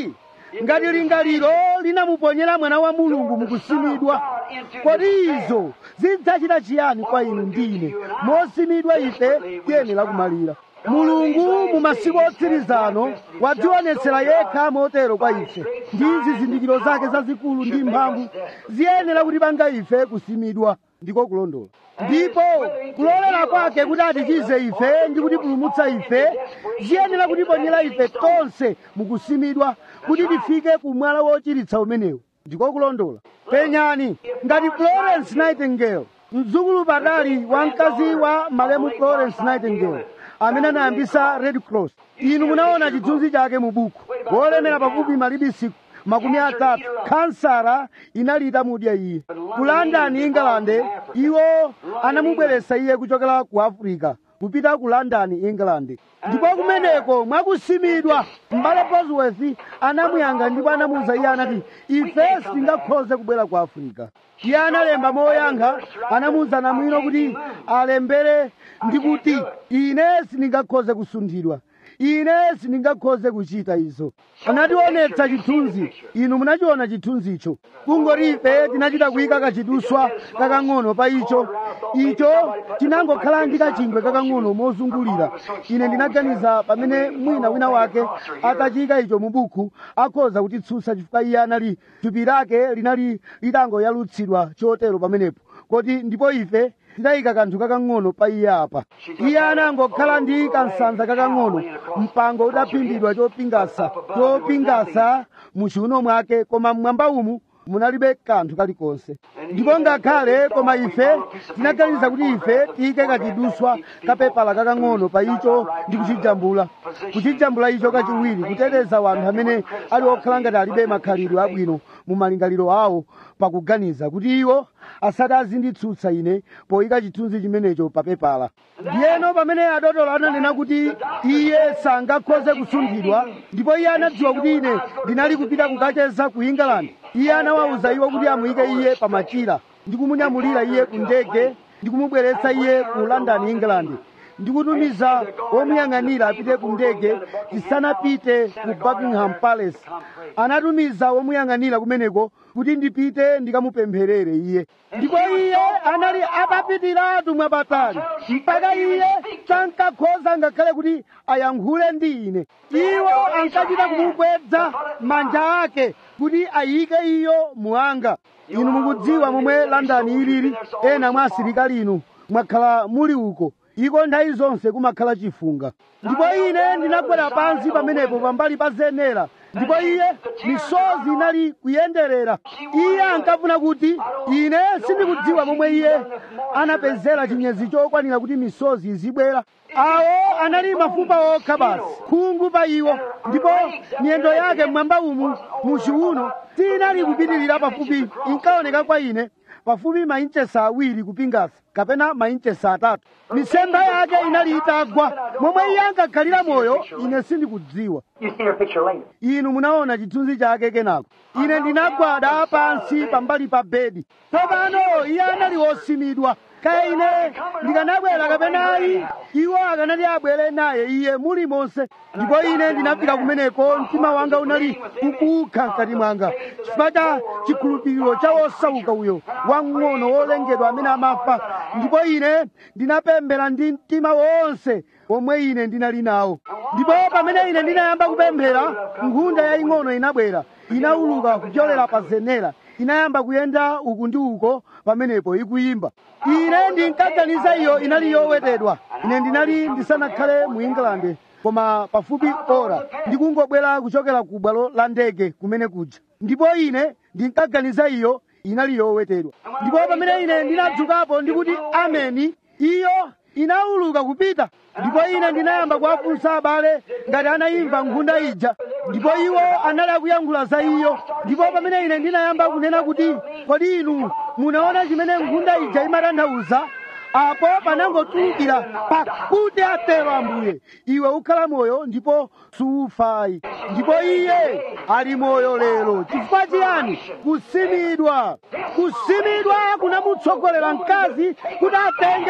ngati lingaliro linamuponyera mwana wa mulungu mukusimidwa kodi izo zidzachita chiyani kwa inu ndine mosimidwa ife tiyenera kumalira mulungu mu masiku otsirizano wadzionetsera yekha motero kwa ife ndi zizindikiro zake zazikulu ndi mphamvu ziyenera kutipanga ife kusimidwa ndiko kulondola ndipo kulolera kwake kuti atichize ife ndi kutipulumutsa ife ziyenera kutiponyera ife tonse mukusimidwa kuti tifike ku mwala wochiritsa umenewu ndiko kulondola penyani ngati florence nightingale mdzukulu padali wa mkazi wa malemu florence nightingale amene anayambisa red cross inu munaona chithunzi chake mu buku wolemera pafupi malibisi makumi atatu kansara inali itamudya iye ku london england iwo anamubweretsa iye kuchokera ku africa kupita ku london england ndipo kumeneko mwakusimidwa m'bale bosworth anamuyankha ndipo anamuwuza iye anati ife sitingakhoze kubwera ku africa iye analemba moyankha anamuwuza namwino kuti alembere ndi kuti ine sindingakhoze kusunthidwa ine sindingakhoze kuchita izo anationetsa chithunzi inu munachiona chithunzicho kungoti ife tinachita kuyika kachiduswa kakang'ono pa icho icho chinangokhala ndi kachingwe kakang'ono mozungulira ine ndinaganiza pamene mwina wina wake atachiyika icho mu buku akhoza kutitsutsa chifukwa iye anali thupi lake linali litangoyalutsidwa chotero pamenepo koti ndipo ife tidayika kanthu kakang'ono pa iye apa iye anangokhala ndi kansanza kakang'ono mpango udaphimbidwa chopingasa chopingasa mu chiuno mwake koma mmwamba umu munalibe kanthu kalikonse ndipo ngakhale koma ife tinaganiza kuti ife tiyike kachiduswa kapepala kakang'ono pa icho ndi kuchijambula kuchijambula icho kachiwiri kuteteza wanthu amene ali okhala ngati alibe makhalidwe abwino mu malingaliro awo pakuganiza kuti iwo asati azinditsutsa ine poyika chithunzi chimenecho pa pepala ndiyeno pamene adotolo ananena kuti iye sangakhoze kusunthidwa ndipo iye anadziwa kuti ine ndinali kupita kukacheza ku england iye anawawuza iwo kuti amuyike iye pa machira ndi kumunyamulira iye ku ndege ndi kumubweretsa iye ku london england ndikutumiza womuyang'anira apite ku ndege tisanapite ku buckingham palace anatumiza womuyang'anira kumeneko kuti ndipite ndikamupempherere iye ndipo iye anali atapitiratu mwapatali mpaka iye sankakhoza ngakhale kuti ayankhule ndi ine iwo ankachita kumugwedza manja ake kuti ayike iyo muanga inu mukudziwa momwe london ilili ena mwa asilikali inu mwakhala muli uko iko nthawi zonse kumakhala chifunga ndipo ine ndinagwera pansi pamenepo pambali pa zenera ndipo iye misozi inali kuyenderera iye ankafuna kuti ine sindikudziwa momwe iye anapezera chinyezi chokwanira kuti misozi izibwera awo anali mafupa okha basi khungu pa iwo ndipo miyendo yake mmwamba umu muchiuno sinali kupitirira pafupi inkaoneka kwa ine pafupi mainchesa awiri kupingasa kapena mainchesa atatu misempha yake inali itagwa momwe iye ankakhalira moyo ine sindikudziwa You see her picture later. inu munaona chithunzi chake kenako ine ndinagwada pansi pambali pa bedi tsopano iye anali wosimidwa kaya ine ndikanabwera kapenayi iwo akanati abwere naye iye muli monse ndipo ine ndinafika kumeneko mtima wanga unali ukukha mkati mwanga chifukwa cha chikhulupiriro cha wosauka uyo wamng'ono wolengedwa amene amafa ndipo ine ndinapemphera ndi mtima wonse omwe ine ndinali nawo ndipo pamene ine ndinayamba kupemphera nkhunda yaying'ono inabwera inauluka kudyolera pa zenera inayamba kuyenda uku ndi uko pamenepo ikuyimba ine ndinkaganiza iyo inali yowetedwa ine ndinali ndisanakhale mu england koma pafupi ora ndikungobwera kuchokera ku bwalo la ndege kumene kuja ndipo ine ndinkaganiza iyo inali yowetedwa ndipo pamene ine ndinadzukapo ndikuti ameni iyo inauluka kupita ndipo ine ndinayamba kuwafunsa abale ngati anayimva nkhunda ija ndipo iwo anali akuyankhula za iyo ndipo pamene ine ndinayamba kunena kuti kodi inu munaona chimene nkhunda ija imatanthauza apo panangotulukira pakuti atero ambuye iwe ukhala moyo ndipo sufayi ndipo iye ali moyo lero chifukwa chiyani kusimidwa kusimidwa kunamutsogolera mkazi kuti atenge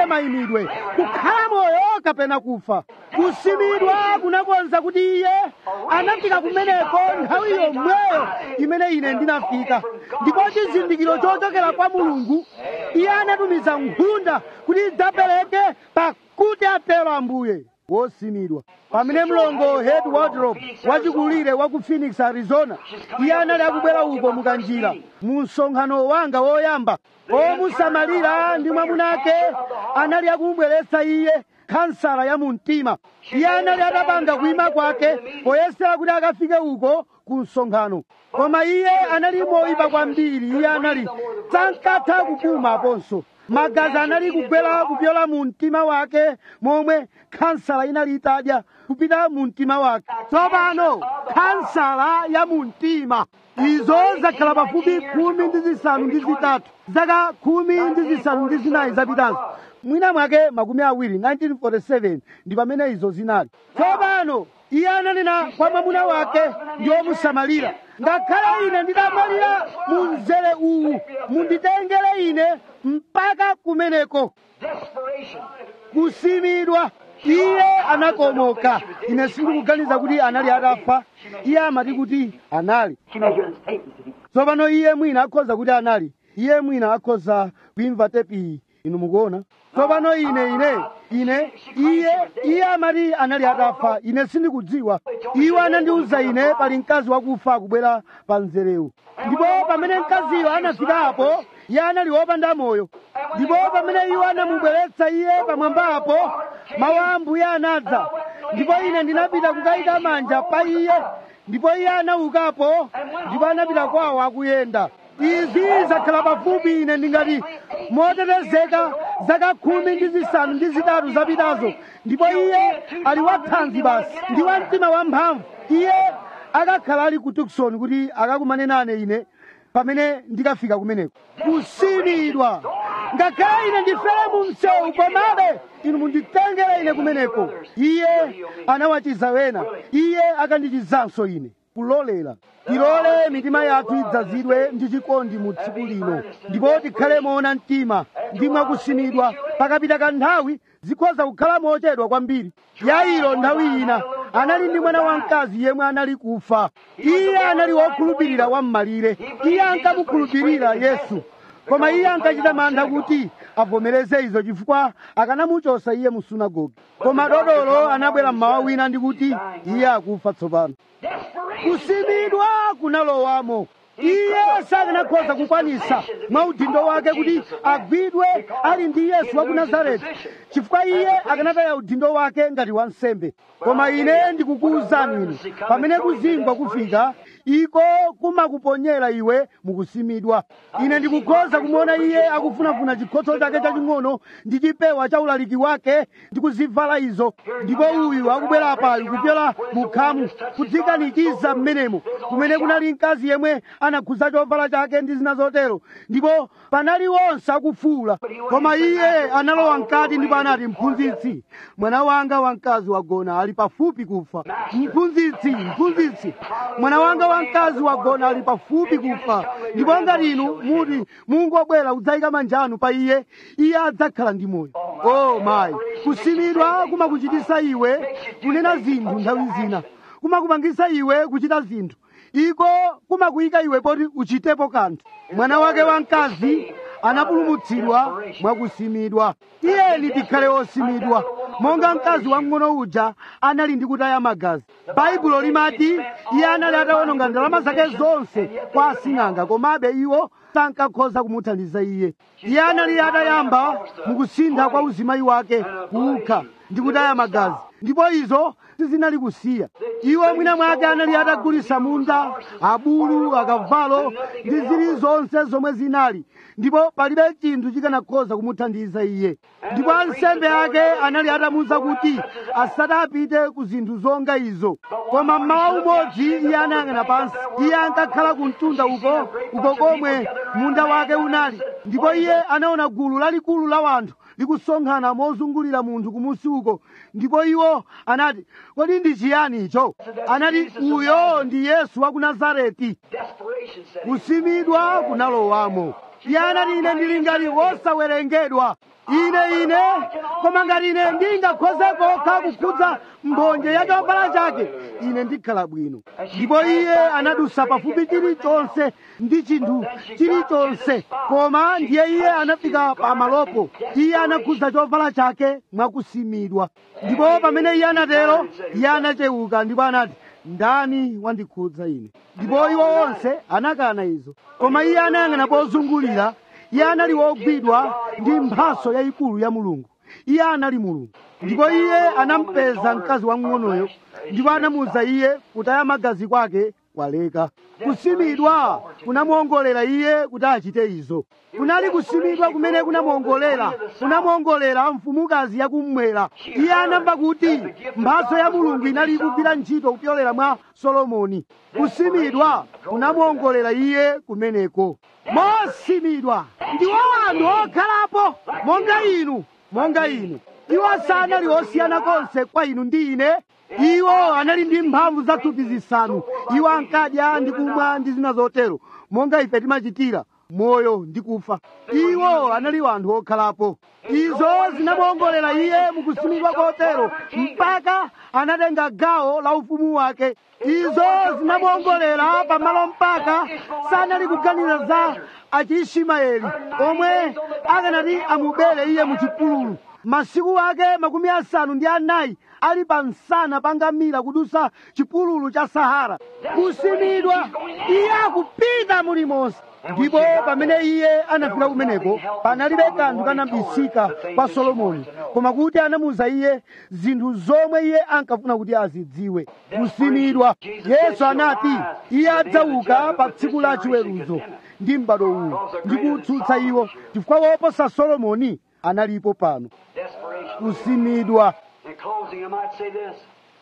mayimidwe kukhala moyo kapena kufa kusimidwa kunakonza kuti iye anafika kumeneko nthawi yomweyo imene ine ndinafika ndipo chizindikiro chochokera kwa mulungu iye anatumiza nkhunda kuti idzapereke pakuti atero ambuye wosimidwa pamene mlongo head wardrobe wachikulire wa ku phoenix arizona iye anali akubwera uko mukanjira mu msonkhano wanga woyamba omusamalira ndi mwamuna ake anali akumubweretsa iye kansala ya mumtima iye anali atapanga kuima kwake poyesera kuti akafike uko ku msonkhano koma iye anali moyipa kwambiri iye anali sankatha kupuma aponso magazi anali kugwera kupyola mu mtima wake momwe kansala inali itadya kupita mu mtima wake tsopano kansala ya mu mtima izo zakhala pafupi khumi ndi zisanu ndi zitatu zaka khumi ndi zisanu ndi zinayi zapitazo mwina mwake makumi awiri 1947 ndi pamene izo zinali tsopano iye ananena kwa mwamuna wake ndi omusamalira ngakhale ine ndidamwalira mu mzere uwu munditengere ine mpaka kumeneko Desperation. kusimidwa iye anakomoka ine sindikuganiza kuti anali atafa iye amati kuti anali She may hear the statements if he tsopano iye mwina akhoza kuti anali iye mwina akhoza kuimva tepi inu mukuona tsopano ine ine ine iye iye amati anali atafa ine sindikudziwa iwo anandiwuza ine pali mkazi wakufa akubwera pa mzerewu ndipo pamene mkaziyo anafikapo iye anali wopanda moyo ndipo pamene iwo anamubweretsa iye pamwambapo mawu a ambuye anadza ndipo ine ndinapita kukayika manja pa iye ndipo iye anaukapo ndipo anapita kwawo akuyenda izi zakhala pafupi ine ndingati motetezeka zaka khumi ndi zisanu ndi zitatu zapitazo ndipo iye ali wathanzi basi ndi wa mtima wamphamvu iye akakhala ali ku tukson kuti akakumane nane ine pamene ndikafika kumeneko kusimidwa ngakhale ine ndifere mu msewu komabe inu munditengere ine kumeneko iye anawachiza wena iye akandichizanso ine kulolera tilole mitima yathu idzazidwe ndi chikondi mu tsiku lino ndipo tikhale moona mtima ndi mwakusimidwa pakapita kanthawi zikhoza kukhala mochedwa kwambiri yairo nthawi ina anali ndi mwana wamkazi yemwe anali kufa iye anali wokhulupirira wam'malire iye ankamukhulupirira yesu koma iye ankachita mantha kuti avomereze izo chifukwa akanamuchosa iye mu sunagoge koma dodolo anabwera mmawa wina ndi kuti iye akufa tsopano kusimidwa kunalowamo iye sakanakhoza kukwanisa mwa udindo wake kuti agwidwe ali ndi yesu wa ku nazareti chifukwa iye akanataya udindo wake ngati wansembe koma ine ndikukuwuzani inu pamene kuzingwa kufika iko kumakuponyera iwe mukusimidwa ine ndikukhoza kumuona iye akufunafuna chikhotso chake chaching'ono ndi chipewa cha ulaliki wake ndi kuzivala izo ndipo uyu akubwera pali kupyola mukhamu kudzikanikiza mmenemo kumene kunali mkazi yemwe anakhuza chovala chake ndi zina zotero ndipo panali onse akufuula koma iye analowa mkati ndipo anati mphunzitsi mwana wanga wamkazi wagona ali pafupi kufa mphunzitsi mphunzitsi mwana wanga wamkazi wagona ali pafupi kufa ndipo ngati inu muti mungobwera kudzayika manja anu pa iye iye adzakhala ndi moyo o mayi kusimidwa kumakuchitisa iwe kunena zinthu nthawi zina kumakupangisa iwe kuchita zinthu iko kumakuyika iwe poti uchitepo kanthu mwana wake wamkazi anapulumutsidwa mwakusimidwa iyeni tikhale osimidwa monga mkazi wamng'ono uja anali ndi kutaya magazi baibulo limati iye anali atawononga ndalama zake zonse kwa asing'anga komabe iwo sankakhoza kumuthandiza iye iye anali atayamba mukusintha kwa uzimayi wake kukha ndi kutaya magazi ndipo izo sizinali kusiya iwo mwina mwake anali atagulisa munda abulu akavalo ndi zilizonse zomwe zinali ndipo palibe chinthu chikanakhoza kumuthandiza iye ndipo ansembe ake anali atamuwuza kuti asati apite ku zinthu zonga izo koma mmawa umodzi iye anayang'ana pansi iye ankakhala ku mtunda uko uko komwe munda wake unali ndipo iye anaona gulu lalikulu la wanthu likusonkhana mozungulira munthu kumusi uko ndipo iwo anati kodi ndi chiyani icho anati uyo ndi yesu wa ku nazareti Desperation set in. kusimidwa kunalowamo iye anati ine ndili ngati wosawerengedwa ine ine koma ngati ine ndingakhoze kokha kukhudza mbonje ya chovala chake ine ndikhala bwino ndipo iye anadusa pafupi chilichonse ndi chinthu chilichonse koma ndiye iye anafika pamalopo iye anakhudza chovala chake mwakusimidwa ndipo pamene iye anatero iye anachewuka ndipo anati ndani wandikhudza ine ndipo iwo onse anakana izo koma iye anayang'ana pozungulira iye anali wogwidwa ndi mphaso yayikulu ya mulungu iye anali mulungu ndipo iye anampeza mkazi wamng'onoyo ndipo anamuwuza iye kutaya magazi kwake kwaleka kusimidwa kunamuongolera iye kuti achite izo kunali kusimidwa kumene kunamuongolera kunamuongolera mfumukazi yakummwera iye anamva kuti mphaso ya mulungu inali ikugwira ntchito kupyolera mwa solomoni kusimidwa kunamuongolera iye kumeneko mosimidwa ndiwo anthu okhalapo monga inu monga inu iwo sanali osiyana konse kwa inu ndi ine iwo anali ndi mphamvu zathupi zisanu iwo ankadya ndi kumwa ndi zina zotero monga ife timachitira moyo ndi kufa iwo anali anthu okhalapo izo zinamuongolera iye mukusimidwa kotero mpaka anatenga gawo la ufumu wake izo zinamuongolera pamalo mpaka sanali kuganiza za achiishimaeli omwe akanati amubere iye mu chipululu masiku ake makumi asanu ndi anayi ali pa msana pa ngamira kudusa chipululu cha sahara kusimidwa iye akupita mulimonse ndipo pamene iye anafika kumeneko panalibe kanthu kanabisika kwa solomoni koma kuti anamuwuza iye zinthu zomwe iye ankafuna kuti azidziwe kusimidwa yesu anati iye adzauka pa tsiku la chiweruzo ndi m'bado uwu ndi kutsutsa iwo chifukwa woposa solomoni analipo pano Desperation. kusimidwa In closing, I might say this.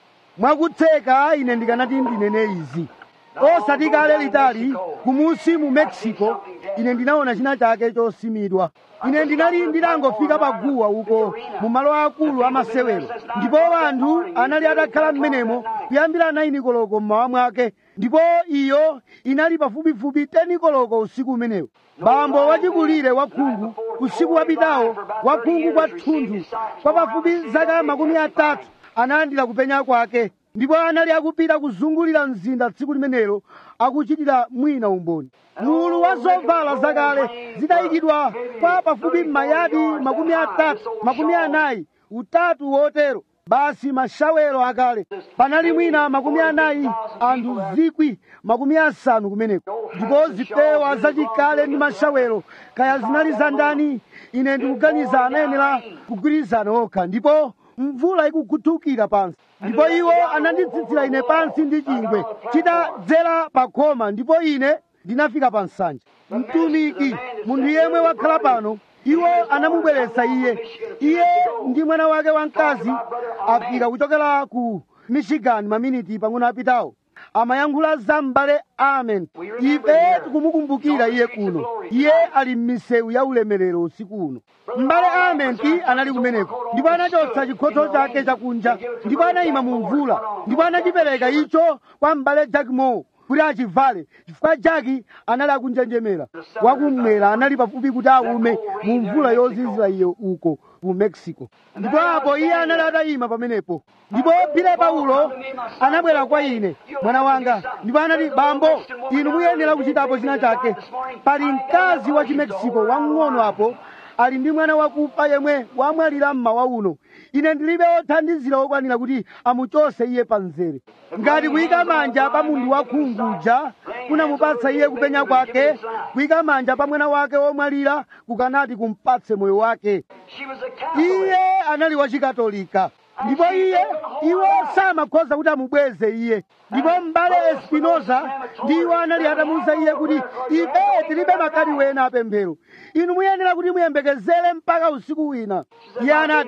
mwakutseka ine ndikanati ndinene izi osati kale litali kumusi mu mexico ine ndinaona china chake chosimidwa ine ndinali nditangofika pa guwa uko mu malo akulu amasewero ndipo anthu anali atakhala m'menemo kuyambira 9 koloko mmawa mwake ndipo iyo inali pafupifupi 10 koloko usiku umenewo bambo wachikulire wakhungu usiku wapitawo wakhungu kwathunthu kwa pafupi zaka makumi atatu analandira kupenya kwake ndipo anali akupita kuzungulira mzinda tsiku limenelo akuchitira mwina umboni mulu wa zovala zakale zidayikidwa kwa pafupi mayadi makumi atatu makumi anayi utatu wotero basi mashawero akale panali mwina makumi anayi anthu zikwi makumi asanu kumeneko ndipo zipewa zachikale ndi mashawero kaya zinali za ndani ine ndikuganiza anayenera kugwirizana okha ndipo mvula ikukhuthukira pansi ndipo iwo ananditsitsira ine pansi ndi chingwe chitadzera pa khoma ndipo ine ndinafika pa nsanja mtumiki munthu yemwe wakhala pano iwo anamubweretsa iye iye ndi mwana wake wamkazi afika kuchokera ku michigan maminiti pang'ono apitawo amayankhula za m'bale amen ife tikumukumbukira iye kuno iye ali m'misewu ya ulemerero usiku uno m'bale amenti anali kumeneko ndipo anachotsa chikhotho chake chakunja ndipo anayima mu mvula ndipo anachipereka icho kwa m'bale jack moore kuti achivale chifukwa jaki anali akunjenjemera wakummwera anali pafupi kuti aume mu mvula yozizira iyo uko ku mexico ndipo apo iye anali atayima pamenepo ndipo pile paulo anabwera kwa ine mwana wanga ndipo anati bambo inu muyenera kuchitapo china chake pali mkazi wa chimexico wamng'ono apo ali ndi mwana wakufa yemwe wamwalira mmawa uno ine ndilibe othandizira okwanira kuti amuchose iye pa mzere ngati kuyika manja pa munthu wakhunguja kunamupatsa iye kupenya kwake kuyika manja pa mwana wake womwalira kukanati kumpatse moyo wake She was a Catholic. iye anali wachikatolika ndipo iye iwo samakhoza kuti amubweze iye ndipo m'bale espinoza ndiwo anali atamuwuza iye kuti ife tilibe makadi wena apemphero inu muyenera kuti muyembekezere mpaka usiku wina iye anati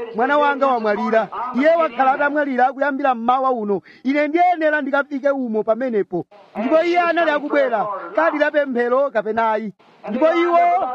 mwana wanga wamwalira iye wakhala atamwalira kuyambira mmawa uno ine ndiyenera ndikafike umo pamenepo ndipo iye anali akubwera kadi la pemphero kapenayi ndipo iwo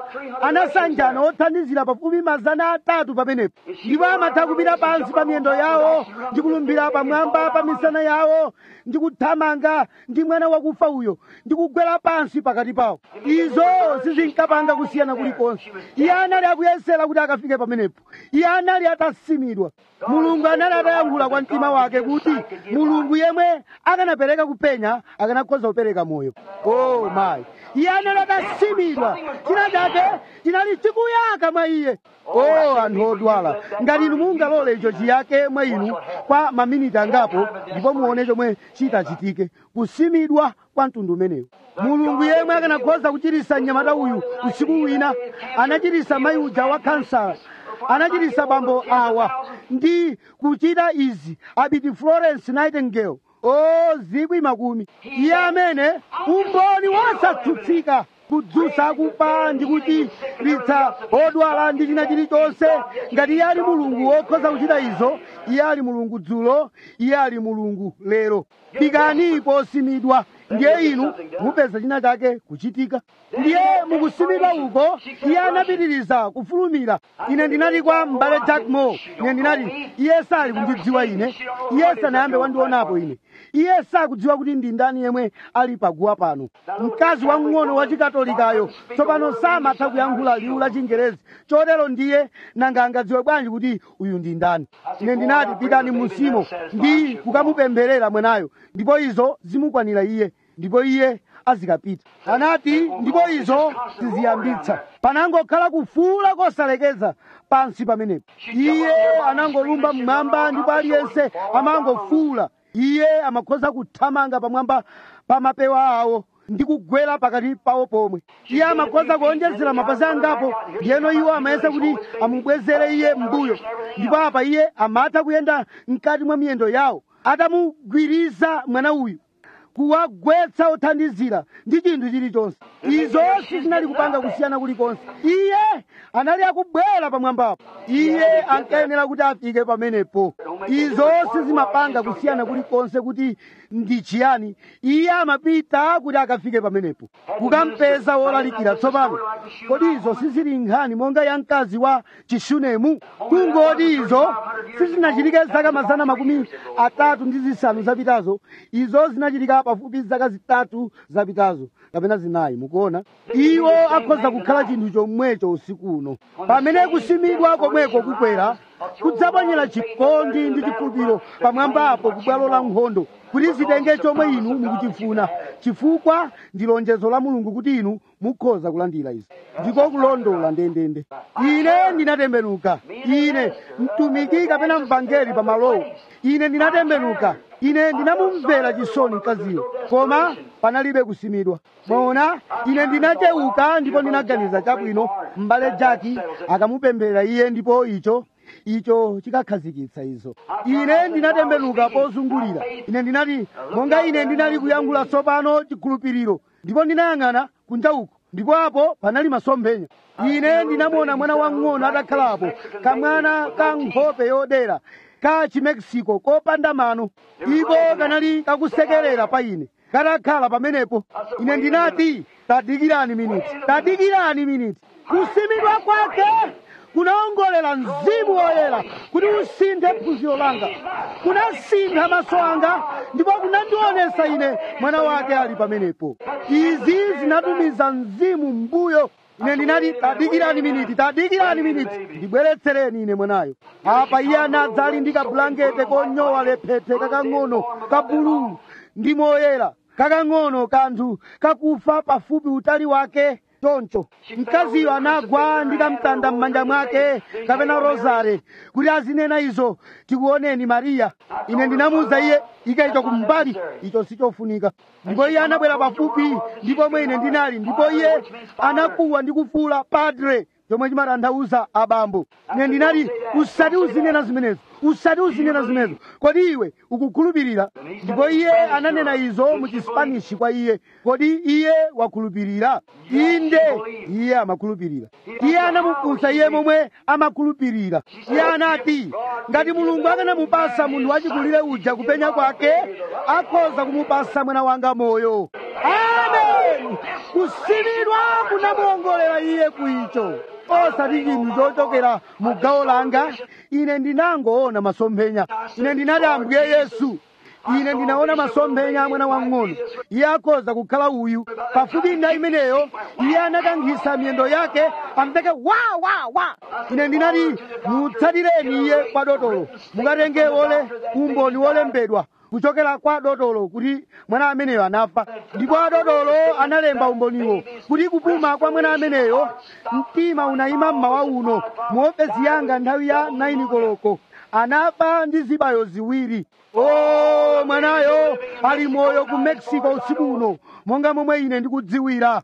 anasanjana othandizira pafupi mazana atatu pamenepo ndipo amatha kupita pansi pa miyendo yawo ndi kulumbira pamwamba pa misana yawo ndi kuthamanga ndi mwana wakufa uyo ndi kugwera pansi pakati pawo izo sizinkapanga kusiyana kulikonse iye anali akuyesera kuti akafike pamenepo iye anali atasimidwa mulungu anali atayankhula kwa mtima wake kuti mulungu yemwe akanapereka kupenya akanakhoza kupereka moyo oh my iye anali atasimidwa china chake chinali chikuyaka mwa iye oh anthu odwala ngati inu mungalole icho chiyake mwa inu kwa maminiti angapo ndipo muone chomwe chitachitike kusimidwa kwa mtundu umenewu mulungu yemwe akanakhoza kuchirisa mnyamata uyu usiku wina anachirisa mayi uja wa kansala anachirisa bambo awa ndi kuchita izi abiti florence nightingale o zikwi makumi iye amene umboni wosatsutsika kudzutsa akufa ndi kuchiritsa odwala ndi china chilichonse ngati iye ali mulungu wokhoza kuchita izo iye ali mulungu dzulo iye ali mulungu lero pikani posimidwa ndiye inu mupeza china chake kuchitika ndiye mukusimidwa uko iye anapitiriza kufulumira ine ndinati kwa m'bale jack moore ine ndinati iye sali kundidziwa ine iye sanayambe wandionapo ine iye sakudziwa kuti ndi ndani yemwe ali paguwa pano mkazi wamng'ono wa chikatolikayo tsopano samatha kuyankhula liwu la chingerezi chotero ndiye nanga angadziwe bwanji kuti uyu ndi ndani ine ndinati pitani musimo ndi kukamupempherera mwanayo ndipo izo zimukwanira iye ndipo iye azikapita anati ndipo izo siziyambitsa panangokhala kufuula kosalekeza pansi pamenepo iye anangolumba mmwamba ndipo aliyense amangofuula iye amakhoza kuthamanga pamwamba pa mapewa awo ndi kugwera pakati pawo pomwe iye amakhoza kuonjezera mapazi angapo ndiyeno iwo amayesa kuti amubwezere iye mbuyo ndipo apa iye amatha kuyenda mkati mwa miyendo yawo atamugwiriza mwana uyu kuwagwetsa othandizira ndi chinthu chilichonse izo sizinali kupanga kusiyana kulikonse iye anali akubwera pamwambapo iye ankayenera kuti afike pamenepo izo sizimapanga kusiyana kulikonse kuti ndi chiyani iye amapita kuti akafike pamenepo kukampeza wolalikira tsopano kodi izo sizili nkhani monga ya mkazi wa chishunemu kungoti izo sizinachitike zaka mazana makumi atatu ndi zisanu zapitazo izo zinachitika pafupi zaka zitatu zapitazo kapena zinayi mukuona iwo akhoza kukhala chinthu chomwecho usiku uno pamene kusimidwa komweko kukwera kudzaponyera chikondi ndi chikhulupiriro pamwambapo kubwalo la nkhondo kuti zitenge chomwe inu mukuchifuna chifukwa ndi lonjezo la mulungu kuti inu mukhoza kulandira izi ndiko kulondola ndendende ine ndinatembenuka ine mtumiki kapena mvangeli pamalowo ine ndinatembenuka ine ndinamumvera chisoni mkaziyo koma panalibe kusimidwa mwaona ine ndinachewuka ndipo ndinaganiza chabwino m'bale jaki akamupemberera iye ndipo icho icho chikakhazikitsa izo ine ndinatembenuka pozungulira ine ndinati monga ine ndinali kuyankhula tsopano chikhulupiriro ndipo ndinayang'ana kunja uko ndipo apo panali masomphenya ine ndinamuona mwana wang'ono atakhalapo kamwana ka nkhope yodera ka chimexico kopanda mano iko kanali kakusekerera pa ine katakhala pamenepo ine ndinati tadikirani miniti tadikirani miniti kusimidwa kwake kunaongolera mzimu woyera kuti usinthe phunziro langa kunasintha maso anga ndipo kunandionesa ine mwana wake ali pamenepo izi zinatumiza mzimu mbuyo ine ndinati tadikirani miniti tadikirani miniti ndibweretsereni ine mwanayo apa iye anadza ali ndi kabulangete konyowa lephete kakang'ono ka buluu ndi moyera kakang'ono kanthu kakufa pafupi utali wake choncho mkaziyo anagwa ndi kamtanda m'manja mwake kapena rozare kuti azinena izo tikuoneni mariya ine ndinamuwuza iye ika icho kumbali icho sichofunika ndipo iye anabwera pafupi ndi pomwe ine ndinali ndipo iye anakuwa ndi kufuula padre chomwe chimatanthauza abambo ine ndinati usati uzinena zimenezo usati uzinena zimenezo kodi iwe ukukhulupirira ndipo iye ananena izo mu chispanishi kwa iye kodi iye wakhulupirira inde iye amakhulupirira iye anamufunsa iye momwe amakhulupirira iye anati ngati mulungu akanamupasa munthu wachikulire uja kupenya kwake akhoza kumupasa mwana wanga moyo amen kusimidwa kunamuongolera iye kuicho osati chinthu chochokera mu gawo langa ine ndinangoona masomphenya ine ndinati ambuye yesu ine ndinaona masomphenya a mwana wang'ono iye akhoza kukhala uyu pafupi nthawi imeneyo iye anakankhisa miyendo yake amveke wa wa wa ine ndinati mutsatireni iye kwa dotolo mukatenge wole umboni wolembedwa kuchokera kwa dotolo kuti mwana ameneyo anafa ndipo adotolo analemba umboniwo kuti kupuma kwa mwana ameneyo mtima unayima mmawa uno mu ofesi yanga nthawi ya 9 koloko anafa ndi zibayo ziwiri o mwanayo ali moyo ku mexico usiku uno monga momwe ine ndikudziwira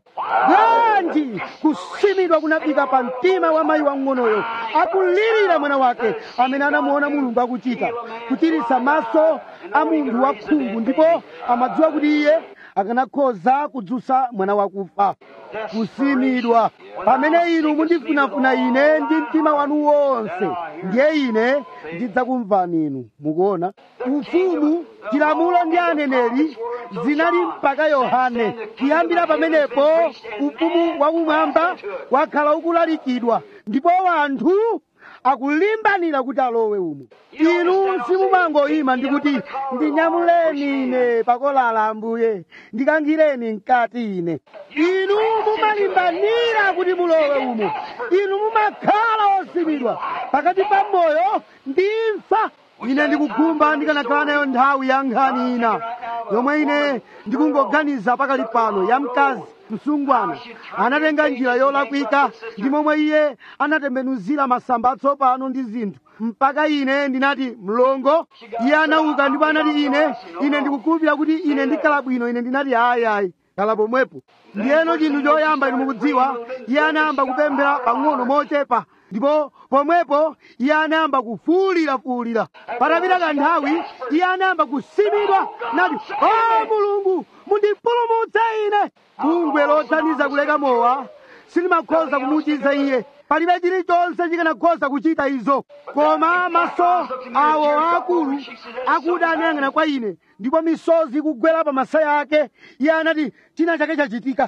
bwanji kusimidwa kunafika pa mtima wa mayi wang'onoyo akulirira mwana wake amene anamuona mulungu akuchita kuchiritsa maso a munthu wakhungu ndipo amadziwa kuti iye akanakhoza kudzutsa mwana wakufa kusimidwa pamene inu mundifunafuna ine ndi mtima wanu wonse ndiye ine ndidzakumvani inu mukuona ufumu chilamulo ndi aneneri zinali mpaka yohane kuyambira pamenepo ufumu wakumwamba wakhala ukulalikidwa ndipo wanthu akulimbanira kuti alowe umo inu simumangoyima ndikuti ndinyamuleni ine pakolala ambuye ndikankhireni mkati ine inu mumalimbanira kuti mulowe umo inu mumakhala osimidwa pakati pa moyo ndi imfa ine ndikukhumba ndikanakhala nayo nthawi ya nkhani ina yomwe ine ndikungoganiza pakali pano ya mkazi msungwana anatenga njira yolakwika ndi momwe iye anatembenuzira masamba atsopano ndi zinthu mpaka ine ndinati mlongo iye anauka ndipo anati ine ine ndikukhulupirira kuti ine ndikhala bwino ine ndinati ayi ayi khala pomwepo ndiyeno chinthu choyamba inu mukudziwa iye anayamba kupemphera pang'ono mochepa ndipo pomwepo iye anayamba kufuwulirafuwulira patapita kanthawi iye anayamba kusimidwa nati o mulungu mundipulumutse ine bungwe lothandiza kuleka mowa silimakhoza kumuchiza iye palibe chilichonse chikanakhoza kuchita izo koma maso awo aakulu akuda anayang'ana kwa ine ndipo misozi ikugwera pa masaya ake iye anati china chake chachitika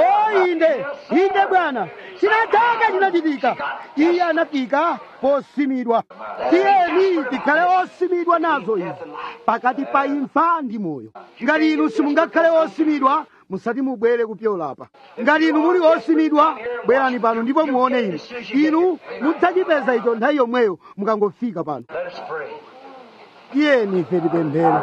o inde inde bwana china chake chinachitika iye anafika posimidwa tiyeni tikhale osimidwa nazo izi pakati pa imfa ndi moyo ngati inu simungakhale osimidwa musati mubwere kupyolapa ngati inu muli osimidwa bwerani pano ndipo muone inu inu mudzachipeza icho nthawi yomweyo mukangofika pano Let us pray. tiyeni ife tipemphere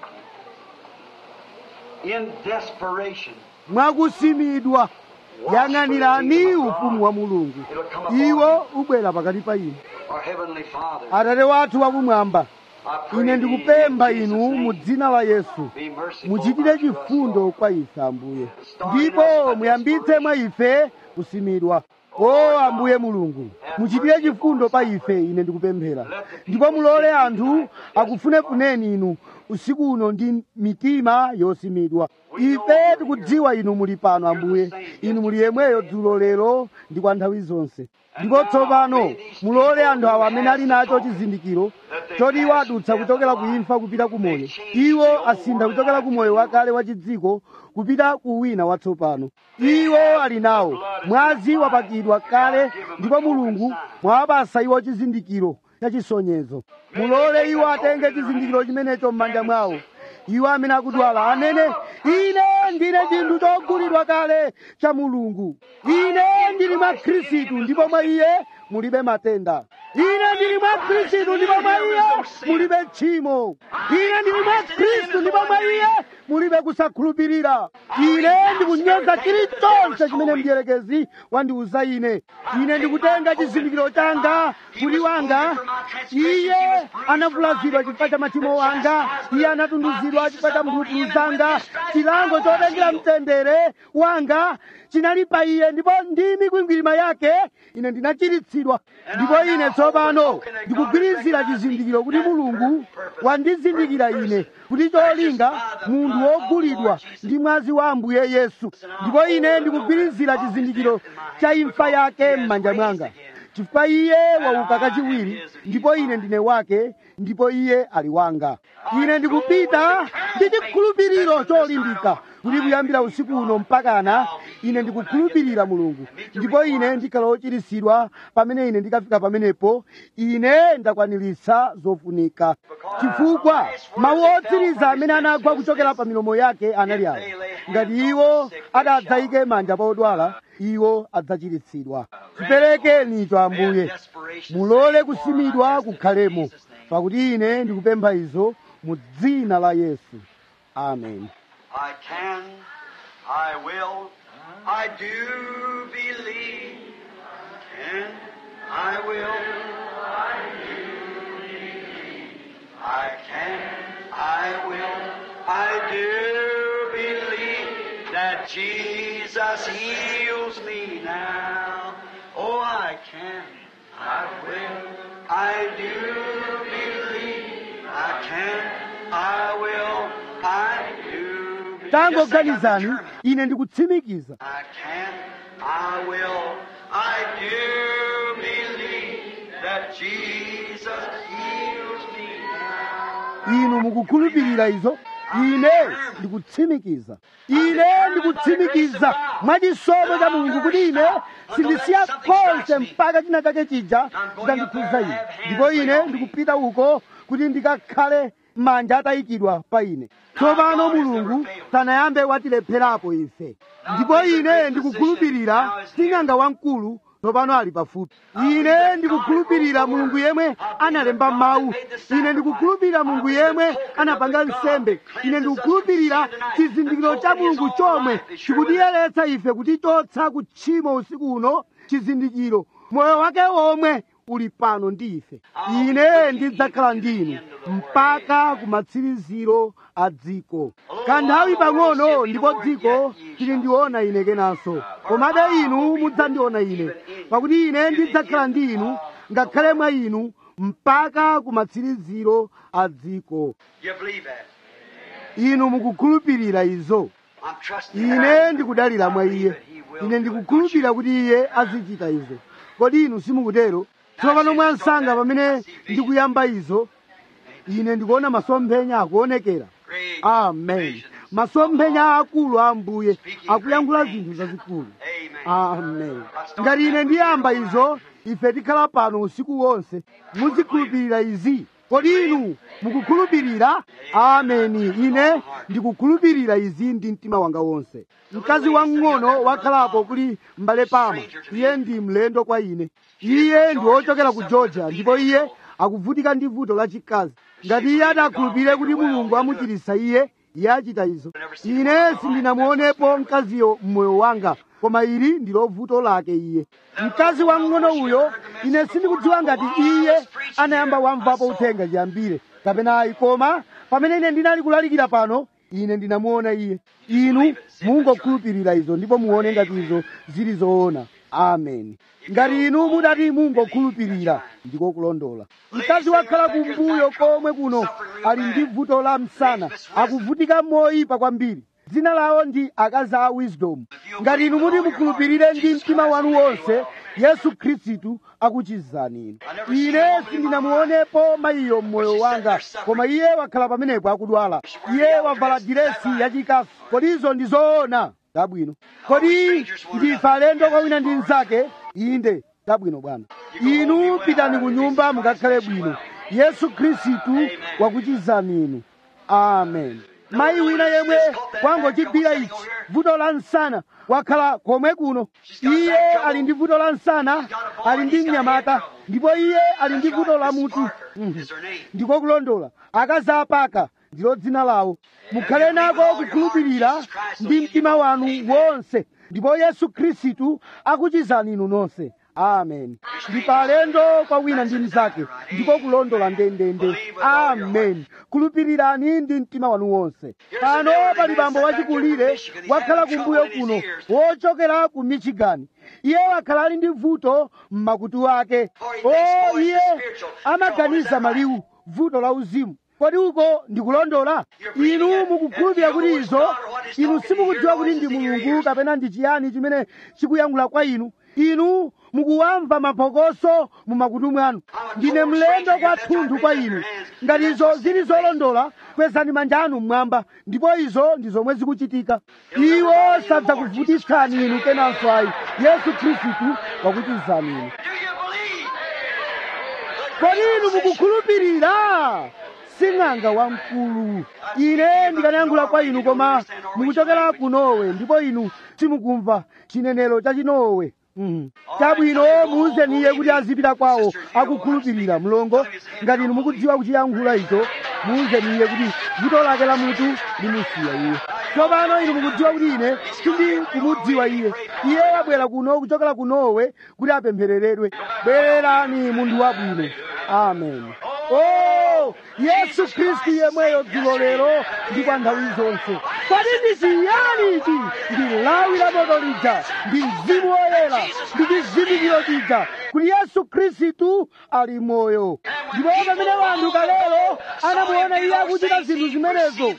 In desperation, mwakusimidwa yang'anirani ufumu wa mulungu iwo ubwera pakati pa inu our Heavenly Father, atate wathu wakumwamba I pray ine thee ndikupempha in Jesus' inu mu name, dzina la yesu be merciful muchitire unto us, chifundo Lord. kwa ife ambuye ndipo muyambitse mwa ife kusimidwa o ambuye mulungu muchitire chifundo pa ife ine ndikupemphera ndipo mulole anthu akufunefuneni inu usiku uno ndi mitima yosimidwa ife tikudziwa inu muli pano ambuye inu muli yemweyo dzulo lero ndi kwa nthawi zonse ndipo tsopano mulole anthu awa amene ali nacho chizindikiro choti iwo adutsa kuchokera ku imfa kupita ku moyo iwo asintha kuchokera ku moyo wakale wa chidziko kupita ku wina watsopano iwo ali nawo mwazi wapakidwa kale ndipo mulungu mwawapasa iwo chizindikiro chachisonyezo mulole iwo atenge chizindikiro chimenecho m'manja mwawo iwo amene akudwala anene ine ndine chinthu chogulidwa kale cha mulungu ine ndili mwa khristu ndipo mwa iye mulibe matenda ine ndili mwa khristu ndipo mwa iye mulibe tchimo ine ndili mwa khristu ndipo mwa iye mulibe kusakhulupirira ine ndikunyoza chilichonse chimene mdierekezi wandiuza ine ine ndikutenga chizindikiro changa kuti wanga iye anavulazidwa chifukwa cha machimo wanga iye anatunduzidwa chifukwa cha mphulupulu zanga chilango chotengera mtendere wanga chinali pa iye ndipo ndi mikwingwirima yake ine ndinachiritsidwa ndipo ine tsopano ndikugwirizira chizindikiro kuti mulungu wandizindikira ine kuti cholinga munthu wogulidwa ndi mwazi wa ambuye yesu ndipo ine ndikugwirizira chizindikiro cha imfa yake m'manja mwanga chifukwa iye wauka kachiwiri ndipo ine ndine wake ndipo iye ali wanga ine ndikupita ndi chikhulupiriro cholimbika kuti kuyambira usiku uno mpakana ine ndikukhulupirira mulungu ndipo ine ndikhala wochiritsidwa pamene ine ndikafika pamenepo ine ndakwaniritsa zofunika chifukwa mawu otsiriza amene anagwa kuchokera pa milomo yake anali awa ngati iwo adadzayike manja pa odwala iwo adzachiritsidwa chiperekeni icho ambuye mulole kusimidwa kukhalemo pakuti ine ndikupempha izo mu dzina la yesu amen I can, I will, I do believe. Can, I will, I do believe. I can, I will, I do believe that Jesus heals me now. Oh, I can, I will, I do believe. I can, I will, I do believe. tangoganizani ine ndikutsimikiza I can, I will, I do believe that Jesus heals me now. inu mukukhulupirira izo ine ndikutsimikiza ine ndikutsimikiza mwachisomo cha mulungu kuti ine sindisiya konse mpaka china chake chija chitandikhudza ine ndipo ine ndikupita uko kuti ndikakhale manja atayikidwa pa ine tsopano mulungu sanayambe watilepherapo ife ndipo ine ndikukhulupirira sing'anga wamkulu tsopano ali pafupi ine ndikukhulupirira mulungu yemwe analemba mawu ine ndikukhulupirira mulungu yemwe anapanga nsembe ine ndikukhulupirira chizindikiro cha mulungu chomwe chikutiyeretsa ife kutichotsa kutchimo usiku uno chizindikiro moyo wake womwe uli pano ndi ife ine ndidzakhala ndinu mpaka kumatsiriziro a dziko kanthawi pang'ono ndipo dziko tilindiona ine kenanso komabe inu mudzandiona ine pakuti ine ndidzakhala ndi inu ngakhale mwa inu mpaka kumatsiriziro a dziko You believe that? inu mukukhulupirira izo I'm trusting ine ndikudalira mwa iye ine ndikukhulupirira kuti iye azichita izo kodi inu simukutero tsopano mwansanga pamene ndikuyamba izo ine ndikuona masomphenya akuonekera Great amen visions. masomphenya akulu a ambuye akuyankhula zinthu zazikulu Amen. amen ngati ine ndiyamba izo ife tikhala pano usiku wonse muzikhulupirira izi kodi inu mukukhulupirira ameni ine ndikukhulupirira izi ndi mtima wanga wonse mkazi wamng'ono wakhalapo kuli mbale pama iye ndi mlendo kwa ine iye ndi wochokera ku georgia ndipo iye akuvutika ndi vuto lachikazi ngati iye adakhulupirire kuti mulungu amuchiritsa iye iye achita izo ine sindinamuonepo mkaziyo mmoyo wanga koma ili ndilo vuto lake iye mkazi wamng'ono uyo ine sindikudziwa ngati iye anayamba wamvapo uthenga chiyambire kapena ayi koma pamene ine ndinali kulalikira pano ine ndinamuona iye inu mungokhulupirira izo ndipo muone ngati izo zili zoona amen ngati inu mudati mungokhulupirira ndiko kulondola mkazi wakhala kumbuyo komwe kuno ali ndi vuto la msana akuvutika moyipa kwambiri dzina lawo ndi akazi a wisdom ngati inu muti mukhulupirire ndi mtima wanu wonse yesu khristu akuchizani inu ine sindinamuonepo mayiyo mmoyo wanga koma iye wakhala pamenepo akudwala iye wavala diresi yachikasu kodi izo ndi zoona tabwino kodi ndife alendo kwa wina ndi mnzake inde tabwino bwana inu pitani ku nyumba mukakhale bwino yesu khristu wakuchizani inu amen mayi wina yemwe wangochigwira ichi vuto la msana wakhala komwe kuno iye ali ndi vuto la msana ali ndi mnyamata ndipo iye ali ndi vuto la mutu Mhm. Is her name. ndiko kulondola akazi apaka ndilo dzina lawo mukhale nako kukhulupirira ndi mtima wanu wonse ndipo yesu khristu akuchizani inu nonse amen ndi palendo kwa wina ndi mnzake ndiko kulondola ndendende amen khulupirirani ndi mtima wanu wonse pano pali bambo wachikulire wakhala kumbuyo kuno wochokera ku michigan iye wakhala ali ndi vuto m'makutu ake o iye amaganiza maliwu vuto la uzimu kodi uko ndikulondola inu mukukhulupirira kuti izo inu simukudziwa kuti ndi mulungu kapena ndi chiyani chimene chikuyankhula kwa inu inu mukuwamva maphokoso mu makutu mwanu ndine mlendo kwathunthu kwa inu ngati izo zili zolondola kwezani manja anu mmwamba ndipo izo ndi zomwe zikuchitika iwo sadzakuvutitsani inu kenanso ayi yesu khristu wakutizani inu Do you believe? kodi inu mukukhulupirira sing'anga wamkulu ine ndikanayankhula kwa inu koma mukuchokera ku Norway ndipo inu simukumva chinenero cha chinowe Mhm. chabwino muuzeni iye kuti azipita kwawo akukhulupirira mlongo ngati inu mukudziwa kuchiyankhula icho muuzeni iye kuti vuto lake la mutu limusiya iye tsopano inu mukudziwa kuti ine sindi kumudziwa iye iye wabwera kuno kuchokera ku Norway kuti apemphereredwe bwererani munthu wabwino amen oh yesu khristu yemweyo dzulo lero ndi kwa nthawi zonse kodi ndi chiyani ichi ndi lawi la moto lija ndi mzimu woyera ndi chizindikiro chija kuti yesu khristu ali moyo ndipo pamene wanthu kalero anamuona iye akuchita zinthu zimenezo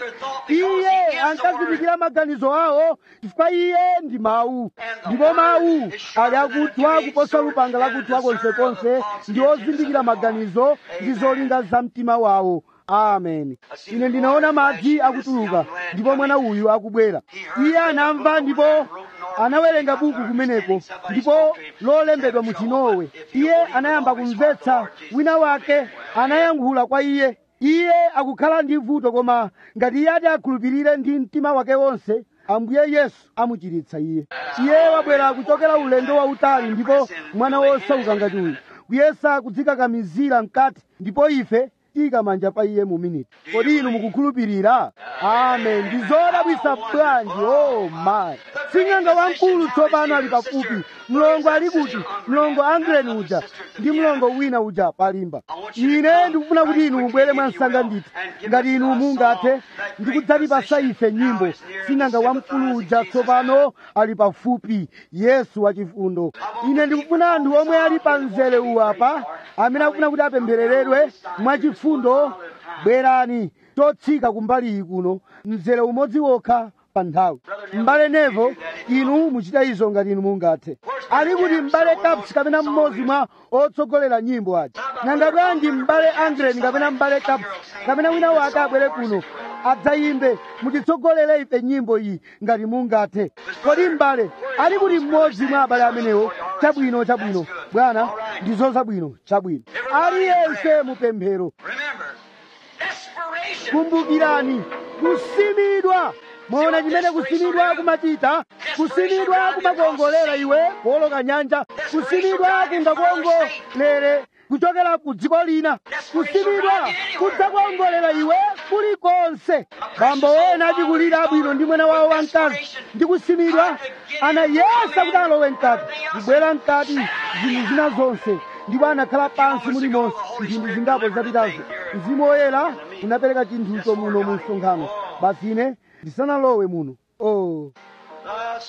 iye ankazindikira maganizo awo chifukwa iye ndi mawu ndipo mawu ali akuthwa kuposa lupanga lakuthwa konsekonse ndi ozindikira maganizo ndi zolinga za mtima wawo amen ine ndinaona madzi akutuluka ndipo mwana uyu akubwera iye anamva ndipo anawerenga buku kumeneko ndipo lolembedwa mu chinowe iye anayamba kumvetsa wina wake anayankhula kwa iye iye akukhala ndi vuto koma ngati iye ati akhulupirire ndi mtima wake wonse ambuye yesu amuchiritsa iye iye wabwera kuchokera ulendo wautali ndipo mwana wosauka ngati uyu kuyesa kudzikakamizira mkati ndipo ife tika manja pa iye mu miniti kodi inu mukukhulupirira amen ndi zodabwisa bwanji oh my sing'anga wamkulu tsopano ali pafupi mlongo ali kuti mlongo angreni uja ndi mlongo wina uja palimba ine ndikufuna kuti inu mubwere mwansanga ndithu ngati inu mungathe ndikudzatipasa ife nyimbo sing'anga wamkulu uja tsopano ali pafupi yesu wachifundo ine ndikufuna anthu omwe ali pa mzere uwu apa amene akufuna kuti apemphereredwe mwachifundo bwerani totsika kumbali iyi kuno mzere umodzi wokha pa nthawi m'bale nevo inu muchita izo ngati inu mungathe ali kuti m'bale caps kapena mmodzi mwa otsogolera nyimbo aja nanga bwanji m'bale angren kapena m'bale caps kapena wina wake abwere kuno adzayimbe mutitsogolere ife nyimbo iyi ngati mungathe kodi m'bale ali kuti mmodzi mwa abale amenewo chabwino chabwino bwana ndizo zabwino chabwino aliyense mupemphero Remember, desperation. kumbukirani kusimidwa mwaona chimene kusimidwa kumachita kusimidwa kumakongolera iwe kuoloka nyanja kusimidwa kungakongolere kuchokera ku dziko lina kusimidwa kudzakongolera iwe kulikonse bambo ena achikulira abwino ndi mwana wawo wamkazi ndi kusimidwa anayesa kuti alowe mkati kubwera mkati zinthu zina zonse ndipo anakhala pansi mulimonse mphindi zingapo zapitazo mzimu woyera unapereka chinthucho muno mu msonkhano basi ine ndisanalowe muno oh. The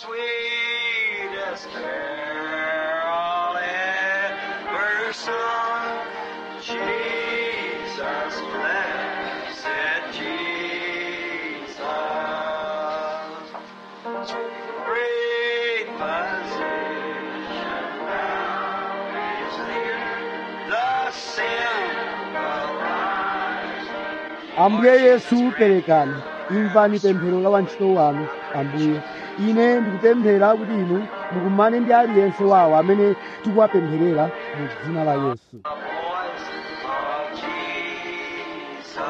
sweetest carol ever sung. Jesus, blessed Jesus. Great physician now is near. The simple rise. ambuye yesu perekani imvani pemphero la wantchito wanu ambuye ine ndikupemphera kuti inu mukumane ndi aliyense wawo amene tikuwapempherera mu dzina la yesu The voice of Jesus,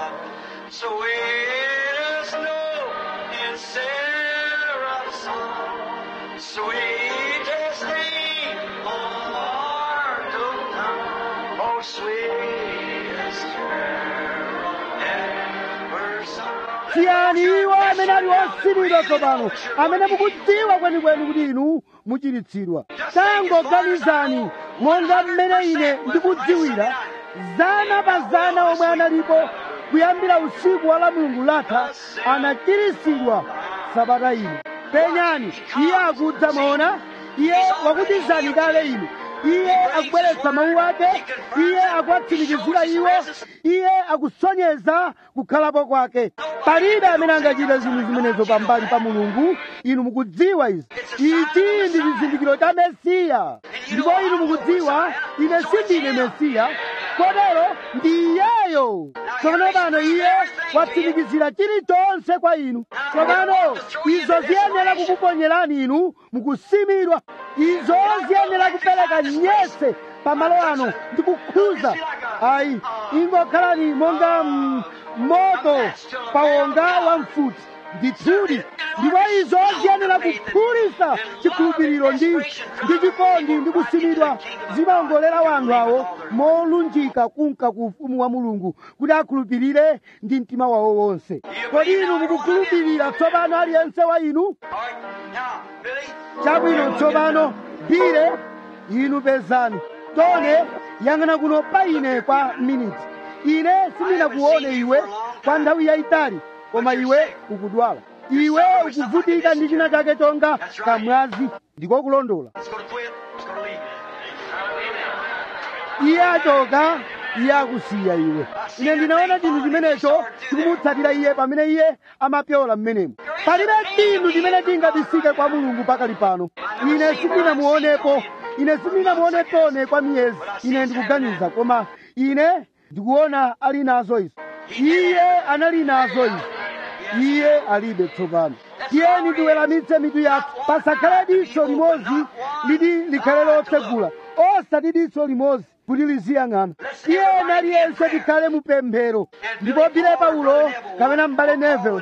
sweet as snow in Sarah's song, sweetest name on mortal tongue, oh sweetest carol ever sung. siyani iwo amene ali osimidwa tsopano amene mukudziwa kwenikweni kuti inu muchiritsidwa tangoganizani monga mmene ine ndikudziwira zana pa zana omwe analipo kuyambira usiku wa la mulungu latha anachiritsidwa sabata ino penyani iye akudza mwaona iye wakutizani kale inu iye akubweretsa mawu ake iye akuwatsimikizira iwo iye akusonyeza kukhalapo kwake palibe amene angachite zinthu zimenezo pambali pa mulungu inu mukudziwa izi ichi ndi chizindikiro cha mesiya ndipo inu mukudziwa ine sindine mesiya kotero ndi iyeyo tsopano pano iye watsimikizira chilichonse kwa inu tsopano izo ziyenera kukuponyerani inu mukusimidwa izo ziyenera kupereka nyese pamalo ano ndi kukhuza ayi ingokhalani monga mm, moto pawonga wa mfuti ndithudi ndipo izo ziyenera kuphulitsa chikhulupiriro ndi ndi chikondi ndi kusimidwa zimawongolera wanthu awo molunjika kunka ku ufumu wa mulungu kuti akhulupirire ndi mtima wawo wonse kodi inu mukukhulupirira tsopano aliyense wa inu All right, now, Billy. chabwino tsopano bire inu pezani tone yang'ana kuno pa ine kwa miniti ine sindinakuone iwe kwa nthawi yayitali koma iwe ukudwala iwe ukuvutika ndi china chake chonga kamwazi ndiko kulondola Let's go to quit. Let's go to leave. iye achoka iye akusiya iwe ine ndinaona chinthu chimenecho chikumutsatira iye pamene iye amapyola mmenemo palibe chinthu chimene chingabisike kwa mulungu pakali pano ine sindinamuonepo ine sindinamuonepone kwa miyezi ine ndikuganiza koma ine ndikuona ali nazo izi iye anali nazo izi iye alibe tsopano tiyeni tiweramitse mitu yathu pasakhale diso limodzi liti likhale lotsegula osati diso limodzi kuti liziyang'ana tiyeni aliyense tikhale mupemphero ndipo bile paulo kapena m'bale nevel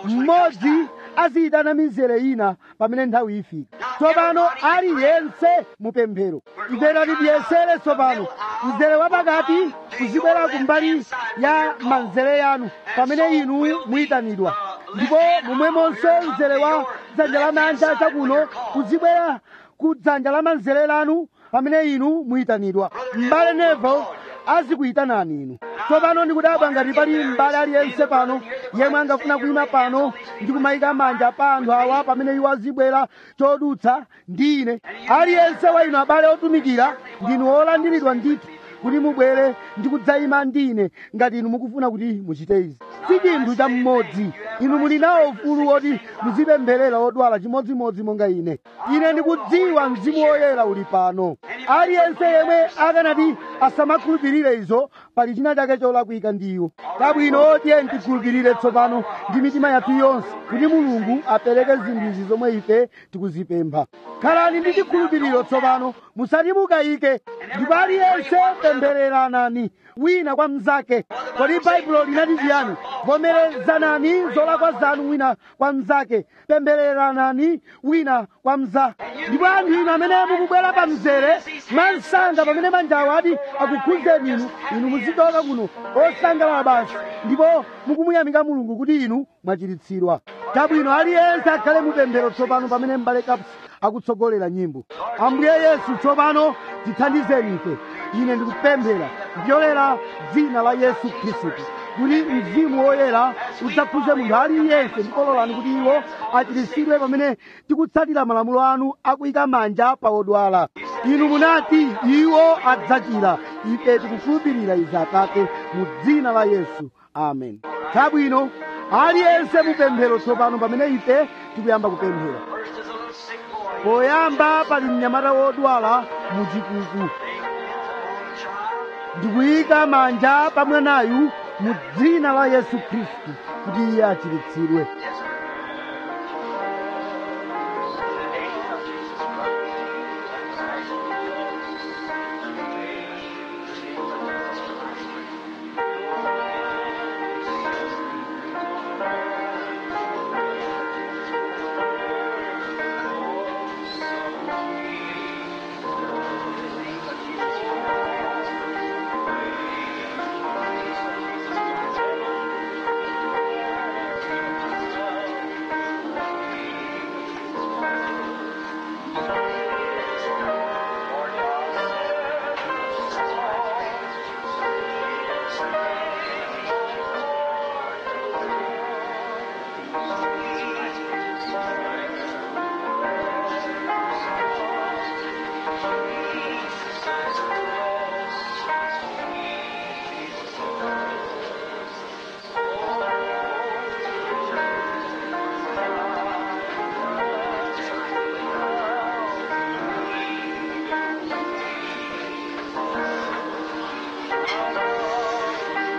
mmodzi aziyitana mizere ina pamene nthawi ifika tsopano aliyense mupemphero imvera tiyesere tsopano mzere wapakati kuzibwera kumbali ya manzere yanu pamene inu muyitanidwa ndipo momwemonso mzere wa dzanja lamanja chakuno kuzibwera ku dzanja la manzere lanu pamene inu muyitanidwa m'bale nevel azikuyitanani inu tsopano ndikudabwa ngati pali m'bale aliyense pano yemwe angafuna kuyima pano ndi kumayika manja pa anthu awa pamene iwo azibwera chodutsa ndi ine aliyense wa inu abale otumikira ndinu olandiridwa ndithu kuti mubwere ndi kudzayima ndi ine ngati inu mukufuna kuti muchite izi si chinthu cha mmodzi inu muli nawo ufulu woti muzipempherera odwala chimodzimodzi monga ine ine ndikudziwa mzimu woyera uli pano aliyense yemwe akanati asamakhulupirire izo pali china chake cholakwika ndi iwo kabwino tiye tikhulupirire tsopano ndi mitima yathu yonse kuti mulungu apereke zinthu izi zomwe ife tikuzipempha khalani ndi chikhulupiriro tsopano musati mukayike ndipo aliyense pemphereranani wina kwa mnzake kodi baibulo linati chiyani vomerezanani zolakwa zanu wina kwa mnzake pemphereranani wina kwa mnza ndipo anthu inu amene mukubwera pa mzere mwansanga pamene manjawo ati akukhuzeni inu inu muzichoka kuno osangalala basi ndipo mukumuyamika mulungu kuti inu mwachiritsidwa chabwino aliyense akhale mupemphero tsopano pamene m'bale kapusi akutsogolera nyimbo ambuye yesu tsopano tithandizeni ife ine ndikupemphera kupyolera dzina la yesu khristu kuti mzimu woyera udzakhuze munthu aliyense ndipo lolani kuti iwo achiritsidwe pamene tikutsatira malamulo anu akuyika manja pa odwala inu munati iwo adzachira ife tikukhulupirira izi atate mu dzina la yesu amen chabwino aliyense mupemphero tsopano pamene ife tikuyamba kupemphera First is a little sick boy. poyamba pali mnyamata wodwala muchikuku ndikuyika manja pa mwanayu mu dzina la yesu khristu kuti iye achiritsidwe Thank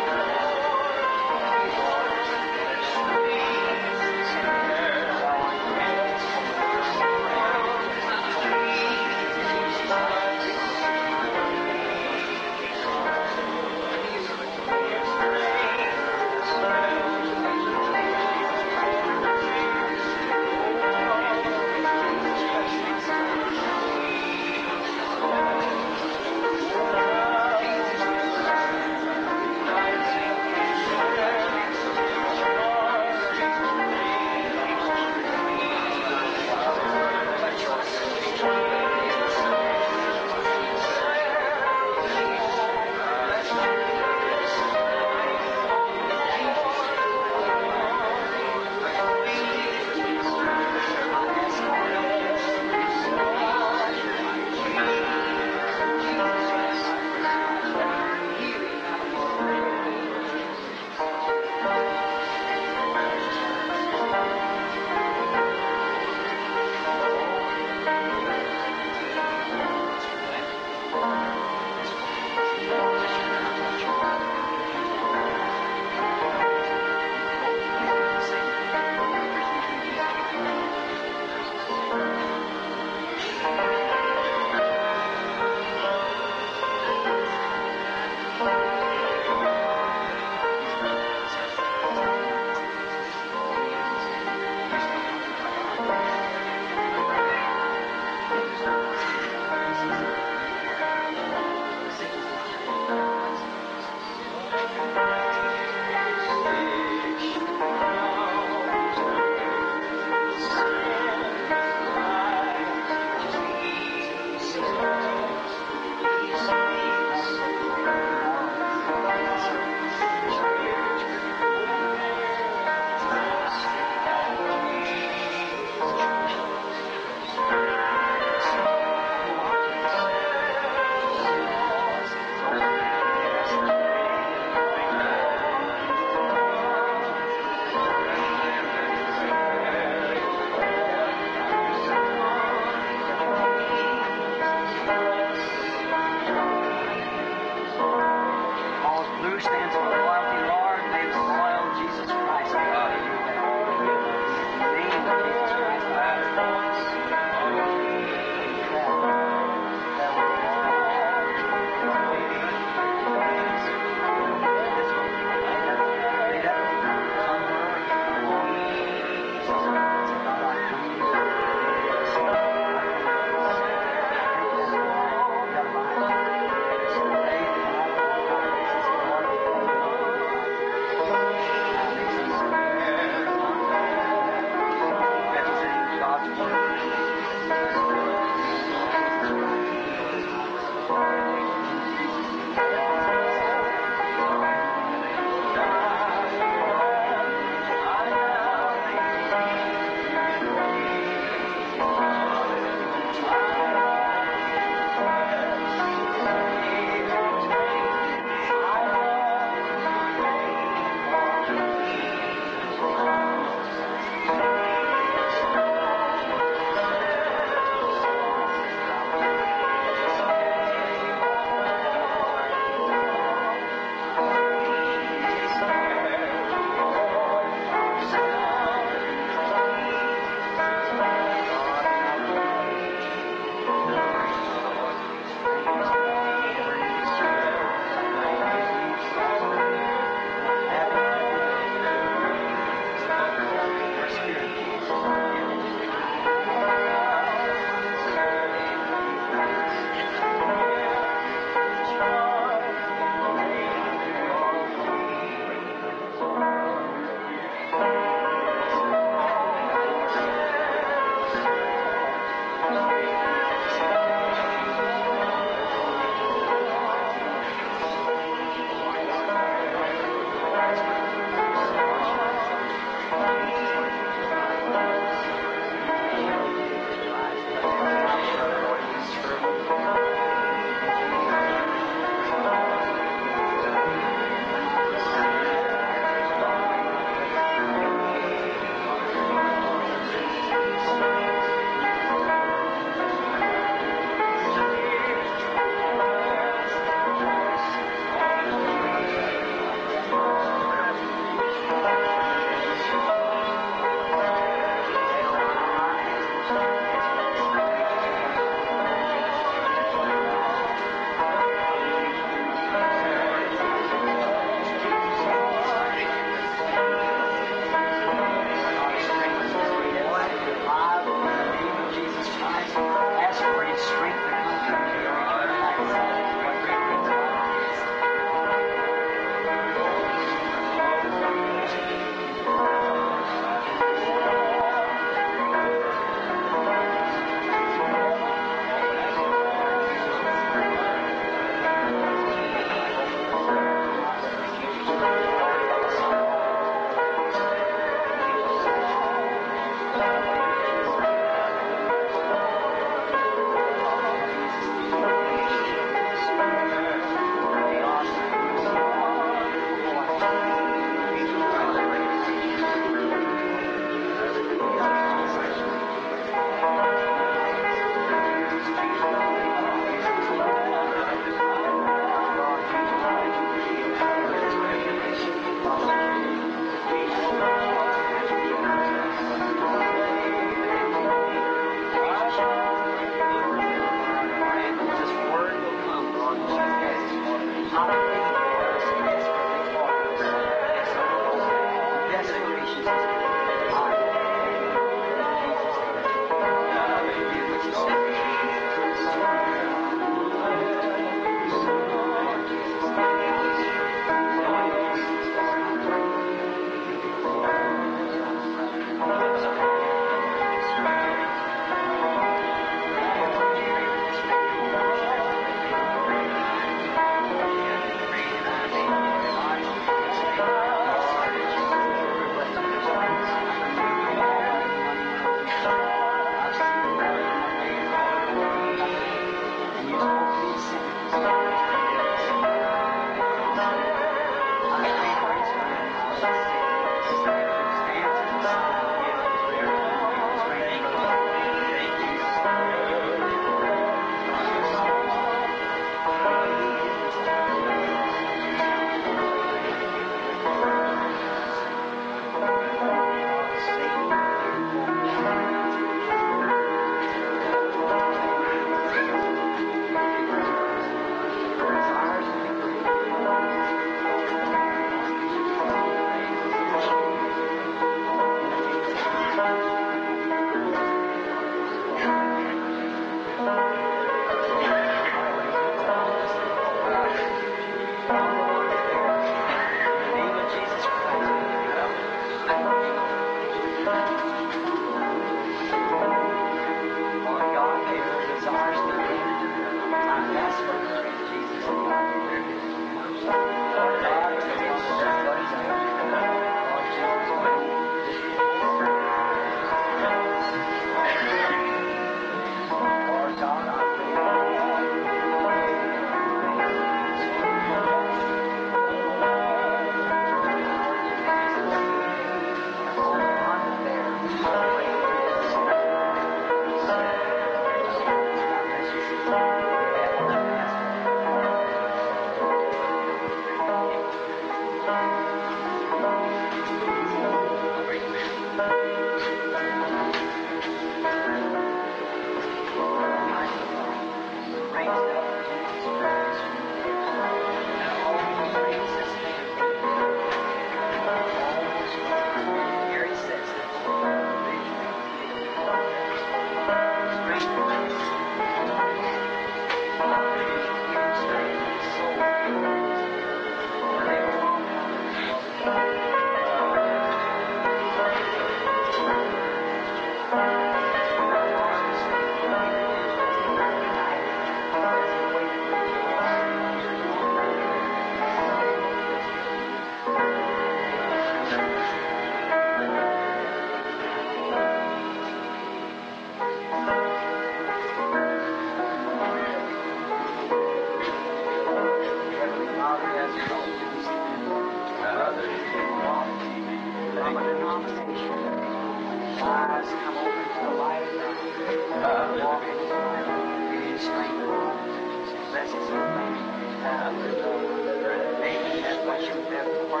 eyes come open to the light of God. Walk in His light. Give you strength. Bless His name. Hallelujah. Maybe that's what you have for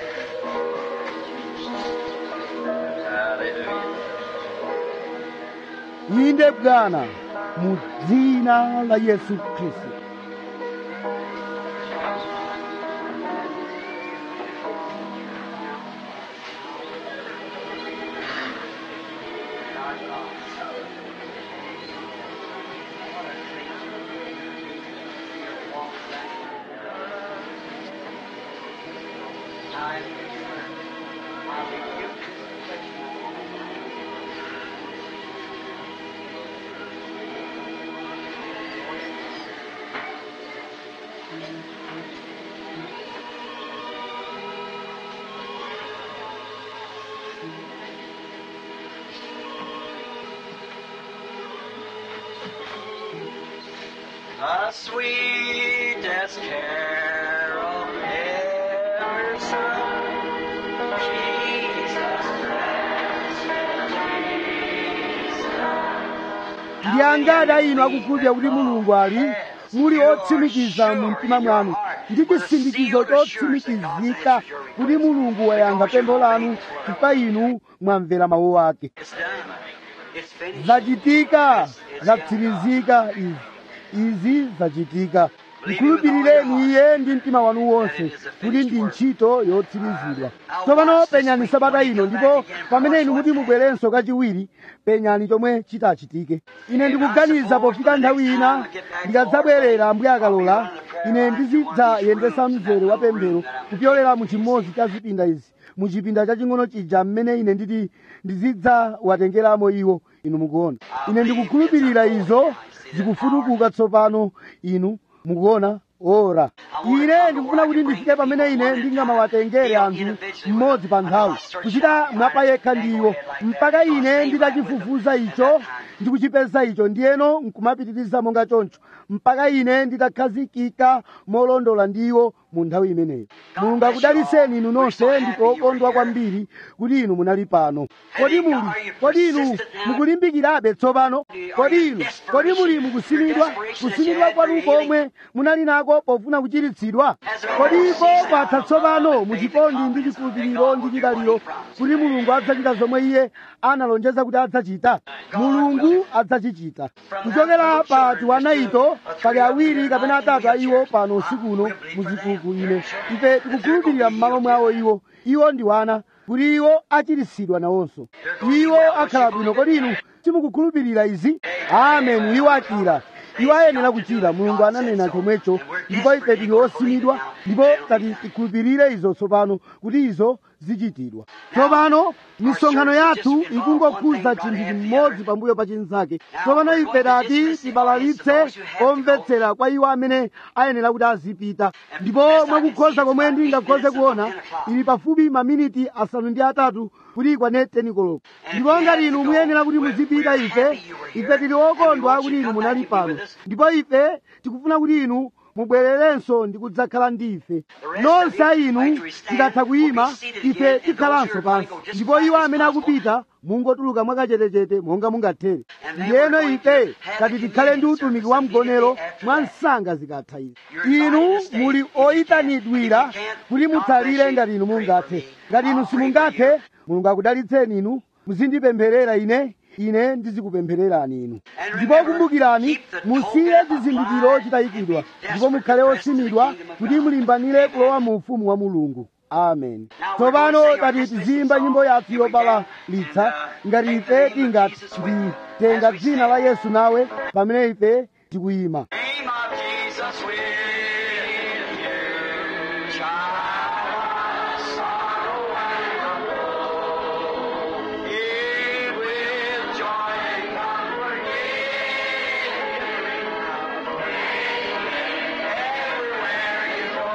Hallelujah. inde bwana mu dzina la yesu khristu The sweetest carol ever sung. Jesus ndi angati inu akukhulupirira kuti mulungu ali muli otsimikiza mu mtima mwanu ndi chisindikizo chotsimikizika kuti mulungu wayankha pempho lanu chifukwa inu mwamvera mawu ake It's done. It's finished. zachitika zatsirizika izi izi zachitika mkhulupirireni iye ndi mtima wanu wonse kuti ndi ntchito yotsirizidwa tsopano penyani sabata ino ndipo pamene inu muti mubwerenso kachiwiri penyani chomwe chitachitike ine ndikuganiza pofika nthawi ina ndikadzabwerera ambuye akalola ine ndizidzayendesa mzere wa pemphero kupyolera mu chimodzi cha zipinda izi mu chipinda chaching'ono chija mmene ine nditi ndizidzawatengeramo iwo inu mukuona ine ndikukhulupirira izo zikufutukuka tsopano inu mukuona ora ine ndikufuna kuti ndifike pamene ine ndingamawatengere anthu mmodzi pa nthawi kuchita mwapa yekha ndiwo mpaka ine nditachifufuza icho ndikuchipeza icho ndiyeno nkumapitiriza monga choncho mpaka ine nditakhazikika molondola ndiwo mu nthawi imeneyo mulungu akudaliseni inu nonse ndikokondwa kwambiri kuti inu munali pano kodi muli kodi inu mukulimbikirabe tsopano kodi inu kodi muli mukusimidwa kusimidwa kwanu komwe munali nako pofuna kuchiritsidwa kodi iko kwatha tsopano muchikondi ndi chikhulupiriro ndi chidaliro kuti mulungu adzachita zomwe iye analonjeza kuti adzachita mulungu adzachichita kuchokera pa tiwana ito pali awiri kapena atatu a iwo pano usiku uno muzikuku ine ife tikukhulupirira m'malo mwawo iwo iwo ndi wana kuti iwo achiritsidwa nawonso iwo akhala bwino kodi inu simukukhulupirira izi ameni iwo achira iwo ayenera kuchira mulungu ananena chomwecho ndipo ife tili osimidwa ndipo tati tikhulupirire izo tsopano kuti izo zichitidwa tsopano misonkhano yathu ikungokhuza chinthu chimodzi pambuyo pa chinzake tsopano ife tati tibalalitse omvetsera kwa iwo amene ayenera kuti azipita ndipo mwakukhoza komwe ndingakhoze kuona ili pafupi maminiti asanu ndi atatu kuti ikwane tenikoloko ndipo ngati inu muyenera kuti muzipita ife ife tili okondwa kuti inu munali pano ndipo ife tikufuna kuti inu mubwererenso ndi kudzakhala ndi ife nonse a inu titatha kuyima ife tikhalanso pansi ndipo iwo amene akupita mungotuluka mwakachetechete monga mungathere ndiyeno ife tati tikhale ndi utumiki wa mgonero mwa msanga zikatha izi inu muli oyitanidwira kuti mutsalire ngati inu mungathe ngati inu simungathe mulungu akudalitseni inu muzindipempherera ine ine ndizikupemphererani inu ndipo kumbukirani musiye chizindikiro chitayikidwa ndipo mukhale osimidwa kuti mulimbanire kulowa mu ufumu wa mulungu amen tsopano tati tiziyimba nyimbo yathu yobalalitsa ngati ife tingati titenga dzina la yesu nawe pamene ife tikuyima Name of Jesus with you, child of sorrow and woe. Give with joy and comfort, everywhere you go.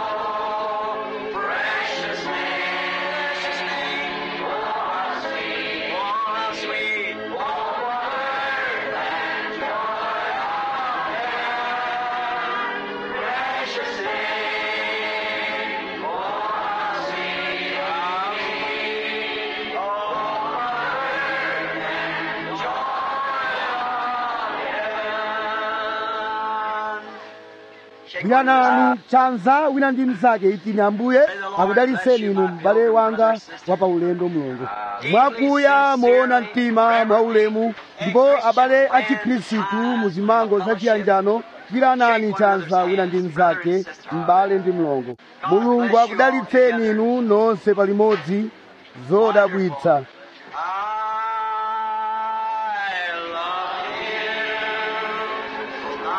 Precious name, precious name, oh, sweet, oh, sweet, oh, word and joy of gwiranani chanza wina ndi mnzake itini ambuye akudaliseni inu m'bale wanga wa paulendo mulungu mwakuya moona mtima mwaulemu ndipo abale a chikhristu mu zimango zachiyanjano gwiranani chanza wina ndi mnzake m'bale ndi mlongo mulungu akudalitseni inu nonse palimodzi zodabwitsa I love you.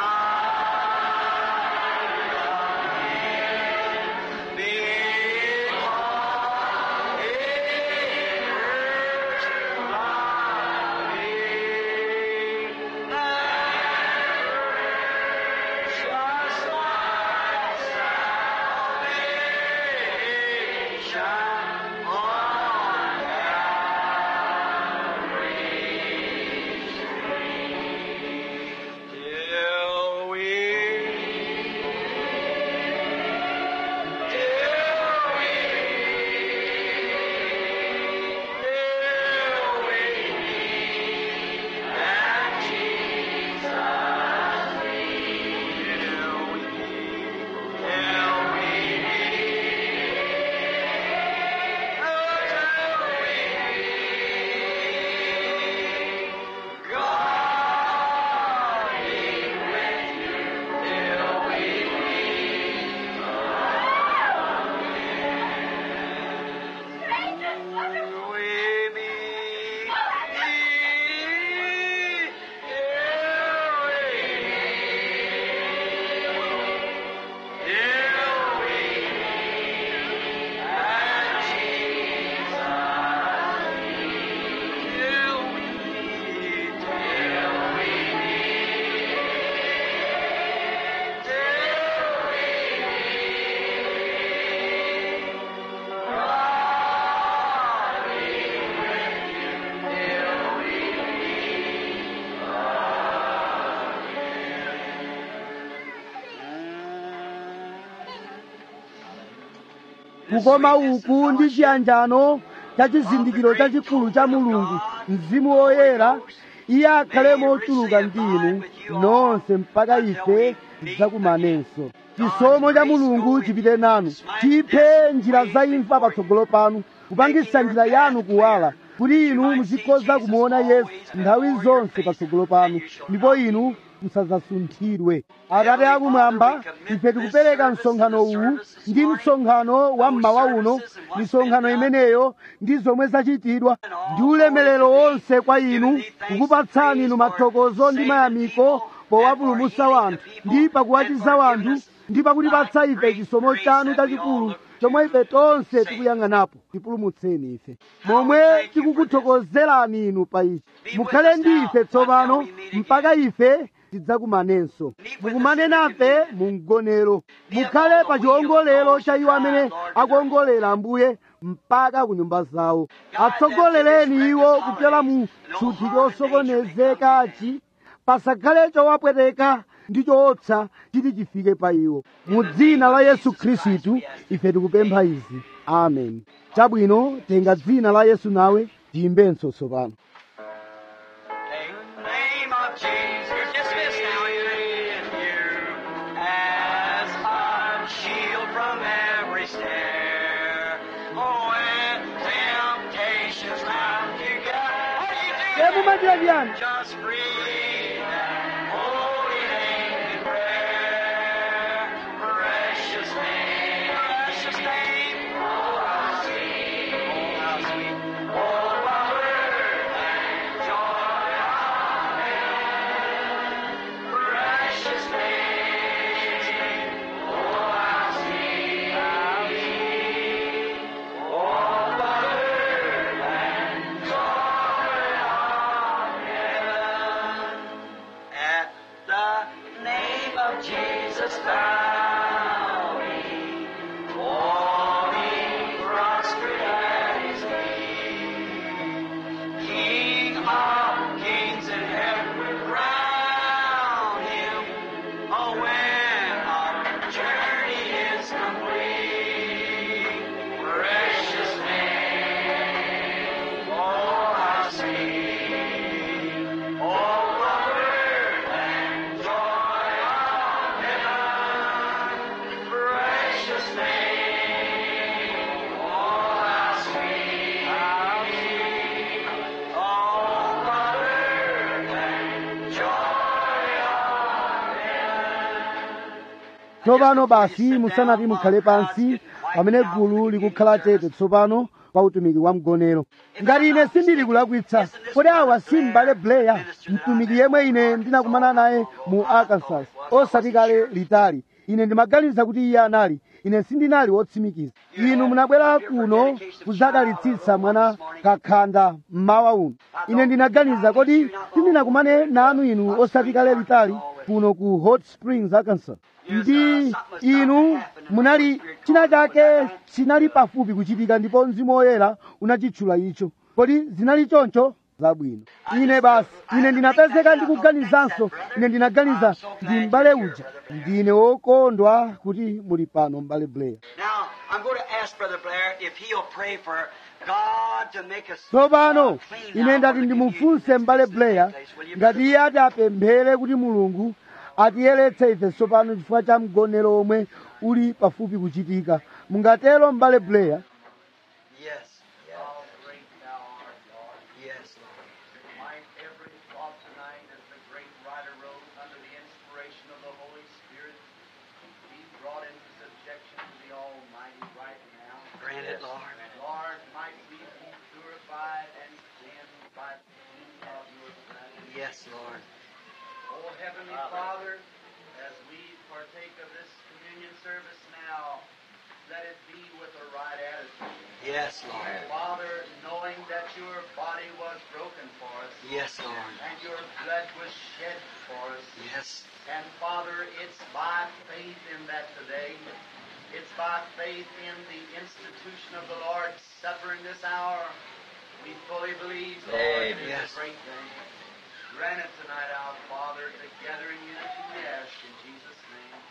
Till we kukoma uku ndi chiyanjano cha chizindikiro chachikulu cha mulungu mzimu woyera iye akhale mochuluka ndi inu nonse mpaka ife tidzakumanenso chisomo cha mulungu chipite nanu chiphe njira za imfa patsogolo panu kupangitsa njira yanu kuwala kuti inu muzikhoza kumuona yesu nthawi zonse patsogolo panu ndipo inu musadzasunthidwe atate akumwamba ife tikupereka msonkhano uwu ndi msonkhano wa mmawa uno misonkhano imeneyo ndi zomwe zachitidwa ndi ulemerero wonse kwa inu kukupatsani inu mathokozo ndi mayamiko powapulumutsa wanthu ndi pakuwachiza wanthu ndi pakutipatsa ife chisomo chanu chachikulu chomwe ife tonse tikuyang'anapo tipulumutseni ife momwe tikukuthokozerani inu pa ichi mukhale ndi ife tsopano mpaka ife tidzakumanenso mukumane nafe mu mgonero mukhale pa chiwongolero cha iwo amene akuwongolera ambuye mpaka ku nyumba zawo atsogolereni iwo kupyola mu tsuthi chosokonezekachi pasakhale chowapweteka ndi choopsa chiti chifike pa iwo mu dzina la yesu khristu ife tikupempha izi amen chabwino tenga dzina la yesu nawe tiyimbenso tsopano name of Jesus. You're dismissed now. In you as a shield from every snare. Oh, when temptations round you gather, what do you do? Hebu majirani. Just breathe that holy name in prayer. Precious name, precious name. Oh, how sweet, oh, how sweet. Oh, power and joy. Precious name, oh how sweet, how sweet, oh power and joy of heaven. tsopano basi musanati mukhale pansi pamene gulu likukhala chete tsopano pa utumiki wa mgonero ngati ine sindili kulakwitsa kodi awa si m'bale blair mtumiki yemwe ine ndinakumana naye mu arkansas osati kale litali ine ndimaganiza kuti iye anali ine sindinali wotsimikiza inu munabwera kuno kudzadalitsitsa mwana kakhanda mmawa uno ine ndinaganiza kodi sindinakumane nanu inu osati kale litali kuno ku hot springs arkansas ndi inu munali china chake chinali pafupi kuchitika ndipo mzimu woyera unachitchula icho kodi zinali choncho zabwino ine basi ine ndinapezeka ndikuganizanso ine ndinaganiza ndi m'bale uja ndine wokondwa kuti muli pano m'bale blair Now, I'm going to ask Brother Blair if he'll pray for God to make us tsopano clean ine now ndati for the ndimufunse communion m'bale that's blair taking place. Will you, ngati iye ati apemphere kuti mulungu atiyeretse ife tsopano chifukwa cha mgonero omwe uli pafupi kuchitika mungatero m'bale blair Yes. Yes, Lord. My every thought tonight as the great writer wrote under the inspiration of the Holy Spirit be brought into subjection to the Almighty right now. Grant it, Lord. Lord, might we be purified and cleansed by the heat of your presence. Yes, Lord. Oh, Heavenly Father, as we partake of this communion service now, let it be with a right attitude. Yes, Lord. Father, knowing that your body was broken for us, Yes, Lord. and your blood was shed for us. Yes. And Father, it's by faith in that today. It's by faith in the institution of the Lord's Supper in this hour. We fully believe, Lord, it is Yes. a great thing. Grant it tonight, our Father, together in unity we ask in Jesus'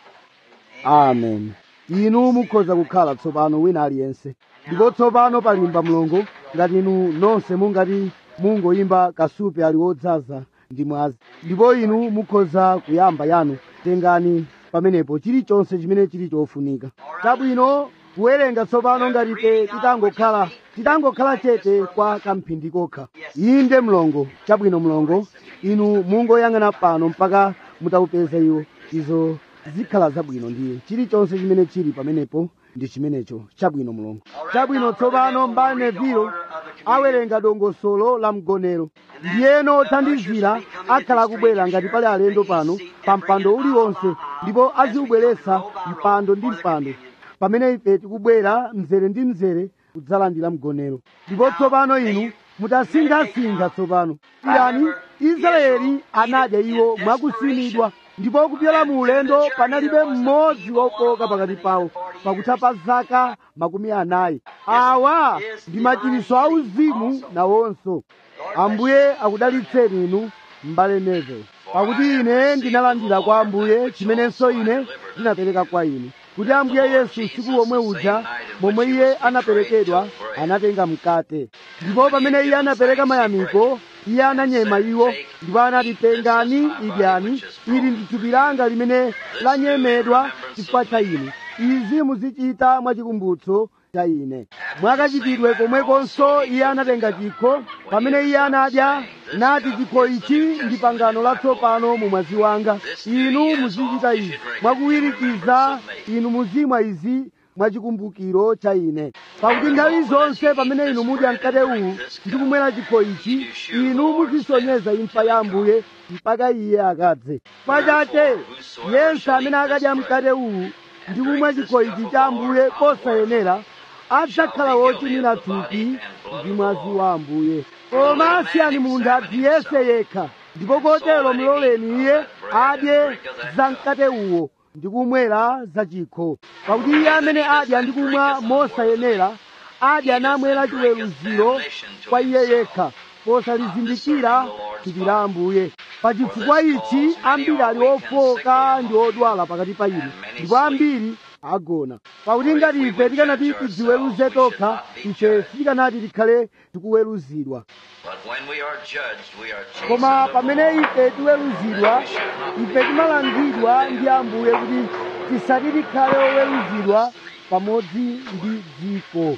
name. amen inu mukhoza kukhala tsopano wina aliyense ndipo tsopano palimba mlongo ngati inu nonse mungati mungoyimba kasupe ali wodzaza ndi mwazi ndipo inu mukhoza kuyamba yanu tengani pamenepo chilichonse chimene chili chofunika chabwino kuwerenga tsopano ngati ife titangokhala titangokhala chete kwa kamphindi kokha inde mlongo chabwino mlongo inu mungoyang'ana pano mpaka mutaupeza iwo izo zikhala zabwino ndiye chilichonse chimene chili pamenepo ndi chimenecho chabwino mlongo chabwino tsopano mbale nevilo awerenga dongosolo la mgonero ndiyeno othandizira akhala akubwera ngati pali alendo pano pa mpando uliwonse ndipo aziubweretsa mpando ndi mpando pamene ife tikubwera mzere ndi mzere kudzalandira mgonero ndipo tsopano inu mutasinkhasinkha tsopano irani israeli anadya iwo mwakusimidwa ndipo kupyola mu ulendo panalibe mmodzi wokoka pakati pawo pakutha pa zaka makumi anayi awa ndi machiritso auzimu nawonso ambuye akudalitseni inu m'bale Neville pakuti ine ndinalandira kwa ambuye chimenenso ine ndinapereka kwa inu kuti ambuye yesu usiku womwe uja momwe iye anaperekedwa anatenga mkate ndipo pamene iye anapereka mayamiko iye ananyema iwo ndipo anati tengani idyani ili ndi thupi langa limene lanyemedwa chifukwa cha inu izi muzichita mwachikumbutso cha ine mwakachitidwe komwekonso iye anatenga chikho pamene iye anadya nati chikho ichi ndi pangano latsopano mu mwazi wanga inu muzichita izi mwakuwirikiza inu muzimwa izi mwachikumbukiro cha ine pakuti nthawi zonse pamene inu mudya mkate uwu ndi kumwera chikho ichi inu muzisonyeza imfa ya ambuye mpaka iye akadze pachache yense amene akadya mkate uwu ndi kumwa chikho ichi cha ambuye kosayenera adzakhala wochimwira thupi ndi mwazi wa ambuye koma asiyani munthu adziyese yekha ndipo kotero mloleni iye adye za mkate uwo ndi kumwera za chikho pakuti iye amene adya ndi kumwa mosayenera adya namwera chiweruziro kwa iye yekha posalizindikira thupi la ambuye pachifukwa ichi ambiri ali ofoka ndi odwala pakati pa inu ndipo ambiri agona pakuti ngati ife tikanati tidziweruze tokha ife sitikanati tikhale tikuweruzidwa But when we are judged, we are chastened koma of the pamene Lord. ife tiweruzidwa ife timalangidwa ndi ambuye kuti tisati tikhale oweruzidwa pamodzi ndi dziko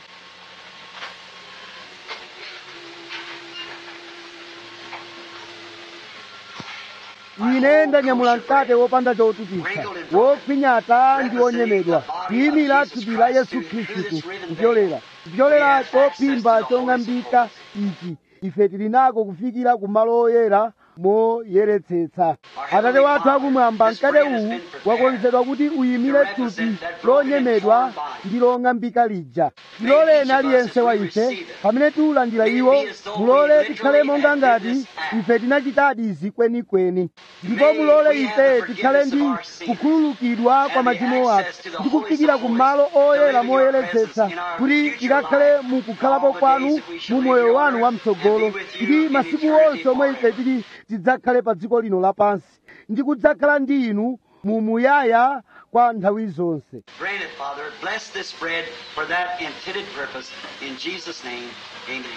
ine ndanyamula mkate wopanda chotupitsa wokhwinyata ndi wonyemedwa kuyimira thupi la yesu khristu kupyolera kupyolera chophimba chong'ambika ichi ife tili nako kufikira ku malo oyera moyeretsetsa atate wathu akumwamba mkate uwu wakonzedwa kuti uyimire thupi lonyemedwa ndi long'ambika lija tiloleni aliyense wa ife pamene tiulandira iwo mulole tikhale monga ngati ife tinachitadi izi kwenikweni ndipo mulole ife tikhale ndi kukhululukidwa kwa machimo athu ndi kufikira ku malo oyera moyeretsetsa kuti tikakhale mukukhalapo kwanu mu moyo wanu wamtsogolo ndi masiku onse omwe ife tili tidzakhale pa dziko lino lapansi ndi kudzakhala ndi inu mumuyaya kwa nthawi zonse Grant it, Father. Bless this bread for that intended purpose. In Jesus' name, amen.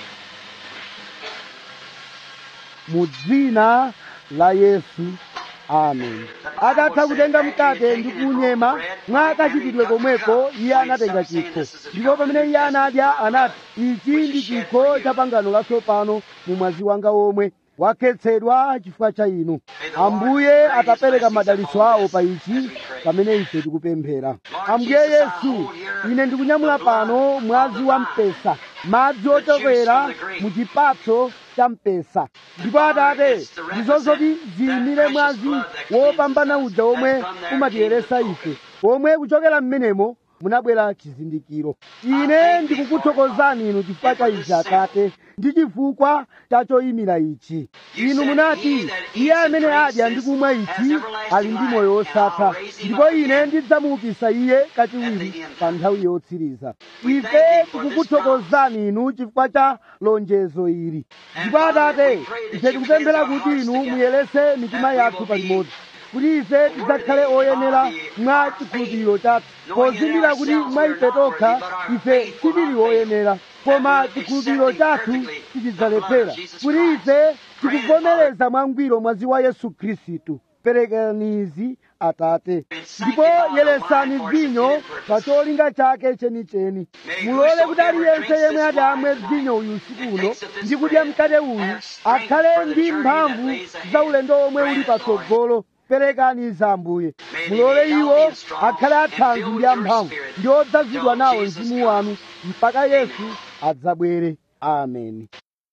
mu dzina la yesu amen atatha kutenga mkate ndi kunyema mwa kachitidwe komweko iye anatenga chikho ndipo pamene iye anadya anati ichi ndi chikho cha pangano latsopano mu mwazi wanga omwe wakhetsedwa chifukwa cha inu ambuye atapereka madalitso awo pa ichi pamene ife tikupemphera ambuye yesu ine ndikunyamula pano mwazi wa mpesa madzi ochokera mu chipatso cha mpesa ndipo atate ndizo zoti ziyimire mwazi wopambana uja omwe umatiyeresa ife omwe kuchokera m'menemo munabwera chizindikiro ine ndikukuthokozani inu chifukwa cha ichi atate ndi chifukwa cha choyimira ichi inu munati iye amene adya ndi kumwa ichi ali ndi moyo wosatha ndipo ine ndidzamuukitsa iye kachiwiri pa nthawi yotsiriza ife tikukuthokozani inu chifukwa cha lonjezo ili ndipo atate ife tikupemphera kuti inu muyerese mitima yathu palimodzi kuti ife tidzakhale oyenera mwa chikhulupiriro chathu pozindikira kuti mwa ife tokha ife sitili oyenera koma chikhulupiriro chathu sichidzalephera kuti ife tikuvomereza mwangwiro mwazi wa yesu khristu perekanizi atate ndipo yeresani vinyo pa cholinga chake chenicheni mulole kuti aliyense yemwe adamwe vinyo uyu usiku uno ndi kudya mkate uyu akhale ndi mphamvu za ulendo omwe uli patsogolo perekani za ambuye mulole iwo akhale athanzi ndi amphamvu ndi odzazidwa nawo mzimu wanu mpaka yesu adzabwere ameni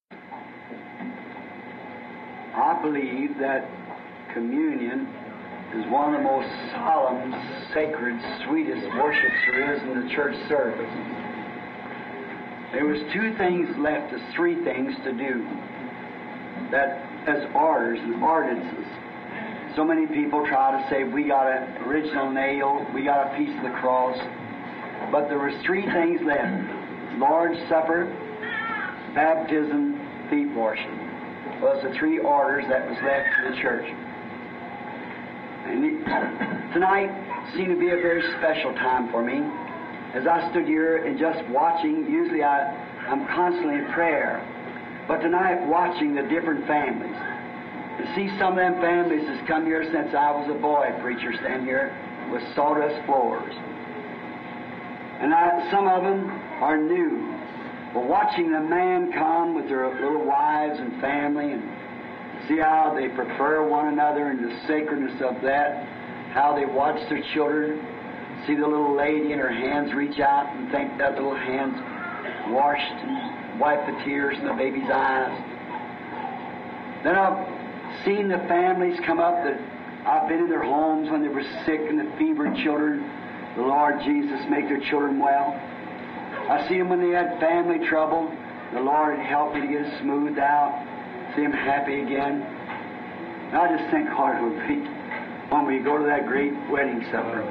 I believe that communion is one of the most solemn, sacred, sweetest worships there is in the church service. There was two things left, there's three things to do. That as orders and ordinances. So many people try to say we got an original nail, we got a piece of the cross, but there was three things left: Lord's Supper, baptism, feet washing. Was the three orders that was left to the church. And it- tonight seemed to be a very special time for me. As I stood here and just watching, usually I, I'm constantly in prayer, but tonight watching the different families. To see some of them families that's come here since I was a boy preacher stand here with sawdust floors. And I, some of them are new. But watching the man come with their little wives and family and see how they prefer one another and the sacredness of that, how they watch their children, see the little lady and her hands reach out and think that little hands washed and wipe the tears from the baby's eyes. Then I've seen the families come up that I've been in their homes when they were sick and the fevered children. The Lord Jesus make their children well. I see them when they had family trouble. The Lord helped me to get it smoothed out. See them happy again. And I just think how it would be when we go to that great wedding supper.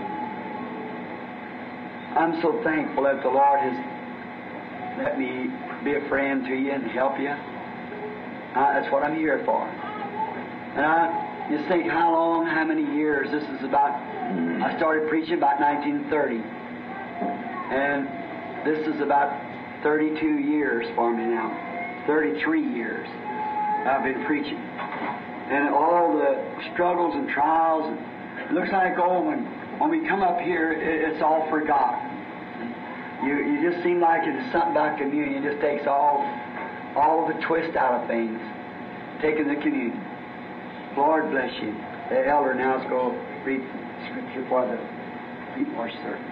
I'm so thankful that the Lord has let me be a friend to you and help you. Uh, that's what I'm here for. And I just think how long, how many years. This is about, I started preaching about 1930. And this is about 32 years for me now. 33 years I've been preaching. And all the struggles and trials, and it looks like, oh, when, when we come up here, it, it's all forgotten. You, you just seem like it's something about communion. It just takes all, all of the twist out of things, taking the communion. Lord bless you. The elder now is going to read scripture for the feet wash service.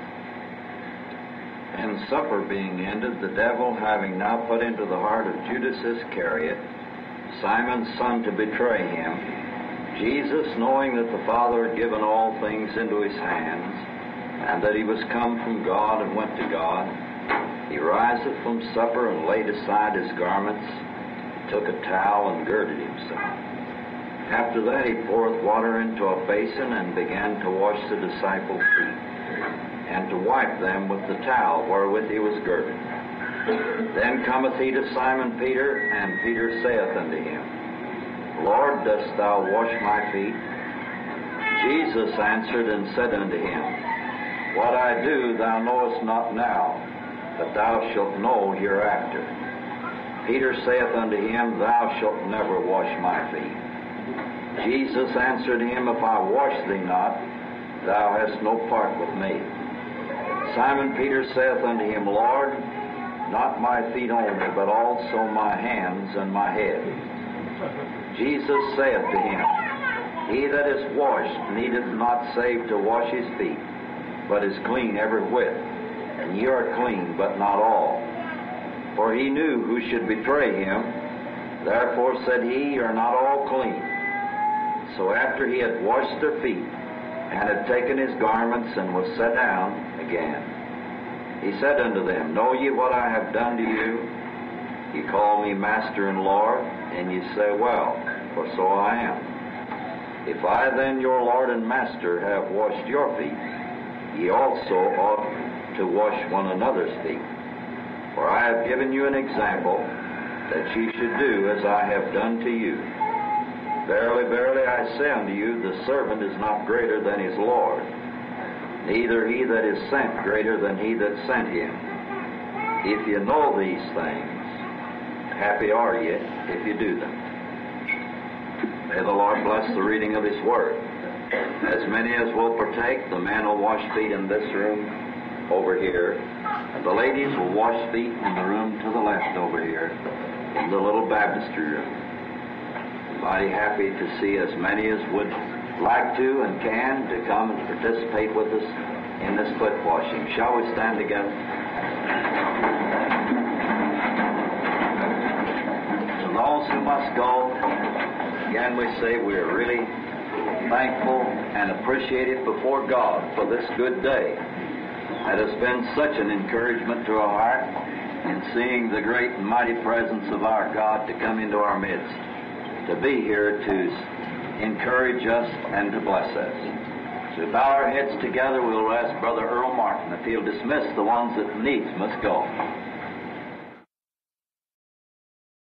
And supper being ended, the devil having now put into the heart of Judas Iscariot, Simon's son, to betray him, Jesus, knowing that the Father had given all things into his hands, and that he was come from God and went to God, he riseth from supper and laid aside his garments, took a towel and girded himself. After that he poureth water into a basin and began to wash the disciples' feet, and to wipe them with the towel wherewith he was girded. Then cometh he to Simon Peter, and Peter saith unto him, Lord, dost thou wash my feet? Jesus answered and said unto him, What I do thou knowest not now, but thou shalt know hereafter. Peter saith unto him, Thou shalt never wash my feet. Jesus answered him, If I wash thee not, thou hast no part with me. Simon Peter saith unto him, Lord, not my feet only, but also my hands and my head. Jesus saith to him, He that is washed needeth not save to wash his feet, but is clean every whit. And ye are clean, but not all. For he knew who should betray him. Therefore said he, Ye are not all clean. So after he had washed their feet, and had taken his garments, and was set down again, he said unto them, Know ye what I have done to you? Ye call me Master and Lord, and ye say, Well, for so I am. If I then, your Lord and Master, have washed your feet, ye also ought to wash one another's feet. For I have given you an example, that ye should do as I have done to you. Verily, verily, I say unto you, the servant is not greater than his Lord, neither he that is sent greater than he that sent him. If you know these things, happy are ye if you do them. May the Lord bless the reading of His Word. As many as will partake, the men will wash feet in this room over here, and the ladies will wash feet in the room to the left over here, in the little baptistry room. Mighty happy to see as many as would like to and can to come and participate with us in this foot washing. Shall we stand together? To those who must go, again we say we are really thankful and appreciative before God for this good day. That has been such an encouragement to our heart in seeing the great and mighty presence of our God to come into our midst, to be here to encourage us and to bless us. So bow our heads together, we'll ask Brother Earl Martin if he'll dismiss the ones that needs must go.